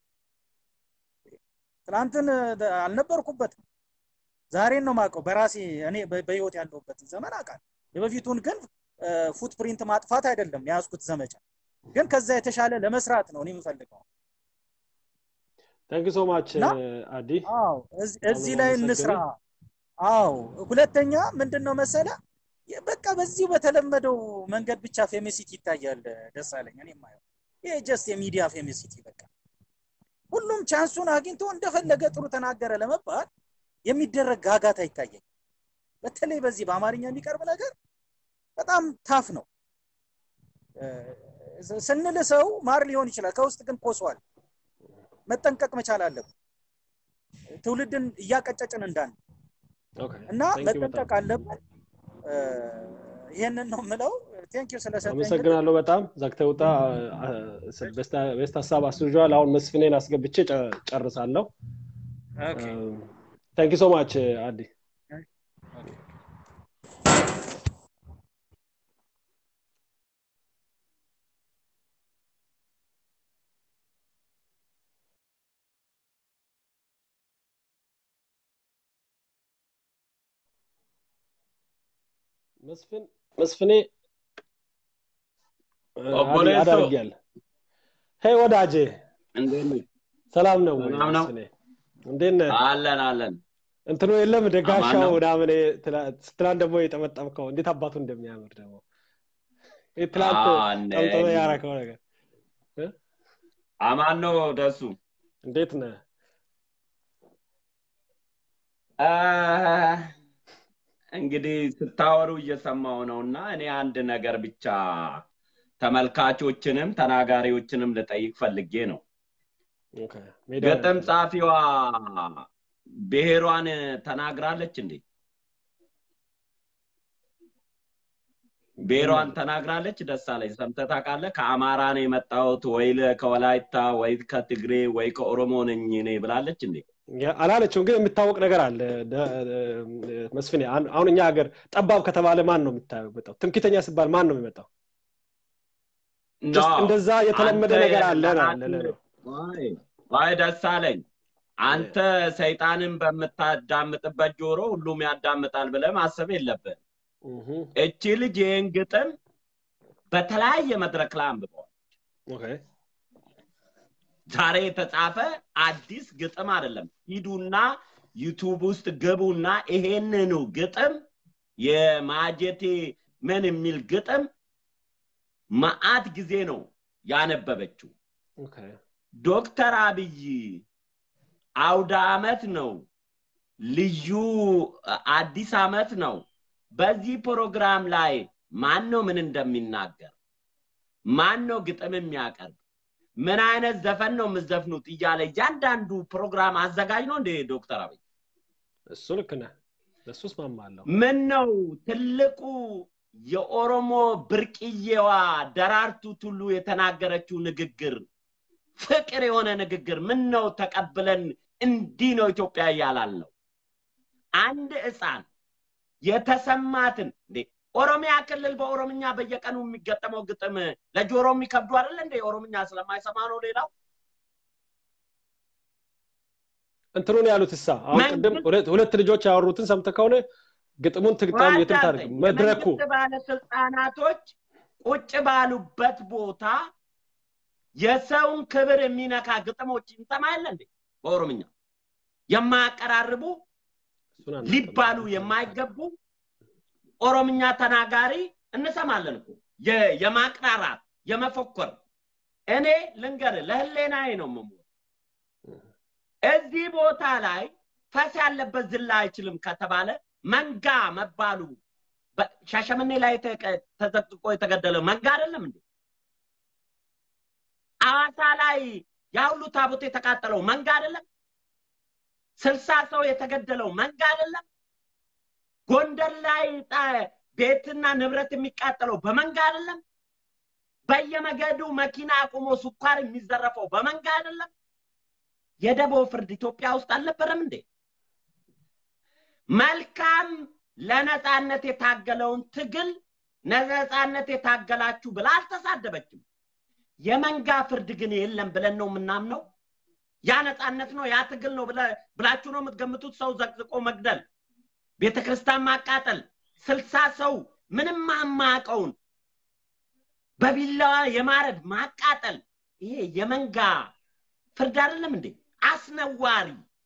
ትላንትን አልነበርኩበትም ዛሬን ነው ማቀው በራሴ እኔ በህይወት ያለሁበት ዘመን አውቃል የበፊቱን ግን ፉትፕሪንት ማጥፋት አይደለም የያዝኩት ዘመቻ ግን ከዛ የተሻለ ለመስራት ነው እኔ የምፈልገው ታንክ ሶ ማች አዲ አዎ እዚህ ላይ እንስራ አዎ ሁለተኛ ምንድን ነው መሰለ በቃ በዚሁ በተለመደው መንገድ ብቻ ፌሚሲቲ ይታያል ደሳለኝ እኔ ማየው ይሄ ጀስት የሚዲያ ፌሚሲቲ በቃ ሁሉም ቻንሱን አግኝቶ እንደፈለገ ጥሩ ተናገረ ለመባል የሚደረግ ጋጋታ ይታየኝ። በተለይ በዚህ በአማርኛ የሚቀርብ ነገር በጣም ታፍ ነው። ስንል ሰው ማር ሊሆን ይችላል፣ ከውስጥ ግን ኮሷል። መጠንቀቅ መቻል አለብን። ትውልድን እያቀጨጭን እንዳን እና መጠንቀቅ አለብን። ይህንን ነው የምለው። ቴንኪዩ ስለሰጠኝ። አመሰግናለሁ በጣም ዘግተህ ውጣ። ቤስት ሀሳብ አስይዟል። አሁን መስፍኔን አስገብቼ ጨርሳለሁ። ታንኪ ሶ ማች አዲ። መስፍን መስፍኔ አዳርጊያል ሄይ ወዳጄ ሰላም ነው ወይ መስፍኔ እንዴት ነህ አለን አለን እንትኑ የለም ደጋሻው ምናምን ትላንት ደግሞ የጠመጠምከው እንዴት አባቱ እንደሚያምር ደግሞ ትላንት ጠምጥመ ያረከው ነገር አማን ነው ደሱ እንዴት ነህ እንግዲህ ስታወሩ እየሰማው ነው እና እኔ አንድ ነገር ብቻ ተመልካቾችንም ተናጋሪዎችንም ልጠይቅ ፈልጌ ነው። ግጥም ጻፊዋ ብሔሯን ተናግራለች እንዴ? ብሔሯን ተናግራለች? ደሳለኝ ሰምተህ ታውቃለህ? ከአማራ ነው የመጣሁት ወይ ከወላይታ ወይ ከትግሬ ወይ ከኦሮሞ ነኝ እኔ ብላለች እንዴ? አላለችም፣ ግን የሚታወቅ ነገር አለ መስፍኔ። አሁን እኛ ሀገር ጠባብ ከተባለ ማን ነው የሚመጣው? ትምክተኛ ሲባል ማን ነው የሚመጣው? እንደዛ የተለመደ ነገር አለ ነው። ዋይ ደስ አለኝ። አንተ ሰይጣንን በምታዳምጥበት ጆሮ ሁሉም ያዳምጣል ብለህ ማሰብ የለብን። እቺ ልጅ ይህን ግጥም በተለያየ መድረክ ላይ አንብበዋል። ዛሬ የተጻፈ አዲስ ግጥም አይደለም። ሂዱና ዩቱብ ውስጥ ግቡና ይሄንኑ ግጥም የማጀቴ ምን የሚል ግጥም መአት ጊዜ ነው ያነበበችው። ዶክተር አብይ አውደ አመት ነው፣ ልዩ አዲስ አመት ነው። በዚህ ፕሮግራም ላይ ማን ነው ምን እንደሚናገር ማን ነው ግጥም የሚያቀርብ ምን አይነት ዘፈን ነው የምዘፍኑት እያለ እያንዳንዱ ፕሮግራም አዘጋጅ ነው እንዴ ዶክተር አብይ? እሱ ልክ ነህ። ለሱ እስማማለሁ። ምን ነው ትልቁ የኦሮሞ ብርቅዬዋ ደራርቱ ቱሉ የተናገረችው ንግግር ፍቅር የሆነ ንግግር ምን ነው ተቀብለን እንዲህ ነው ኢትዮጵያ እያላል ነው። አንድ ህፃን የተሰማትን እንዴ ኦሮሚያ ክልል በኦሮምኛ በየቀኑ የሚገጠመው ግጥም ለጆሮ የሚከብዱ አይደለ እንደ ኦሮምኛ ስለማይሰማ ነው ሌላው እንትኑን ያሉት እሳ አሁን ቅድም ሁለት ልጆች ያወሩትን ሰምተ ከሆነ ግጥሙን ትግጣም የትም ታደርግ መድረኩ ባለስልጣናቶች ቁጭ ባሉበት ቦታ የሰውን ክብር የሚነካ ግጥሞች እንሰማለን እንዴ በኦሮምኛ የማያቀራርቡ ሊባሉ የማይገቡ ኦሮምኛ ተናጋሪ እንሰማለን እኮ የማቅራራት የመፎከር እኔ ልንገር ለህሌናዬ ነው ምሞ እዚህ ቦታ ላይ ፈስ ያለበት ዝላ አይችልም ከተባለ መንጋ መባሉ ሻሸመኔ ላይ ተዘቅዝቆ የተገደለው መንጋ አይደለም እንዴ? አዋሳ ላይ ያ ሁሉ ታቦት የተቃጠለው መንጋ አይደለም? ስልሳ ሰው የተገደለው መንጋ አይደለም? ጎንደር ላይ ቤትና ንብረት የሚቃጠለው በመንጋ አይደለም? በየመገዱ መኪና አቁሞ ስኳር የሚዘረፈው በመንጋ አይደለም? የደቦ ፍርድ ኢትዮጵያ ውስጥ አልነበረም እንዴ? መልካም ለነፃነት የታገለውን ትግል ነፃነት የታገላችሁ ብላ አልተሳደበችም። የመንጋ ፍርድ ግን የለም ብለን ነው የምናምነው። ያ ነፃነት ነው፣ ያ ትግል ነው ብላችሁ ነው የምትገምቱት። ሰው ዘቅዝቆ መግደል፣ ቤተ ክርስቲያን ማቃጠል፣ ስልሳ ሰው ምንም የማያውቀውን በቢላዋ የማረድ ማቃጠል፣ ይሄ የመንጋ ፍርድ አይደለም እንዴ? አስነዋሪ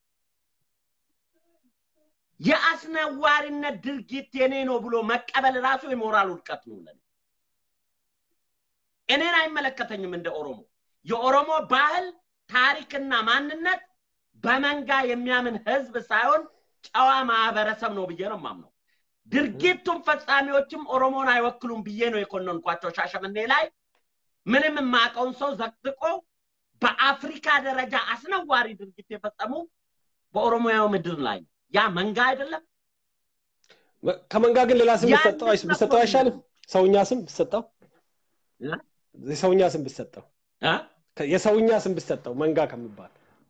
የአስነዋሪነት ድርጊት የኔ ነው ብሎ መቀበል ራሱ የሞራል ውድቀት ነው ለኔ። እኔን አይመለከተኝም እንደ ኦሮሞ። የኦሮሞ ባህል ታሪክና ማንነት በመንጋ የሚያምን ህዝብ ሳይሆን ጨዋ ማህበረሰብ ነው ብዬ ነው የማምነው። ድርጊቱን ፈጻሚዎችም ኦሮሞን አይወክሉም ብዬ ነው የኮነንኳቸው። ሻሸመኔ ላይ ምንም የማውቀውን ሰው ዘቅዝቆ በአፍሪካ ደረጃ አስነዋሪ ድርጊት የፈጸሙ በኦሮሞያው ምድር ላይ ነው። ያ መንጋ አይደለም። ከመንጋ ግን ሌላ ስም ያን ቢሰጠው አይስ- ነው ቢሰጠው አይሻልም? ሰውኛ ስም ቢሰጠው እ? የሰውኛ ስም ቢሰጠው እ? ከ- የሰውኛ ስም ቢሰጠው መንጋ ከሚባል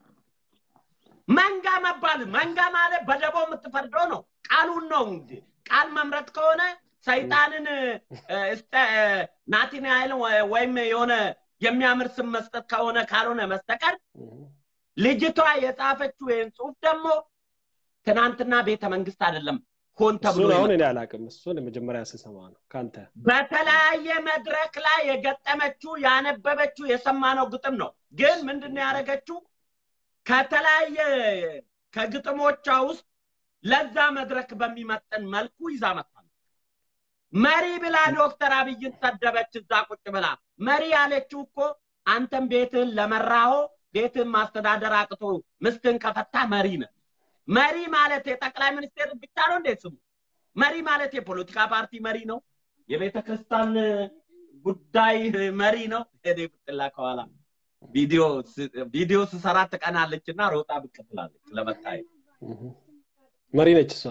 መንጋ መባል መንጋ ማለት በደቦ የምትፈርደው ነው። ቃሉን ነው እንግዲህ ቃል መምረጥ ከሆነ ሰይጣንን እ፣ እስተ እ፣ ናትናኤልን ወ- ወይም የሆነ የሚያምር ስም መስጠት ከሆነ ካልሆነ በስተቀር ልጅቷ የጻፈችው ይህን ጽሁፍ ደግሞ ትናንትና ቤተ መንግስት አይደለም ሆን ተብሎ እሱን አሁን የመጣው። እኔ አላውቅም። እሱን የመጀመሪያ ስሰማ ነው ከአንተ። በተለያየ መድረክ ላይ የገጠመችው ያነበበችው የሰማነው ግጥም ነው። ግን ምንድን ነው ያደረገችው? ከተለያየ ከግጥሞቿ ውስጥ ለዛ መድረክ በሚመጥን መልኩ ይዛ መጣለች። መሪ ብላ ዶክተር አብይን ሰደበች። እዛ ቁጭ ብላ መሪ ያለችው እኮ አንተም ቤትህን ለመራሆ ቤትህን ማስተዳደር አቅቶ ምስትህን ከፈታ መሪ ነህ። መሪ ማለት የጠቅላይ ሚኒስቴር ብቻ ነው እንዴ ስሙ? መሪ ማለት የፖለቲካ ፓርቲ መሪ ነው። የቤተ ክርስቲያን ጉዳይ መሪ ነው። እኔ ብጥላ ከኋላ ቪዲዮ ስ- ቪዲዮ ስሰራ ትቀናለች እና ሮጣ ብቅ ትላለች ለመታየት መሪ ነች እሷ።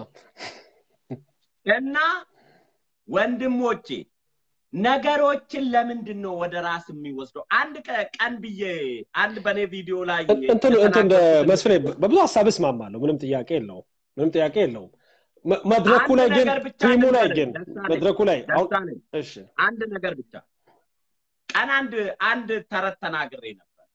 እና ወንድሞቼ ነገሮችን ለምንድን ነው ወደ ራስ የሚወስደው? አንድ ቀ- ቀን ብዬ አንድ በእኔ ቪዲዮ ላይ እንትን እንትን እንደ የተናገርኩትን- መስፍኔ በብዙ ሀሳብ እስማማለሁ። ምንም ጥያቄ የለውም። ምንም ጥያቄ የለውም። መ- መድረኩ አንድ ላይ ግን ነገር ብቻ ቲሙ ላይ ልንገርህ፣ ግን ደሳለኝ፣ መድረኩ ላይ አሁን ደሳለኝ፣ እሺ አንድ ነገር ብቻ ቀን አንድ አንድ ተረት ተናግሬ ነበር።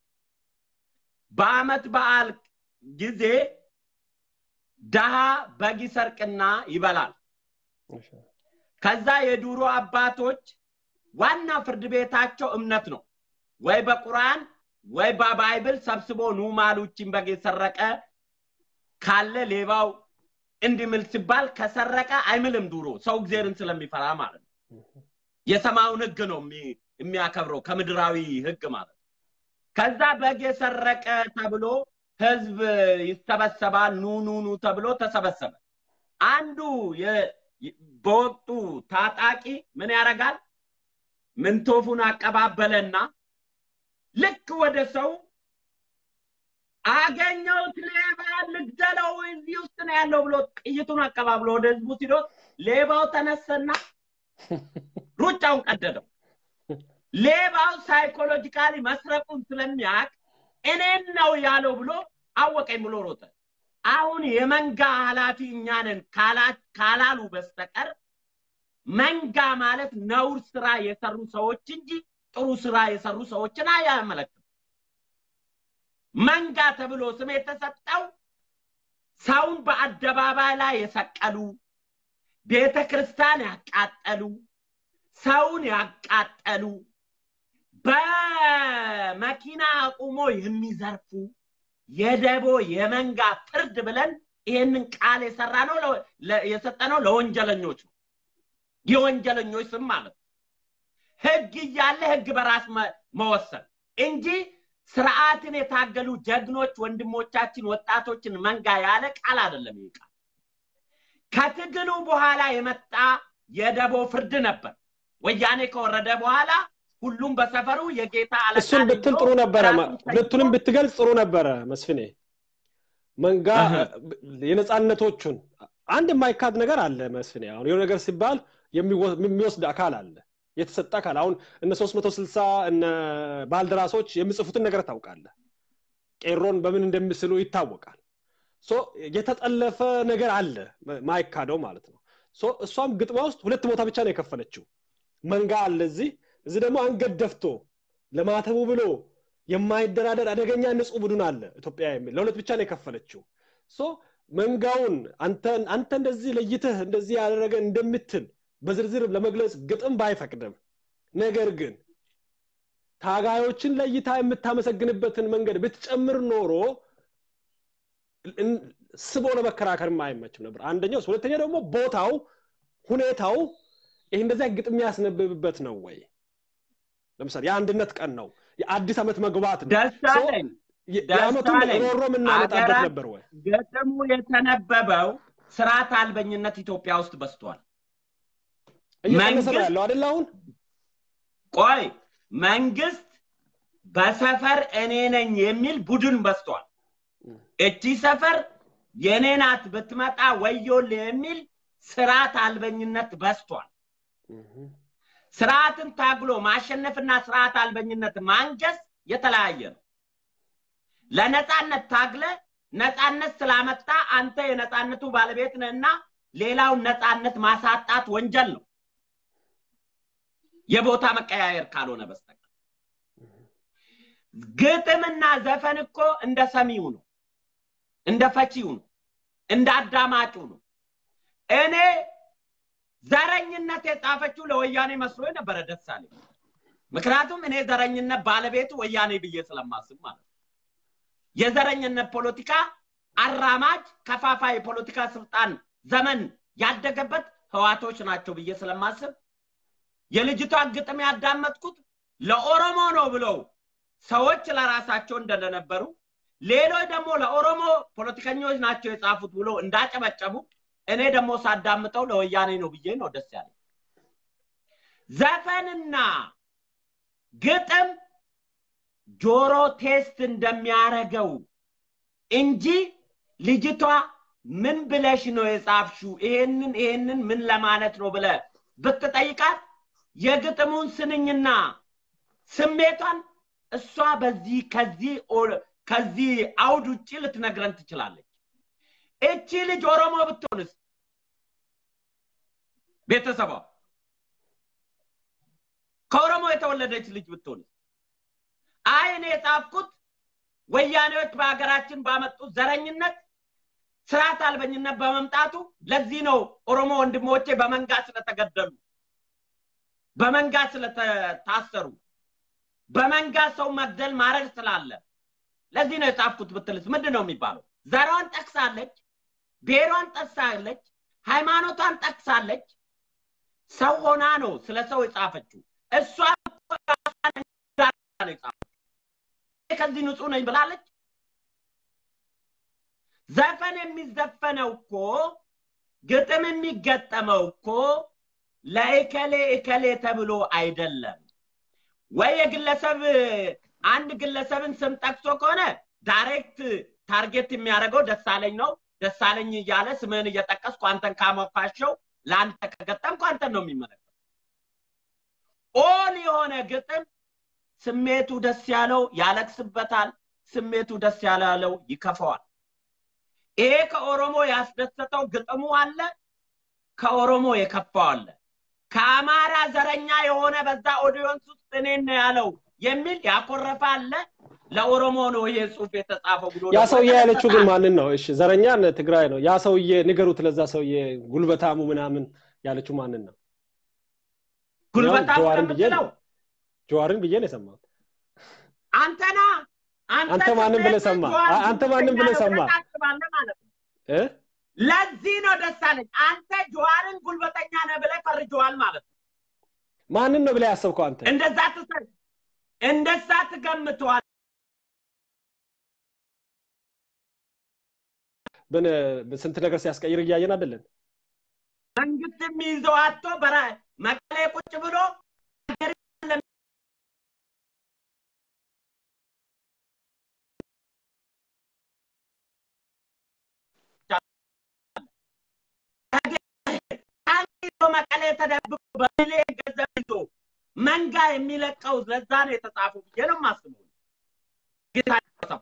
በአመት በዓል ጊዜ ደሃ በግ ይሰርቅና ይበላል። እሺ ከዛ የዱሮ አባቶች ዋና ፍርድ ቤታቸው እምነት ነው። ወይ በቁርአን ወይ በባይብል ሰብስቦ ኑ ማሉችን በግ የሰረቀ ካለ ሌባው እንዲምል ሲባል ከሰረቀ አይምልም። ዱሮ ሰው እግዚአብሔርን ስለሚፈራ ማለት ነው። የሰማዩን ህግ ነው የሚ- የሚያከብረው ከምድራዊ ህግ ማለት ነው። ከዛ በግ የሰረቀ ተብሎ ህዝብ ይሰበሰባል። ኑ ኑ ኑ ተብሎ ተሰበሰበ። አንዱ የ- በወቅቱ ታጣቂ ምን ያደርጋል? ምንቶፉን አቀባበለና ልክ ወደ ሰው አገኘሁት ሌባ ልግደለው እዚህ ውስጥ ነው ያለው ብሎ ጥይቱን አቀባብሎ ወደ ህዝቡ ሲዶት ሌባው ተነሰና ሩጫውን ቀደደው። ሌባው ሳይኮሎጂካሊ መስረቁን ስለሚያውቅ እኔን ነው ያለው ብሎ አወቀኝ ብሎ ሮጠ። አሁን የመንጋ ኃላፊ እኛ ነን ካላ- ካላሉ በስተቀር መንጋ ማለት ነውር ስራ የሰሩ ሰዎች እንጂ ጥሩ ስራ የሰሩ ሰዎችን አያመለክትም። መንጋ ተብሎ ስም የተሰጠው ሰውን በአደባባይ ላይ የሰቀሉ፣ ቤተ ክርስቲያን ያቃጠሉ፣ ሰውን ያቃጠሉ፣ በመኪና አቁሞ የሚዘርፉ የደቦ የመንጋ ፍርድ ብለን ይሄንን ቃል የሰራ ነው የሰጠነው ለወንጀለኞች ነው። የወንጀለኞች ስም ማለት ነው። ህግ እያለ ህግ በራስ መ- መወሰን እንጂ ስርዓትን የታገሉ ጀግኖች ወንድሞቻችን ወጣቶችን መንጋ ያለ ቃል አይደለም። ይህ ቃል ከትግሉ በኋላ የመጣ የደቦ ፍርድ ነበር። ወያኔ ከወረደ በኋላ ሁሉም በሰፈሩ የጌታ አለቃ እሱን ነኝ ብትል ብሎ ጥሩ ነበረ። ማ- ራሱን ሁለቱንም ሰይሞ ብትገልጽ ጥሩ ነበረ መስፍኔ። መንጋ እህ። የነፃነቶቹን አንድ የማይካድ ነገር አለ መስፍኔ። አሁን የሆነ ነገር ሲባል የሚወ- የሚወስድ አካል አለ፣ የተሰጠ አካል። አሁን እነ 360 እነ ባልደራሶች የሚጽፉትን ነገር ታውቃለህ። ቄሮን በምን እንደሚስሉ ይታወቃል። ሶ የተጠለፈ ነገር አለ ማ- ማይካደው ማለት ነው። ሶ እሷም ግጥሟ ውስጥ ሁለት ቦታ ብቻ ነው የከፈለችው። መንጋ አለ እዚህ፣ እዚህ ደግሞ አንገት ደፍቶ ለማተቡ ብሎ የማይደራደር አደገኛ ንጹህ ቡድን አለ ኢትዮጵያ የሚል ለሁለት ብቻ ነው የከፈለችው። ሶ መንጋውን አንተ አንተ እንደዚህ ለይተህ እንደዚህ ያደረገ እንደምትል በዝርዝር ለመግለጽ ግጥም ባይፈቅድም ነገር ግን ታጋዮችን ለይታ የምታመሰግንበትን መንገድ ብትጨምር ኖሮ እን- ስቦ ለመከራከርም አይመችም ነበር። አንደኛው እሱ። ሁለተኛ ደግሞ ቦታው ሁኔታው ይህ እንደዚያ ግጥም ያስነብብበት ነው ወይ? ለምሳሌ የአንድነት ቀን ነው፣ የአዲስ ዓመት መግባት ነው። ደስ ሶ አለኝ የ- ደስ የዓመቱን አለኝ። ሮሮ የምናመጣበት አገራት ነበር ወይ? ገጥሙ የተነበበው ስርዓት አልበኝነት ኢትዮጵያ ውስጥ በስቷል። እየቀነሰ ነው መንግስት ያለው አይደል? አሁን ቆይ መንግስት በሰፈር እኔ ነኝ የሚል ቡድን በስቷል። እቺ ሰፈር የኔ ናት ብትመጣ ወዮል የሚል ስርዓት አልበኝነት በስቷል። ስርዓትን ታግሎ ማሸነፍና ስርዓት አልበኝነት ማንገስ የተለያየ ነው። ለነፃነት ታግለ ነፃነት ስላመጣ አንተ የነፃነቱ ባለቤት ነህና ሌላውን ነፃነት ማሳጣት ወንጀል ነው፣ የቦታ መቀያየር ካልሆነ በስተቀር። ግጥምና ዘፈን እኮ እንደ ሰሚው ነው፣ እንደ ፈቺው ነው፣ እንደ አዳማጩ ነው። እኔ ዘረኝነት የጻፈችው ለወያኔ መስሎ ነበረ ደስ አለኝ። ምክንያቱም እኔ ዘረኝነት ባለቤቱ ወያኔ ብዬ ስለማስብ ማለት ነው። የዘረኝነት ፖለቲካ አራማጅ ከፋፋይ የፖለቲካ ስልጣን ዘመን ያደገበት ህዋቶች ናቸው ብዬ ስለማስብ የልጅቷን ግጥም ያዳመጥኩት ለኦሮሞ ነው ብለው ሰዎች ለራሳቸው እንደነበሩ ሌሎች ደግሞ ለኦሮሞ ፖለቲከኞች ናቸው የጻፉት ብሎ እንዳጨበጨቡ እኔ ደግሞ ሳዳምጠው ለወያኔ ነው ብዬ ነው ደስ ያለኝ። ዘፈንና ግጥም ጆሮ ቴስት እንደሚያረገው እንጂ ልጅቷ ምን ብለሽ ነው የጻፍሽው? ይሄንን ይሄንን ምን ለማለት ነው ብለ ብትጠይቃት የግጥሙን ስንኝና ስሜቷን እሷ በዚህ ከዚህ ኦ- ከዚህ አውድ ውጭ ልትነግረን ትችላለች። እቺ ልጅ ኦሮሞ ብትሆንስ ቤተሰቧ ከኦሮሞ የተወለደች ልጅ ብትሆንስ አይ እኔ የጻፍኩት ወያኔዎች በሀገራችን ባመጡት ዘረኝነት ስርዓት አልበኝነት በመምጣቱ ለዚህ ነው ኦሮሞ ወንድሞቼ በመንጋ ስለተገደሉ በመንጋ ስለታሰሩ በመንጋ ሰው መግደል ማረድ ስላለ ለዚህ ነው የጻፍኩት ብትልስ ምንድን ነው የሚባለው? ዘሯን ጠቅሳለች፣ ብሔሯን ጠቅሳለች፣ ሃይማኖቷን ጠቅሳለች። ሰው ሆና ነው ስለ ሰው የጻፈችው። እሷ ነው የጻፈችው። ከዚህ ንጹህ ነኝ ብላለች። ዘፈን የሚዘፈነው እኮ ግጥም የሚገጠመው እኮ ለእከሌ እከሌ ተብሎ አይደለም። ወይ የግለሰብ አንድ ግለሰብን ስም ጠቅሶ ከሆነ ዳይሬክት ታርጌት የሚያደርገው ደሳለኝ ነው። ደሳለኝ እያለ ስምህን እየጠቀስኩ አንተን ካሞካሸው ለአንተ ከገጠምኩ አንተን ነው የሚመለከተው። ኦል የሆነ ግጥም ስሜቱ ደስ ያለው ያለቅስበታል፣ ስሜቱ ደስ ያላለው ይከፈዋል። ይሄ ከኦሮሞ ያስደሰተው ግጥሙ አለ፣ ከኦሮሞ የከፋው አለ። ከአማራ ዘረኛ የሆነ በዛ ኦዲዮንስ ውስጥ እኔን ነው ያለው የሚል ያኮረፈ አለ። ለኦሮሞ ነው ይሄ ጽሁፍ የተጻፈው ብሎ ያ ደግሞ ሰውዬ ያለችው ግን የተነሳ ማንን ነው? እሺ ዘረኛን ትግራይ ነው። ያ ሰውዬ ንገሩት፣ ለዛ ሰውዬ ጉልበታሙ ምናምን ያለችው ማንን ነው? እኔ አሁን ጉልበታም ጀዋርን ብዬ የምትለው ነው ጀዋርን ብዬ ነው የሰማሁት። አንተና አንተ አንተ ማንን ብለህ ስሜት ሰማ? ጀዋር አ- አንተ ማንን ጉልበተኛ ብለህ ነው ሰማ? ብለህ ታስባለህ ማለት ነው። እ? ለዚህ ነው ደስ አለኝ። አንተ ጀዋርን ጉልበተኛ ነህ ብለህ ፈርጀዋል ማለት ነው። ማንን ነው ብለህ ያሰብከው አንተ? እንደዛ ትሰ እንደዛ ትገምተዋል። ብን ስንት ነገር ሲያስቀይር እያየን አይደለን? መንግስት የሚይዘው አቶ በራ መቀሌ ቁጭ ብሎ ይዞ መቀሌ ተደብቆ በሚሊዮን ገንዘብ ይዞ መንጋ የሚለቀው ለዛ ነው የተጻፈው ብዬ ነው የማስበው። ጌታቸው አሰፋ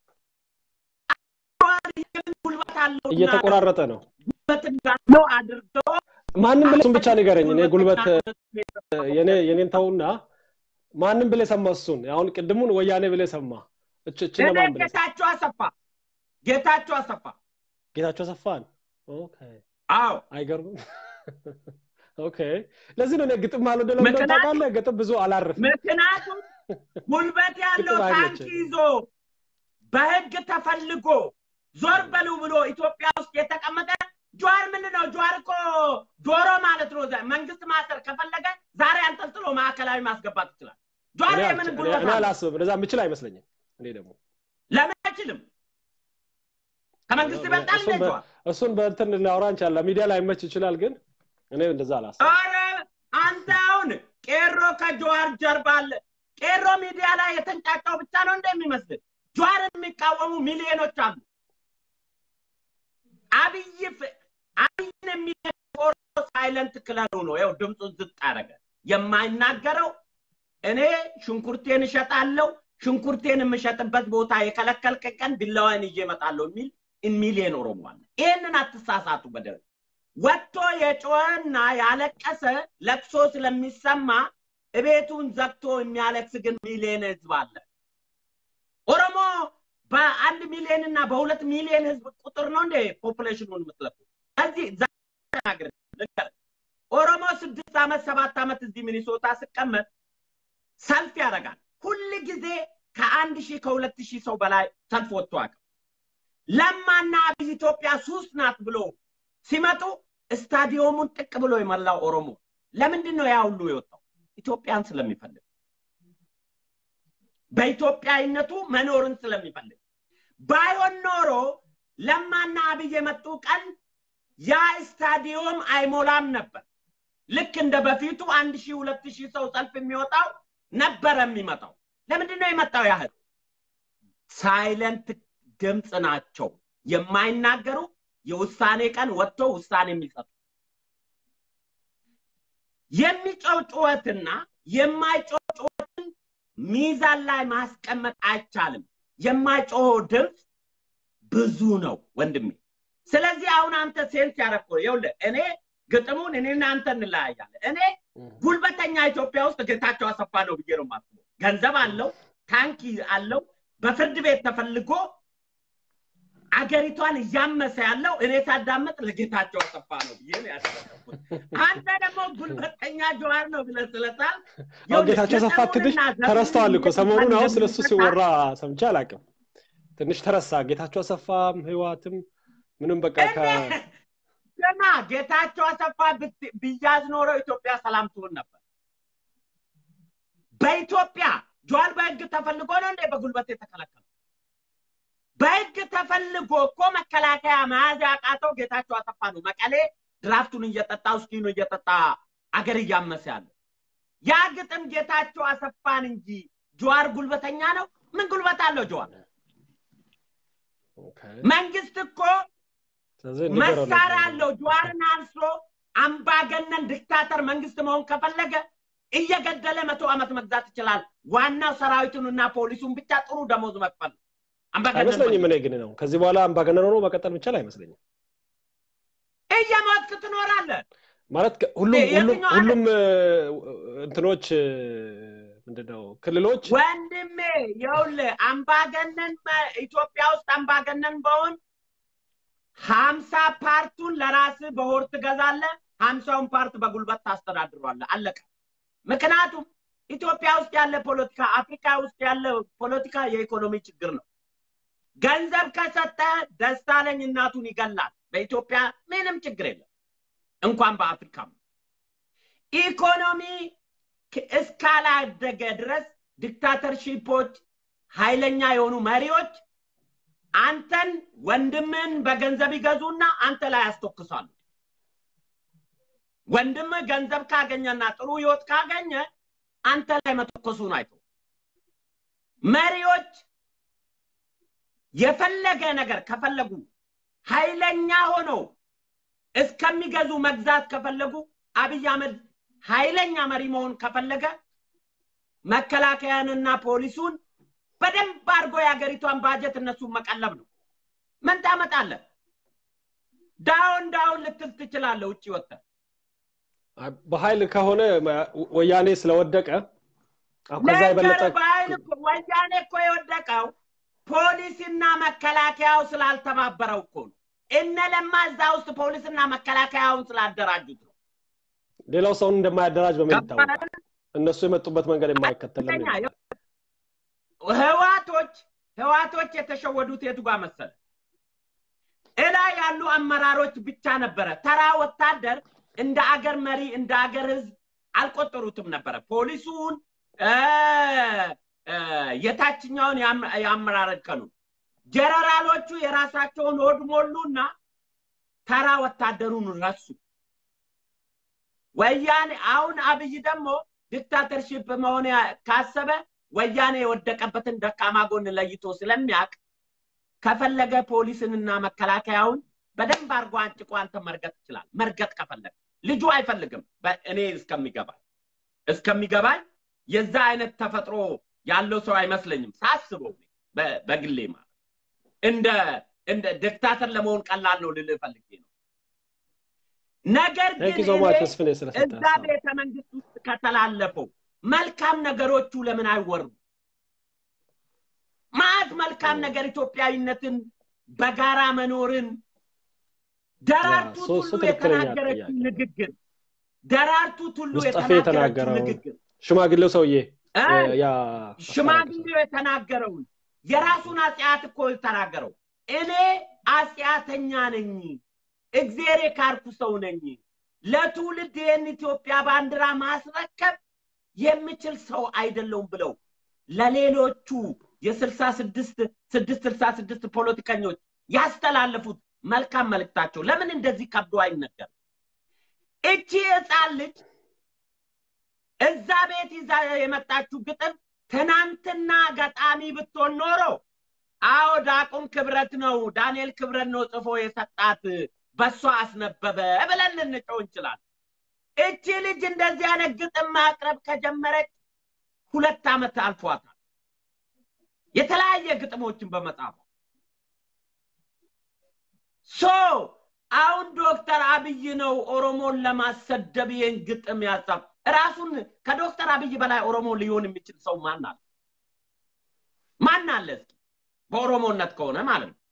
ጉልበት አለውና እየተቆራረጠ ነው። ጉልበት እንዳለው አድርገው ማንም ብለህ እሱን ብቻ ንገረኝ። እኔ ጉልበት የኔ የኔን ተውና ማንም ብለህ ሰማ እሱን። አሁን ቅድሙን ወያኔ ብለህ ሰማ። እች እች እኔ ለማን ብለህ ሰማ? ጌታቸው አሰፋ ጌታቸው አሰፋ ጌታቸው አሰፋን። ኦኬ አዎ አይገርምም? ኦኬ ለዚህ ነው እኔ ግጥም ማለት ለምን ምክንያቱም- ታውቃለህ? ግጥም ብዙ አላርፍም። ምክንያቱም ጉልበት ያለው ግጥም ታንክ አይመቸኝም። ይዞ በህግ ተፈልጎ ዞር በሉ ብሎ ኢትዮጵያ ውስጥ የተቀመጠ ጀዋር ምንድን ነው? ጀዋር እኮ ዶሮ ማለት ነው። ዘ- መንግስት ማሰር ከፈለገ ዛሬ አንጠልጥሎ ማዕከላዊ ማስገባት ይችላል። ጀዋር እኔ የምን አልች- ጉልበት እኔ አለው? አላስብም። እንደዛ የምችል አይመስለኝም። እኔ ደግሞ ለምን አይችልም? ከመንግስት ይበልጣል እንደ እሱን በ- ጀዋር? እሱን በእንትን ላውራ እንችላለን። ሚዲያ ላይ መች ይችላል፣ ግን እኔ እንደዛ አላስብም። ኧረ አንተ አሁን ቄሮ ከጀዋር ጀርባ አለ። ቄሮ ሚዲያ ላይ የተንጫጫው ብቻ ነው እንደሚመስል ጀዋርን የሚቃወሙ ሚሊዮኖች አሉ። አብይ ፍ- አብይን የሚቆሮ ሳይለንት ክለሩ ነው። ይኸው ድምፁን ዝቅ አደረገ። የማይናገረው እኔ ሽንኩርቴን እሸጣለሁ፣ ሽንኩርቴን የምሸጥበት ቦታ የከለከልክ ቀን ቢላዋን ይዤ እመጣለሁ የሚል ሚሊዮን ኦሮሞ አለ። ይህንን አትሳሳቱ በደንብ ወጥቶ የጮኸና ያለቀሰ ለቅሶ ስለሚሰማ እቤቱን ዘግቶ የሚያለቅስ ግን ሚሊዮን ህዝብ አለ። ኦሮሞ በአንድ ሚሊዮን እና በሁለት ሚሊዮን ህዝብ ቁጥር ነው እንደ ፖፑሌሽኑን የምትለቁ እዚህ ተናግር ኦሮሞ ስድስት ዓመት ሰባት ዓመት እዚህ ሚኒሶታ ስቀመጥ ሰልፍ ያደርጋል። ሁል ጊዜ ከአንድ ሺህ ከሁለት ሺህ ሰው በላይ ሰልፍ ወጥቶ አያውቅም። ለማና አብይ ኢትዮጵያ ሱስ ናት ብሎ ሲመጡ ስታዲየሙን ጥቅ ብሎ የመላው ኦሮሞ ለምንድን ነው ያ ሁሉ የወጣው? ኢትዮጵያን ስለሚፈልግ በኢትዮጵያዊነቱ መኖርን ስለሚፈልግ ባይሆን ኖሮ ለማና አብይ የመጡ ቀን ያ ስታዲየም አይሞላም ነበር። ልክ እንደ በፊቱ አንድ ሺህ ሁለት ሺህ ሰው ሰልፍ የሚወጣው ነበረ የሚመጣው። ለምንድን ነው የመጣው ያህል? ሳይለንት ድምፅ ናቸው የማይናገሩ የውሳኔ ቀን ወጥቶ ውሳኔ የሚሰጡ የሚጮው ጩኸትና የማይጮው ጩኸትን ሚዛን ላይ ማስቀመጥ አይቻልም። የማይጮኸው ድምፅ ብዙ ነው ወንድሜ። ስለዚህ አሁን አንተ ሴንስ ያደረግኩ ይኸውልህ፣ እኔ ግጥሙን እኔና አንተ እንለያያለን። እኔ ጉልበተኛ ኢትዮጵያ ውስጥ ጌታቸው አሰፋ ነው ብዬ ነው የማስበው። ገንዘብ አለው፣ ታንኪ አለው፣ በፍርድ ቤት ተፈልጎ አገሪቷን እያመሰ ያለው እኔ ሳዳመጥ ለጌታቸው አሰፋ ነው ብዬ ነው ያደረኩት። አንተ ደግሞ ጉልበተኛ ጀዋር ነው ብለህ ስለሳል አሁን ጌታቸው አሰፋ ትንሽ ተረስተዋል እኮ ሰሞኑን። አሁን ስለሱ ሲወራ ሰምቼ አላውቅም። ትንሽ ተረሳ። ጌታቸው አሰፋም ህዋትም ምንም በቃ ከ ገና ጌታቸው አሰፋ ብት- ቢያዝ ኖሮ ኢትዮጵያ ሰላም ትሆን ነበር። በኢትዮጵያ ጀዋር በህግ ተፈልጎ ነው እንዴ በጉልበት የተከለከለው? በህግ ተፈልጎ እኮ መከላከያ መያዝ ያቃተው ጌታቸው አሰፋ ነው። መቀሌ ድራፍቱን እየጠጣ ውስኪኑን እየጠጣ አገር እያመሰ ያለው ያ ግጥም ጌታቸው አሰፋን እንጂ ጀዋር ጉልበተኛ ነው። ምን ጉልበት አለው ጀዋር? ኦኬ። መንግስት እኮ ስለዚህ ንገረው መሳሪያ ነበር። አለው። ጀዋርን አንስቶ አምባገነን ዲክታተር መንግስት መሆን ከፈለገ እየገደለ መቶ ዓመት መግዛት ይችላል። ዋናው ሰራዊቱንና ፖሊሱን ብቻ ጥሩ ደሞዝ መክፈል ነው። አምባገነን አይመስለኝም። እኔ ግን ነው ከዚህ በኋላ አምባገነን ሆኖ መቀጠል የሚቻል አይመስለኝም። እየሞትክ ትኖራለህ። ማለት ከ- ሁሉም ሁሉም የትኛው ዓለም? ሁሉም እ፣ እንትኖች እ፣ ምንድነው ክልሎች ወንድሜ ይኸውልህ አምባገነን መ- ኢትዮጵያ ውስጥ አምባገነን በሆን ሀምሳ ፓርቱን ለራስህ በሆር ትገዛለህ፣ ሀምሳውን ፓርት በጉልበት ታስተዳድሯለህ። አለቀ። ምክንያቱም ኢትዮጵያ ውስጥ ያለ ፖለቲካ፣ አፍሪካ ውስጥ ያለ ፖለቲካ የኢኮኖሚ ችግር ነው። ገንዘብ ከሰጠ ደሳለኝ እናቱን ይገላል። በኢትዮጵያ ምንም ችግር የለም፣ እንኳን በአፍሪካም ኢኮኖሚ ክ- እስካላደገ ድረስ ዲክታተርሺፖች፣ ኃይለኛ የሆኑ መሪዎች አንተን ወንድምን በገንዘብ ይገዙና አንተ ላይ ያስተኩሳሉ። ወንድምህ ገንዘብ ካገኘና ጥሩ ህይወት ካገኘ አንተ ላይ መተኮሱን አይቶ መሪዎች የፈለገ ነገር ከፈለጉ ኃይለኛ ሆነው እስከሚገዙ መግዛት ከፈለጉ አብይ አህመድ ኃይለኛ መሪ መሆን ከፈለገ መከላከያንና ፖሊሱን በደንብ አድርጎ የሀገሪቷን ባጀት እነሱን መቀለብ ነው። ምን ታመጣለህ? ዳውን ዳውን ልትል ትችላለህ ውጭ ወጥተህ በኃይል ከሆነ መ- ወያኔ ስለወደቀ አሁን ከዛ የበለጠ ነገር በኃይል እኮ- ወያኔ እኮ የወደቀው ፖሊስና መከላከያው ስላልተባበረው እኮ ነው። እነ ለማ እዛ ውስጥ ፖሊስና መከላከያውን ስላደራጁት ነው። ሌላው ሰውን እንደማያደራጅ በምን ይታወቃል? ገባህ? እነሱ የመጡበት መንገድ የማይከተል ለምን ሁለተኛ ይባላል? ህዋቶች ህዋቶች የተሸወዱት የቱ ጋር መሰለ? እላይ ያሉ አመራሮች ብቻ ነበረ። ተራ ወታደር እንደ አገር መሪ እንደ አገር ህዝብ አልቆጠሩትም ነበረ። ፖሊሱን፣ የታችኛውን የአመራር እርከኑ ጀነራሎቹ የራሳቸውን ሆድ ሞሉና ተራ ወታደሩን ረሱ። ወያኔ አሁን አብይ ደግሞ ዲክታተርሺፕ መሆን ካሰበ ወያኔ የወደቀበትን ደካማ ጎን ለይቶ ስለሚያውቅ ከፈለገ ፖሊስንና መከላከያውን በደንብ አድርጎ አንጭቆ አንተ መርገጥ ይችላል። መርገጥ ከፈለገ ልጁ አይፈልግም። እኔ እስከሚገባኝ እስከሚገባኝ የዛ አይነት ተፈጥሮ ያለው ሰው አይመስለኝም ሳስበው በግሌ ማለት እንደ እንደ ዲክታተር ለመሆን ቀላል ነው ልልህ ፈልጌ ነው። ነገር ግን እዛ ቤተ መንግስት ውስጥ ከተላለፈው መልካም ነገሮቹ ለምን አይወሩም? ማት መልካም ነገር ኢትዮጵያዊነትን፣ በጋራ መኖርን ደራርቱ ቱሉ የተናገረችው ንግግር ደራርቱ ቱሉ የተናገረችው ንግግር ሽማግሌው ሰውዬ ሽማግሌው የተናገረውን የራሱን አጽያት እኮ የተናገረው እኔ አጽያተኛ ነኝ፣ እግዜር የካርኩ ሰው ነኝ፣ ለትውልድ ይህን ኢትዮጵያ ባንዲራ ማስረከብ የምችል ሰው አይደለውም ብለው ለሌሎቹ የስልሳ ስድስት ስድስት ስልሳ ስድስት ፖለቲከኞች ያስተላለፉት መልካም መልእክታቸው ለምን እንደዚህ ከብዶ አይነገርም? እቺ ህፃን ልጅ እዛ ቤት ይዛ የመጣችው ግጥም ትናንትና ገጣሚ ብትሆን ኖሮ አዎ ዳቁም ክብረት ነው ዳንኤል ክብረት ነው ጽፎ የሰጣት በሷ አስነበበ ብለን ልንጨው እንችላለን። እቺ ልጅ እንደዚህ አይነት ግጥም ማቅረብ ከጀመረች ሁለት ዓመት አልፏታል። የተለያየ ግጥሞችን በመጻፏ ሶ አሁን ዶክተር አብይ ነው ኦሮሞን ለማሰደብ ይህን ግጥም ያጻፍ። ራሱን ከዶክተር አብይ በላይ ኦሮሞ ሊሆን የሚችል ሰው ማን አለ? ማን አለ? እስኪ በኦሮሞነት ከሆነ ማለት ነው።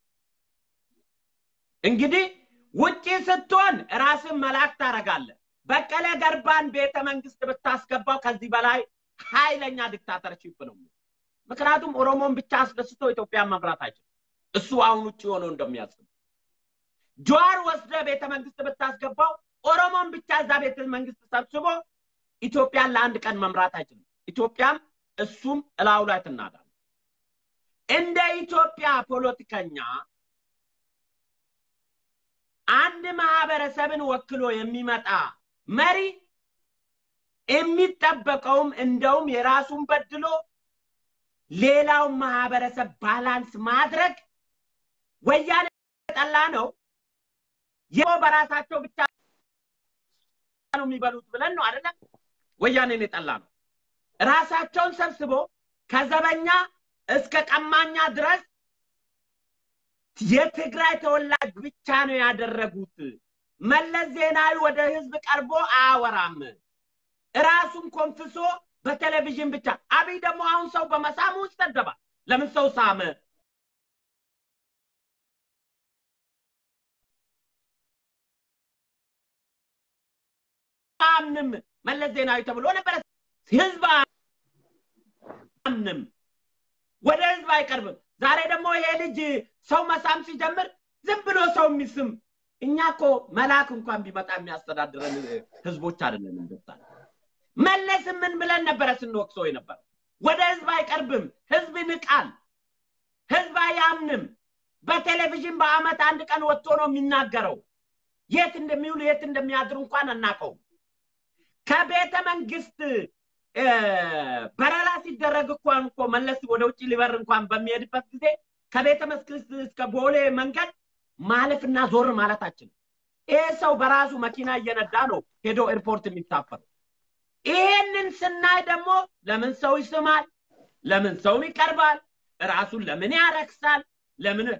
እንግዲህ ውጪ ስትሆን ራስን መላክ ታደርጋለህ። በቀለ ገርባን ቤተ መንግስት ብታስገባው ከዚህ በላይ ኃይለኛ ዲክታተርሺፕ ነው። ምክንያቱም ኦሮሞን ብቻ አስደስቶ ኢትዮጵያን መምራት አይችልም። እሱ አሁን ውጭ ሆኖ እንደሚያስብ ጀዋር ወስደ ቤተ መንግስት ብታስገባው ኦሮሞን ብቻ እዛ ቤተ መንግስት ሰብስቦ ኢትዮጵያን ለአንድ ቀን መምራት አይችልም። ኢትዮጵያም እሱም እላዩ ላይ ትናዳል። እንደ ኢትዮጵያ ፖለቲከኛ አንድ ማህበረሰብን ወክሎ የሚመጣ መሪ የሚጠበቀውም እንደውም የራሱን በድሎ ሌላውን ማህበረሰብ ባላንስ ማድረግ ወያኔ ጠላ ነው። ይኸው በራሳቸው ብቻ ነው የሚበሉት ብለን ነው አይደለም? ወያኔን የጠላ ነው። ራሳቸውን ሰብስቦ ከዘበኛ እስከ ቀማኛ ድረስ የትግራይ ተወላጅ ብቻ ነው ያደረጉት። መለስ ዜናዊ ወደ ህዝብ ቀርቦ አያወራም። ራሱን ኮንፍሶ በቴሌቪዥን ብቻ። አብይ ደግሞ አሁን ሰው በመሳሙ ይሰደባል። ለምን ሰው ሳመ? አምንም መለስ ዜናዊ ተብሎ ነበረ። ህዝብ አምንም ወደ ህዝብ አይቀርብም። ዛሬ ደግሞ ይሄ ልጅ ሰው መሳም ሲጀምር ዝም ብሎ ሰው የሚስም እኛ እኮ መልአክ እንኳን ቢመጣ የሚያስተዳድረን ህዝቦች አይደለም። እንደዛ መለስ ምን ብለን ነበረ ስንወቅሰው የነበረ ወደ ህዝብ አይቀርብም፣ ህዝብ ይንቃል፣ ህዝብ አያምንም። በቴሌቪዥን በአመት አንድ ቀን ወጥቶ ነው የሚናገረው። የት እንደሚውሉ የት እንደሚያድሩ እንኳን አናውቀውም። ከቤተ መንግስት በረራ ሲደረግ እንኳን እኮ መለስ ወደ ውጭ ሊበር እንኳን በሚሄድበት ጊዜ ከቤተ መንግስት እስከ ቦሌ መንገድ ማለፍና ዞር ማለታችን ይሄ ሰው በራሱ መኪና እየነዳ ነው ሄዶ ኤርፖርት የሚሳፈር። ይሄንን ስናይ ደግሞ ለምን ሰው ይስማል? ለምን ሰው ይቀርባል? ራሱን ለምን ያረክሳል? ለምን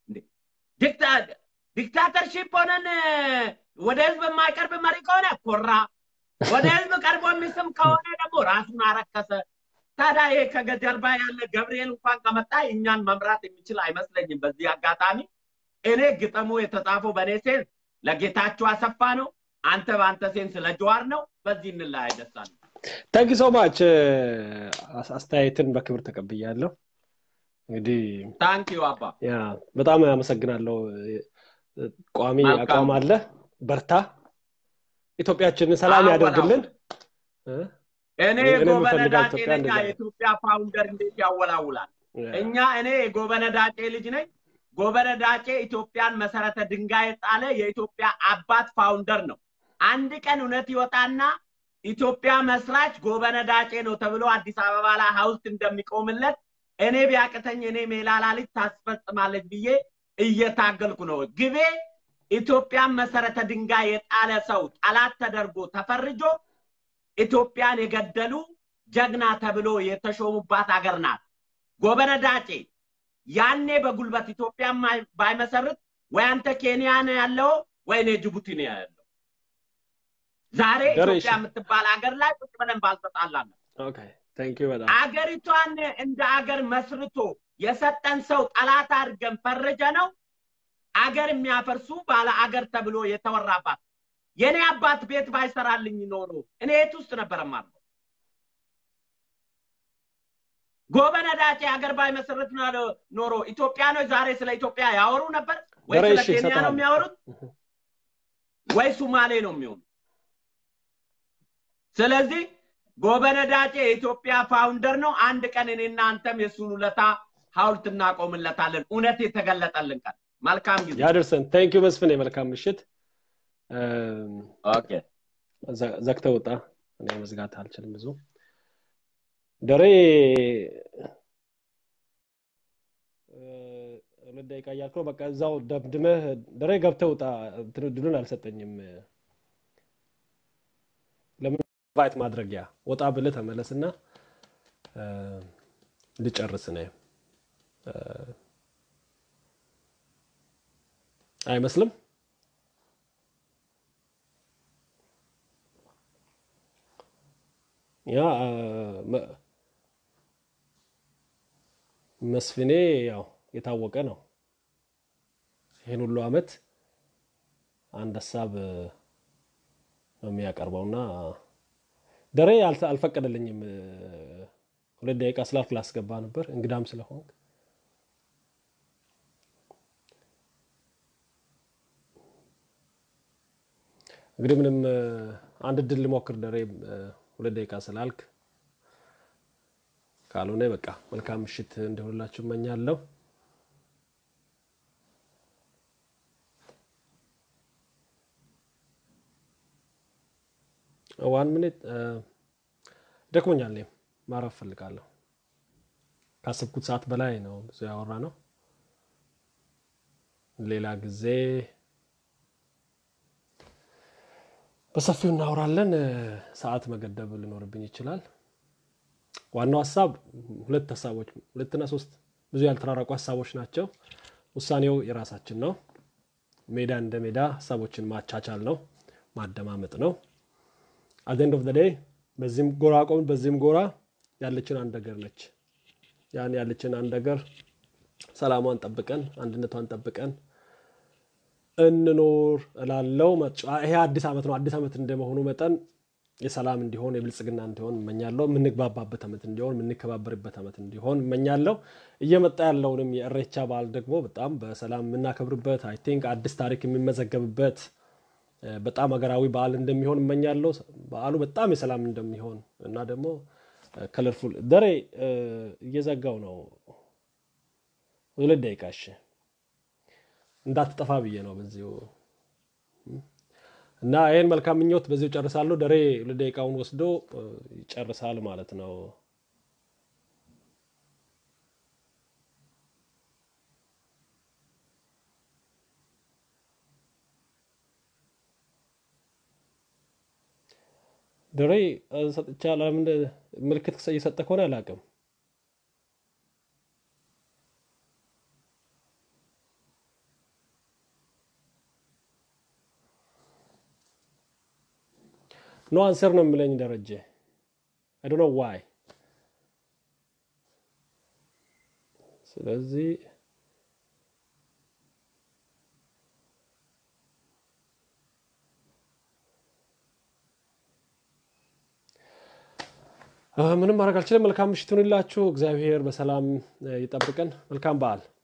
ዲክታተርሺፕ ሆነን ወደ ህዝብ የማይቀርብ መሪ ከሆነ ኮራ፣ ወደ ህዝብ ቀርቦ የሚስም ከሆነ ደግሞ ራሱን አረከሰ። ታዲያ ይሄ ከጀርባ ያለ ገብርኤል እንኳን ከመጣ እኛን መምራት የሚችል አይመስለኝም። በዚህ አጋጣሚ እኔ ግጥሙ የተጻፈው በእኔ ሴንስ ለጌታቸው አሰፋ ነው። አንተ በአንተ ሴንስ ለጀዋር ነው። በዚህ እንለያይ። ደሳለኝ ታንኪ ሶ ማች አስተያየትን በክብር ተቀብያለሁ። እንግዲህ ታንኪዩ አባ ያ በጣም አመሰግናለሁ። ቋሚ መልካም። አቋም አለ። በርታ። ኢትዮጵያችንን ሰላም አዎ፣ ያደርግልን። በላው። እኔ እኔ እኔ ጎበነ የምፈልጋት ዳጬ ኢትዮጵያ ነኝ። እንደዛ ነው። የኢትዮጵያ ፋውንደር እንዴት ያወላውላል? ያ፣ እኛ እኔ የጎበነ ዳጬ ልጅ ነኝ። ጎበነ ዳጬ ኢትዮጵያን መሰረተ ድንጋይ የጣለ የኢትዮጵያ አባት ፋውንደር ነው። አንድ ቀን እውነት ይወጣና ኢትዮጵያ መስራች ጎበነ ዳጬ ነው ተብሎ አዲስ አበባ ላይ ሐውልት እንደሚቆምለት እኔ ቢያቅተኝ እኔ ሜላላ ልጅ ታስፈጽማለች ብዬ እየታገልኩ ነው። ግቤ ኢትዮጵያን መሰረተ ድንጋይ የጣለ ሰው ጠላት ተደርጎ ተፈርጆ ኢትዮጵያን የገደሉ ጀግና ተብሎ የተሾሙባት ሀገር ናት። ጎበነ ዳጬ ያኔ በጉልበት ኢትዮጵያን ማይ- ባይመሰርት ወይ አንተ ኬንያ ነው ያለው ወይ እኔ ጅቡቲ ነው ያለው። ዛሬ ደሬ፣ ኢትዮጵያ እሺ። የምትባል ሀገር ላይ ቁጭ ብለን ባልተጣላን ኦኬ ቴንክ ዩ በጣም አገሪቷን እንደ አገር መስርቶ የሰጠን ሰው ጠላት አድርገን ፈረጀ ነው አገር የሚያፈርሱ ባለ አገር ተብሎ የተወራባት የኔ አባት ቤት ባይሰራልኝ ኖሮ እኔ የት ውስጥ ነበር የማርፈው? ጎበነ ዳጬ ሀገር ባይመሰረት ኖሮ- ኖሮ ኢትዮጵያኖች ዛሬ ስለ ኢትዮጵያ ያወሩ ነበር ወይ ደሬ፣ ስለ እሺ፣ ኬንያ ነው እሰጥሃለሁ። የሚያወሩት ወይ ሱማሌ ነው የሚሆኑ ስለዚህ ጎበነ ዳጬ የኢትዮጵያ ፋውንደር ነው አንድ ቀን እኔና አንተም የእሱን ውለታ ሀውልት እናቆምለታለን እውነት የተገለጠልን ቀን መልካም ጊዜ ያደርሰን ቴንክ ዩ መስፍን የመልካም ምሽት እም፣ ኦኬ ዘ- ዘግተህ ውጣ እኔ መዝጋት አልችልም ብዙ ደሬ እ፣ ሁለት ደቂቃ እያልክ ነው በቃ እዛው ደምድመህ ደሬ ገብተህ ውጣ እንትን እድሉን አልሰጠኝም ለምን ኢንቫይት ማድረጊያ ወጣ ብለህ ተመለስና እ፣ ልጨርስ ነው እ፣ አይመስልም ያ አ፣ መ- መስፍኔ ያው የታወቀ ነው። ይህን ሁሉ አመት አንድ ሀሳብ እ፣ ነው የሚያቀርበውና ደሬ አልተ- አልፈቀደልኝም። እ፣ ሁለት ደቂቃ ስላልክ ላስገባ ነበር እንግዳም ስለሆንክ እንግዲህ ምንም እ፣ አንድ እድል ልሞክር ደሬ እ፣ ሁለት ደቂቃ ስላልክ ካልሆነ በቃ መልካም ምሽት እንዲሆንላችሁ እመኛለሁ። ዋን ሚኒት ደክሞኛል። እኔም ማረፍ ፈልጋለሁ። ካሰብኩት ሰዓት በላይ ነው ብዙ ያወራ ነው። ሌላ ጊዜ በሰፊው እናወራለን። እ፣ ሰዓት መገደብ ሊኖርብኝ ይችላል። ዋናው ሀሳብ ሁለት ሀሳቦች ሁለትና ሶስት ብዙ ያልተራራቁ ሀሳቦች ናቸው። ውሳኔው የራሳችን ነው። ሜዳ እንደ ሜዳ ሀሳቦችን ማቻቻል ነው፣ ማደማመጥ ነው። አት ኤንድ ኦፍ ዘ ዴይ በዚህም ጎራ ቆምን፣ በዚህም ጎራ ያለችን አንድ ሀገር ነች። ያን ያለችን አንድ ሀገር ሰላሟን ጠብቀን አንድነቷን ጠብቀን እንኖር እላለው። ይሄ አዲስ ዓመት ነው። አዲስ ዓመት እንደመሆኑ መጠን የሰላም እንዲሆን የብልጽግና እንዲሆን እመኛለሁ። የምንግባባበት ዓመት እንዲሆን የምንከባበርበት ዓመት እንዲሆን እመኛለሁ። እየመጣ ያለውንም የእሬቻ በዓል ደግሞ በጣም በሰላም የምናከብርበት አይ ቲንክ አዲስ ታሪክ የሚመዘገብበት እ፣ በጣም ሀገራዊ በዓል እንደሚሆን እመኛለሁ። በዓሉ በጣም የሰላም እንደሚሆን እና ደግሞ ከለርፉል ደሬ እ፣ እየዘጋው ነው። ሁለት ደቂቃ እሺ፣ እንዳትጠፋ ብዬ ነው በዚሁ እና ይህን መልካም ምኞት በዚሁ ጨርሳለሁ። ደሬ ሁለት ደቂቃውን ወስዶ እ፣ ይጨርሳል ማለት ነው። ደሬ እ፣ ሰጥቻ ለምን ምልክት እየሰጠ ከሆነ አላውቅም። ኖ አንሰር ነው የሚለኝ ደረጀ። አይ ዶንት ኖ ዋይ። ስለዚህ እ፣ ምንም ማድረግ አልችልም። መልካም ምሽት ይሁንላችሁ። እግዚአብሔር በሰላም እ፣ ይጠብቀን። መልካም በዓል